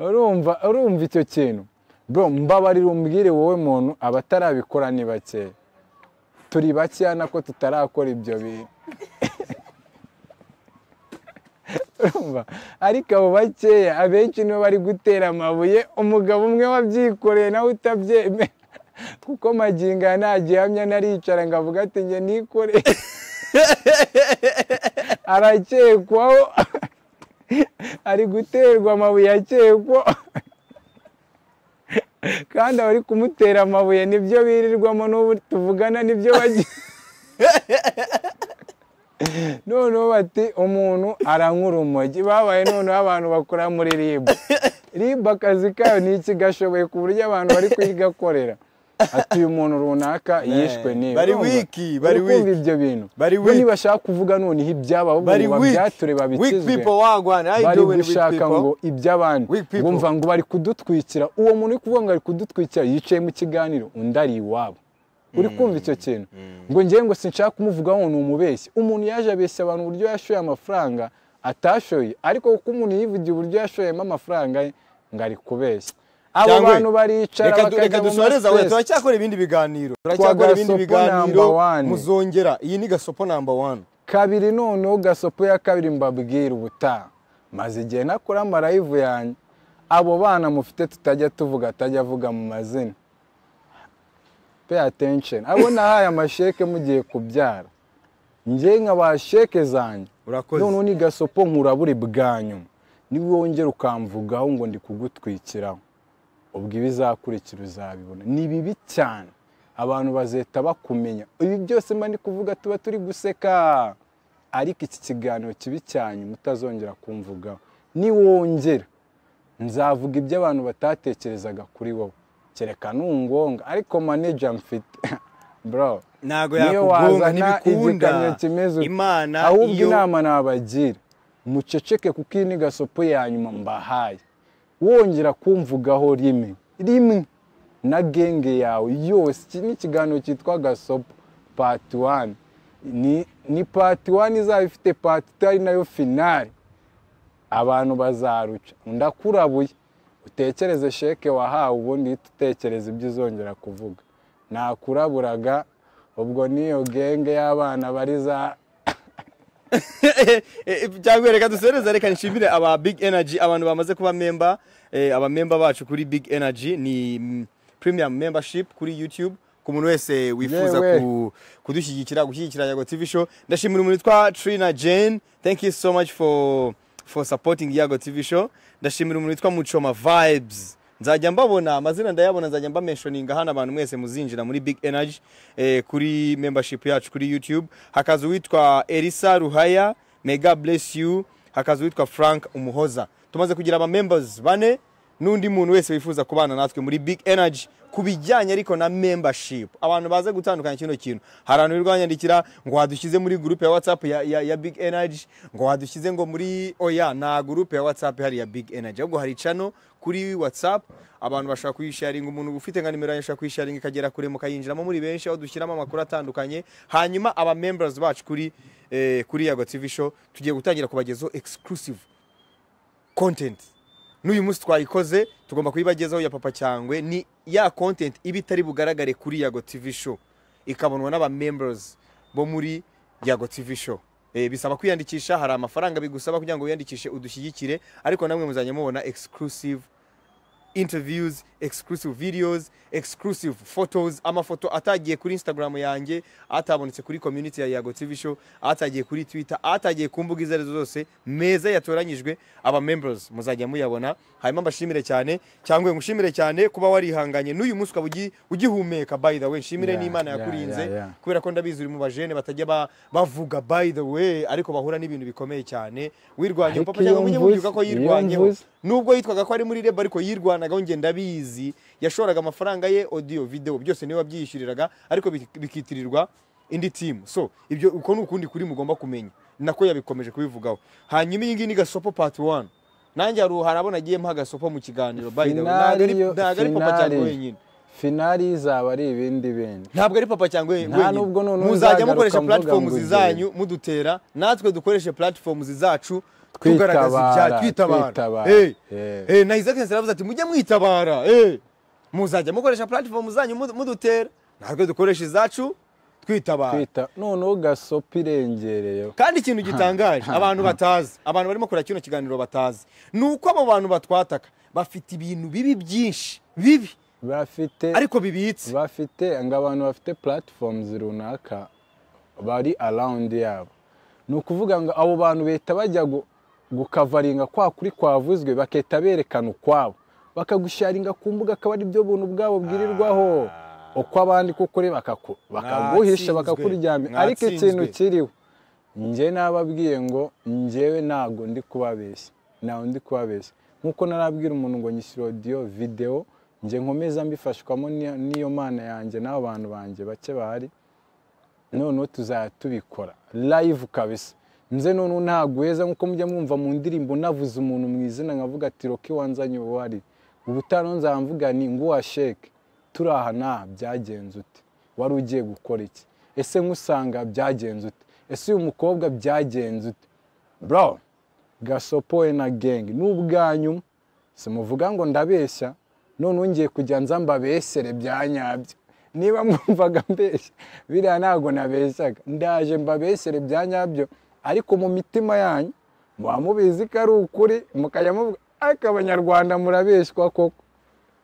urumva urumva icyo kintu bro mbabarira umbwire wowe muntu abatarabikora ni bake turi bakeya nako tutarakora ibyo bintu urumva ariko abo bakeya abenshi nibo bari gutera amabuye umugabo umwe wabyikoreye nawe utabyemera kuko magingo aya nta gihamya naricara ngo avuga ati njye nikoreye arakekwaho ari guterwa amabuye akekwa kandi abari kumutera amabuye nibyo birirwamo n'ubu tuvugana nibyo bagiye noneho bati umuntu arankura urumogi babaye noneho abantu bakora muri rib rib akazi kayo ni iki gashoboye ku buryo abantu bari kuyigakorera ati uyu muntu runaka yishwe n'ibi bari Urumva? wiki, bari Uri kumva wiki. ibyo bintu Bari Bo wiki. nibashaka kuvuga noneho ibyabo bari ngo babyature weak weak babikizwe people wagwana how you bari doing weak gushaka ngo people iby'abandi Weak people. bumva ngo bari kudutwikira uwo muntu uri kuvuga ngo ari kudutwikira yicaye mu kiganiro undi ari iwabo uri kumva icyo kintu ngo ngewe ngo sinshaka kumuvugaho ngo ni umubeshyi umuntu yaje abeshya abantu uburyo yashoye amafaranga atashoye ariko kuko umuntu yivugiye uburyo yashoyemo amafaranga ye ngo ari kubeshya abo Cyangwa- bantu baricara reka du- bakajya reka mu dusoreze aho ma-stress. turacyakora ibindi biganiro turacyakora ibindi gasopo biganiro number one. muzongera iyi ni gasopo namba wani kabiri noneho gasopo ya kabiri mbabwira ubutaha maze igihe nakora amarayivu yanjye abo bana mufite tutajya tuvuga atajya avuga mu mazina pay attention abo nahaye amasheke mugiye kubyara njye nkaba sheke zanjye urakoze noneho ni gasopo nkura buri bwanyu niba wongera ukamvugaho ngo ndi kugutwikiraho ubwo ibizakurikira uzabibona ni bibi cyane abantu bazeta bakumenya ibi byose mba ndi kuvuga tuba turi guseka ariko iki kiganiro kibi cyane mutazongera kumvugaho niwongera nzavuga ibyo abantu batatekerezaga kuri wowe kereka nungonga ariko maneja mfite bro ntabwo niyo yakugonga wazana ntibikunda igikamyo kimeze uti. imana ahubwo iyo inama nabagira muceceke kuko iyi ni gasopo ya nyuma mbahaye wongera kumvugaho rimwe rimwe na genge yawe yose iki ni ikiganiro cyitwa gasopo pati wani ni, ni pati wani izaba ifite pati tu ari nayo finari abantu bazaruca ndakurabuye utekereze sheke wahawe ubundi uhite utekereza ibyo uzongera kuvuga nakuraburaga ubwo niyo genge y'abana bari za cyangwa reka dusoreze reka nshimire aba big energy abantu bamaze kuba memba eh, abamemba bacu kuri big energy ni mm, premium membership kuri youtube ku muntu wese wifuza Yewe. ku- kudushyigikira gushyigikira yago tv show ndashimira umuntu witwa trina jane thank you so much for for supporting yago tv show ndashimira umuntu witwa muchoma vibes nzajya mbabona amazina ndayabona nzajya mbamenshoninga hano abantu mwese muzinjira muri big energy eh, kuri membership yacu kuri youtube hakaza uwitwa elisa ruhaya mega bless you hakaza uwitwa frank umuhoza tumaze kugira abamembers bane n'undi muntu wese wifuza kubana natwe muri big energy ku bijyanye ariko na membership abantu baze gutandukanya kino kintu hari abantu birirwa banyandikira ngo wadushyize muri group ya whatsapp ya, ya, ya big energy ngo wadushyize ngo muri oya nta group ya whatsapp hari ya big energy ahubwo hari channel kuri whatsapp abantu bashaka kuyisharinga umuntu ufite nka nimero yanyu ashaka kuyisharinga ikagera kure mukayinjiramo muri benshi aho dushyiramo amakuru atandukanye hanyuma aba members bacu kuri eh, kuri yago tv show tugiye gutangira kubagezaho exclusive content n'uyu munsi twayikoze tugomba kuyibagezaho ya papa cyangwe ni ya content iba itari bugaragare kuri yago tv show ikabonwa n'abamembers bo muri yago tv show Eh, bisaba kwiyandikisha hari amafaranga bigusaba kugira ngo wiyandikishe udushyigikire ariko namwe muzajya mubona exclusive interviews exclusive videos exclusive photos amafoto atagiye kuri instagram yanjye atabonetse kuri community ya yago tv show atagiye kuri twitter atagiye ku mbuga izo arizo zose meza yatoranyijwe aba members muzajya muyabona hanyuma mbashimire cyane cyangwa ngushimire cyane kuba warihanganye n'uyu munsi ukaba ugi- ugihumeka by the way nshimire Yeah, n'imana yeah, yakurinze yeah, yeah. kubera ko ndabizi uri mu bajene batajya ba- bavuga by the way ariko bahura n'ibintu bikomeye cyane wirwanya Ariko papa cyangwa iyo mujye mubyuka mvuze- ko iyo yirwanyeho mvuze- nubwo yitwaga ko ari muri reba ariko yirwanagaho ngenda abizi yashoraga amafaranga ye audio video byose niwe wabyiyishyuriraga ariko bik- bikitirirwa indi timu so ibyo uko ni ukundi kuri mugomba kumenya nako yabikomeje kubivugaho hanyuma iyi ngiyi ni gasopo part 1 nanjye hari harabona agiye mpa gasopo mu kiganiro by the way ntabwo ari- Finari- ntabwo ari papa cyangwa finari. wenyine finari izaba ari ibindi bintu ntabwo ari papa cyangwa Nta wenyine nubwo noneho muzajya nzagaruka mukoresha mvuga ngo platforms ngiye. zanyu mudutera natwe dukoreshe platforms zacu Twitabara, tugaragaza ibyaha twitabara twitabara. Hey, Yeah. hey, na Isaac Nsina aravuze ati mujye mwitabara hey, muzajya mukoresha platforms zanyu mudu- mudutera natwe dukoresha izacu twitabara twita noneho gasopo irengereyeho kandi ikintu gitangaje abantu batazi abantu barimo kureba kino kiganiro batazi ni uko abo bantu batwataka bafite ibintu bibi byinshi bibi bafite ariko bibitse bafite ngo abantu bafite platforms runaka bari around yabo ni ukuvuga ngo abo bantu leta bajya gu- gukavaringa kwa kuri kwavuzwe bakahita berekana ukwabo bakagusharinga ku mbuga akaba ari byo buntu bwabo bwirirwaho uko abandi kukuri bakaku- bakaguhisha Mwatsinzwe. bakakuryamya ariko ikintu Mwatsinzwe. kiriho njye nababwiye ngo njyewe ntabwo ndi kubabeshya ntawe ndi kubabeshya nk'uko narabwira umuntu ngo nyishyure audio video njye nkomeza mbifashwamo n'iyo- n'iyo mana yanjye n'abo bantu banjye bake bahari noneho tuzajya tubikora live kabisa nze noneho ntabwo uheza nk'uko mujya mwumva mu ndirimbo navuze umuntu mu izina nkavuga ati roki wanzanye uwari ubutaha rero nzaba mvuga ni nguwa sheke turi aha n'aha byagenze ute wari ugiye gukora iki ese nk'usanga byagenze ute ese uyu mukobwa byagenze ute bro gasopoye na gengi ni ubwanyu simuvuga ngo ndabeshya none ngiye kujya nza mbabesere bya nyabyo niba mwumvaga mbeshya biriya ntabwo nabeshyaga ndaje mbabesere bya nyabyo ariko mu mitima yanyu muba mubizi ko ari ukuri mukajya muvuga ariko abanyarwanda murabeshywa koko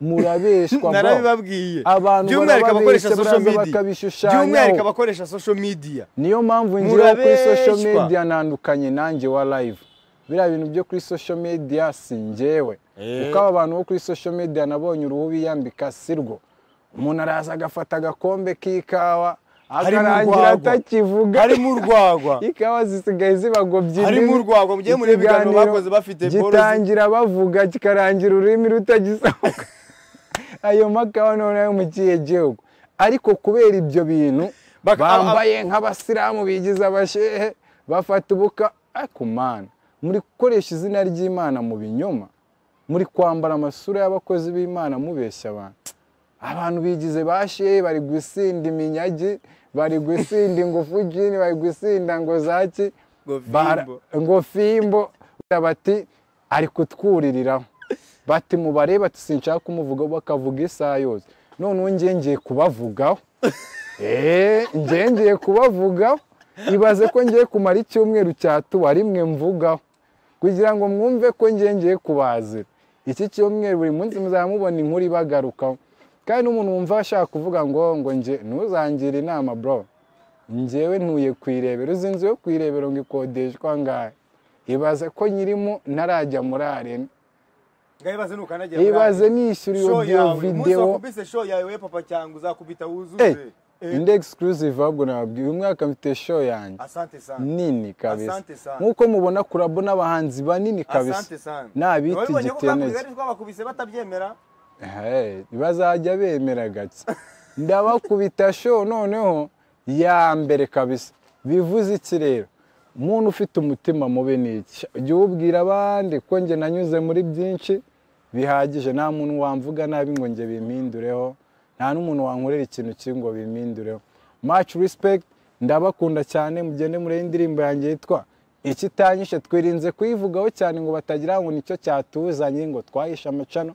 murabeshywa bro." narabibabwiye abantu by'umwihariko abakoresha barababeshya social baraza media by'umwihariko bakabishushanyaho abakoresha social media niyo mpamvu ngira kuri social Murabeshywa. media ntandukanye nanjye wa live biriya bintu byo kuri social media si njyewe Eh. kuko aba bantu bo kuri social media nabonye uruhu biyambika si rwo umuntu araza agafata agakombe k'ikawa Harimo akarangira urwagwa. atakivuga harimo urwagwa ikawa zisigaye zibagobye harimo indimi. urwagwa mujye mureba ibiganiro Ikiganiro bakoze bafite boro gitangira bavuga kikarangira ururimi rutagisohoka ayo makawa noneho mu kihe gihugu ariko kubera ibyo bintu Baka- bambaye nk'abasilamu bigize abashehe bafata ubuka ariko mana muri gukoresha izina ry'imana mu binyoma muri kwambara amasura y'abakozi b'imana mubeshya abantu abantu bigize ba shehe bari gusinda iminyagi bari gusinda ingufu jini bari gusinda ngo zaki Ngo bara- fimbo. ngo fimbo Bara bati ari kutwuririraho bati mubarebe ati sinshaka kumuvugaho bakavuga isaha yose noneho njye ngiye kubavugaho eee njye ngiye kubavugaho ibaze ko ngiye kumara icyumweru cyatuba rimwe mvugaho kugira ngo mwumve ko ngiye ngiye kubazira iki cyumweru buri munsi muzaba mubona inkuru ibagarukaho kandi n'umuntu wumva ashaka kuvuga ngo ngo njye ntuzangire inama bro njyewe ntuye ku irebero uzi inzu yo ku irebero ngo ikodeshwa ngahe ibaze ko nyirimo ntarajya muri arena ibaze nukanagira ibaze nishyura iyo show video yawe umunsi videwo wakubise show yawe papa cyangwa uzakubita Eh, wuzuze Eh, indi exclusive ahubwo nababwiye uyu mwaka mfite show yanjye asante sana nini kabisa Asante sana. nk'uko mubona kurabo n'abahanzi banini kabisa asante sana nabita Wabibonye ko igitenege kakubise ariko bakubise batabyemera Hey, bazajya bemera gake ndabakubita show noneho ya mbere kabisa bivuze iki rero umuntu ufite umutima mubi ni iki ujya uwubwira abandi ko njye nanyuze muri byinshi bihagije nta muntu wamvuga nabi ngo njye bimpindureho nta n'umuntu wankorera ikintu kibi ngo bimpindureho much respect ndabakunda cyane mugende muri indirimbo yanjye yitwa ikitanyishe twirinze kuyivugaho cyane ngo batagira ngo nicyo cyatuzanye ngo twahishe amacano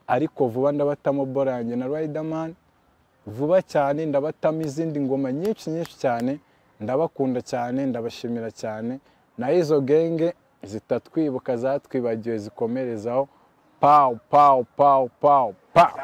ariko vuba ndabatamo borange na riderman vuba cyane ndabatamo izindi ngoma nyinshi nyinshi cyane ndabakunda cyane ndabashimira cyane na izo genge zitatwibuka zatwibagiwe zikomerezaho pawu pawu pawu pawu pawu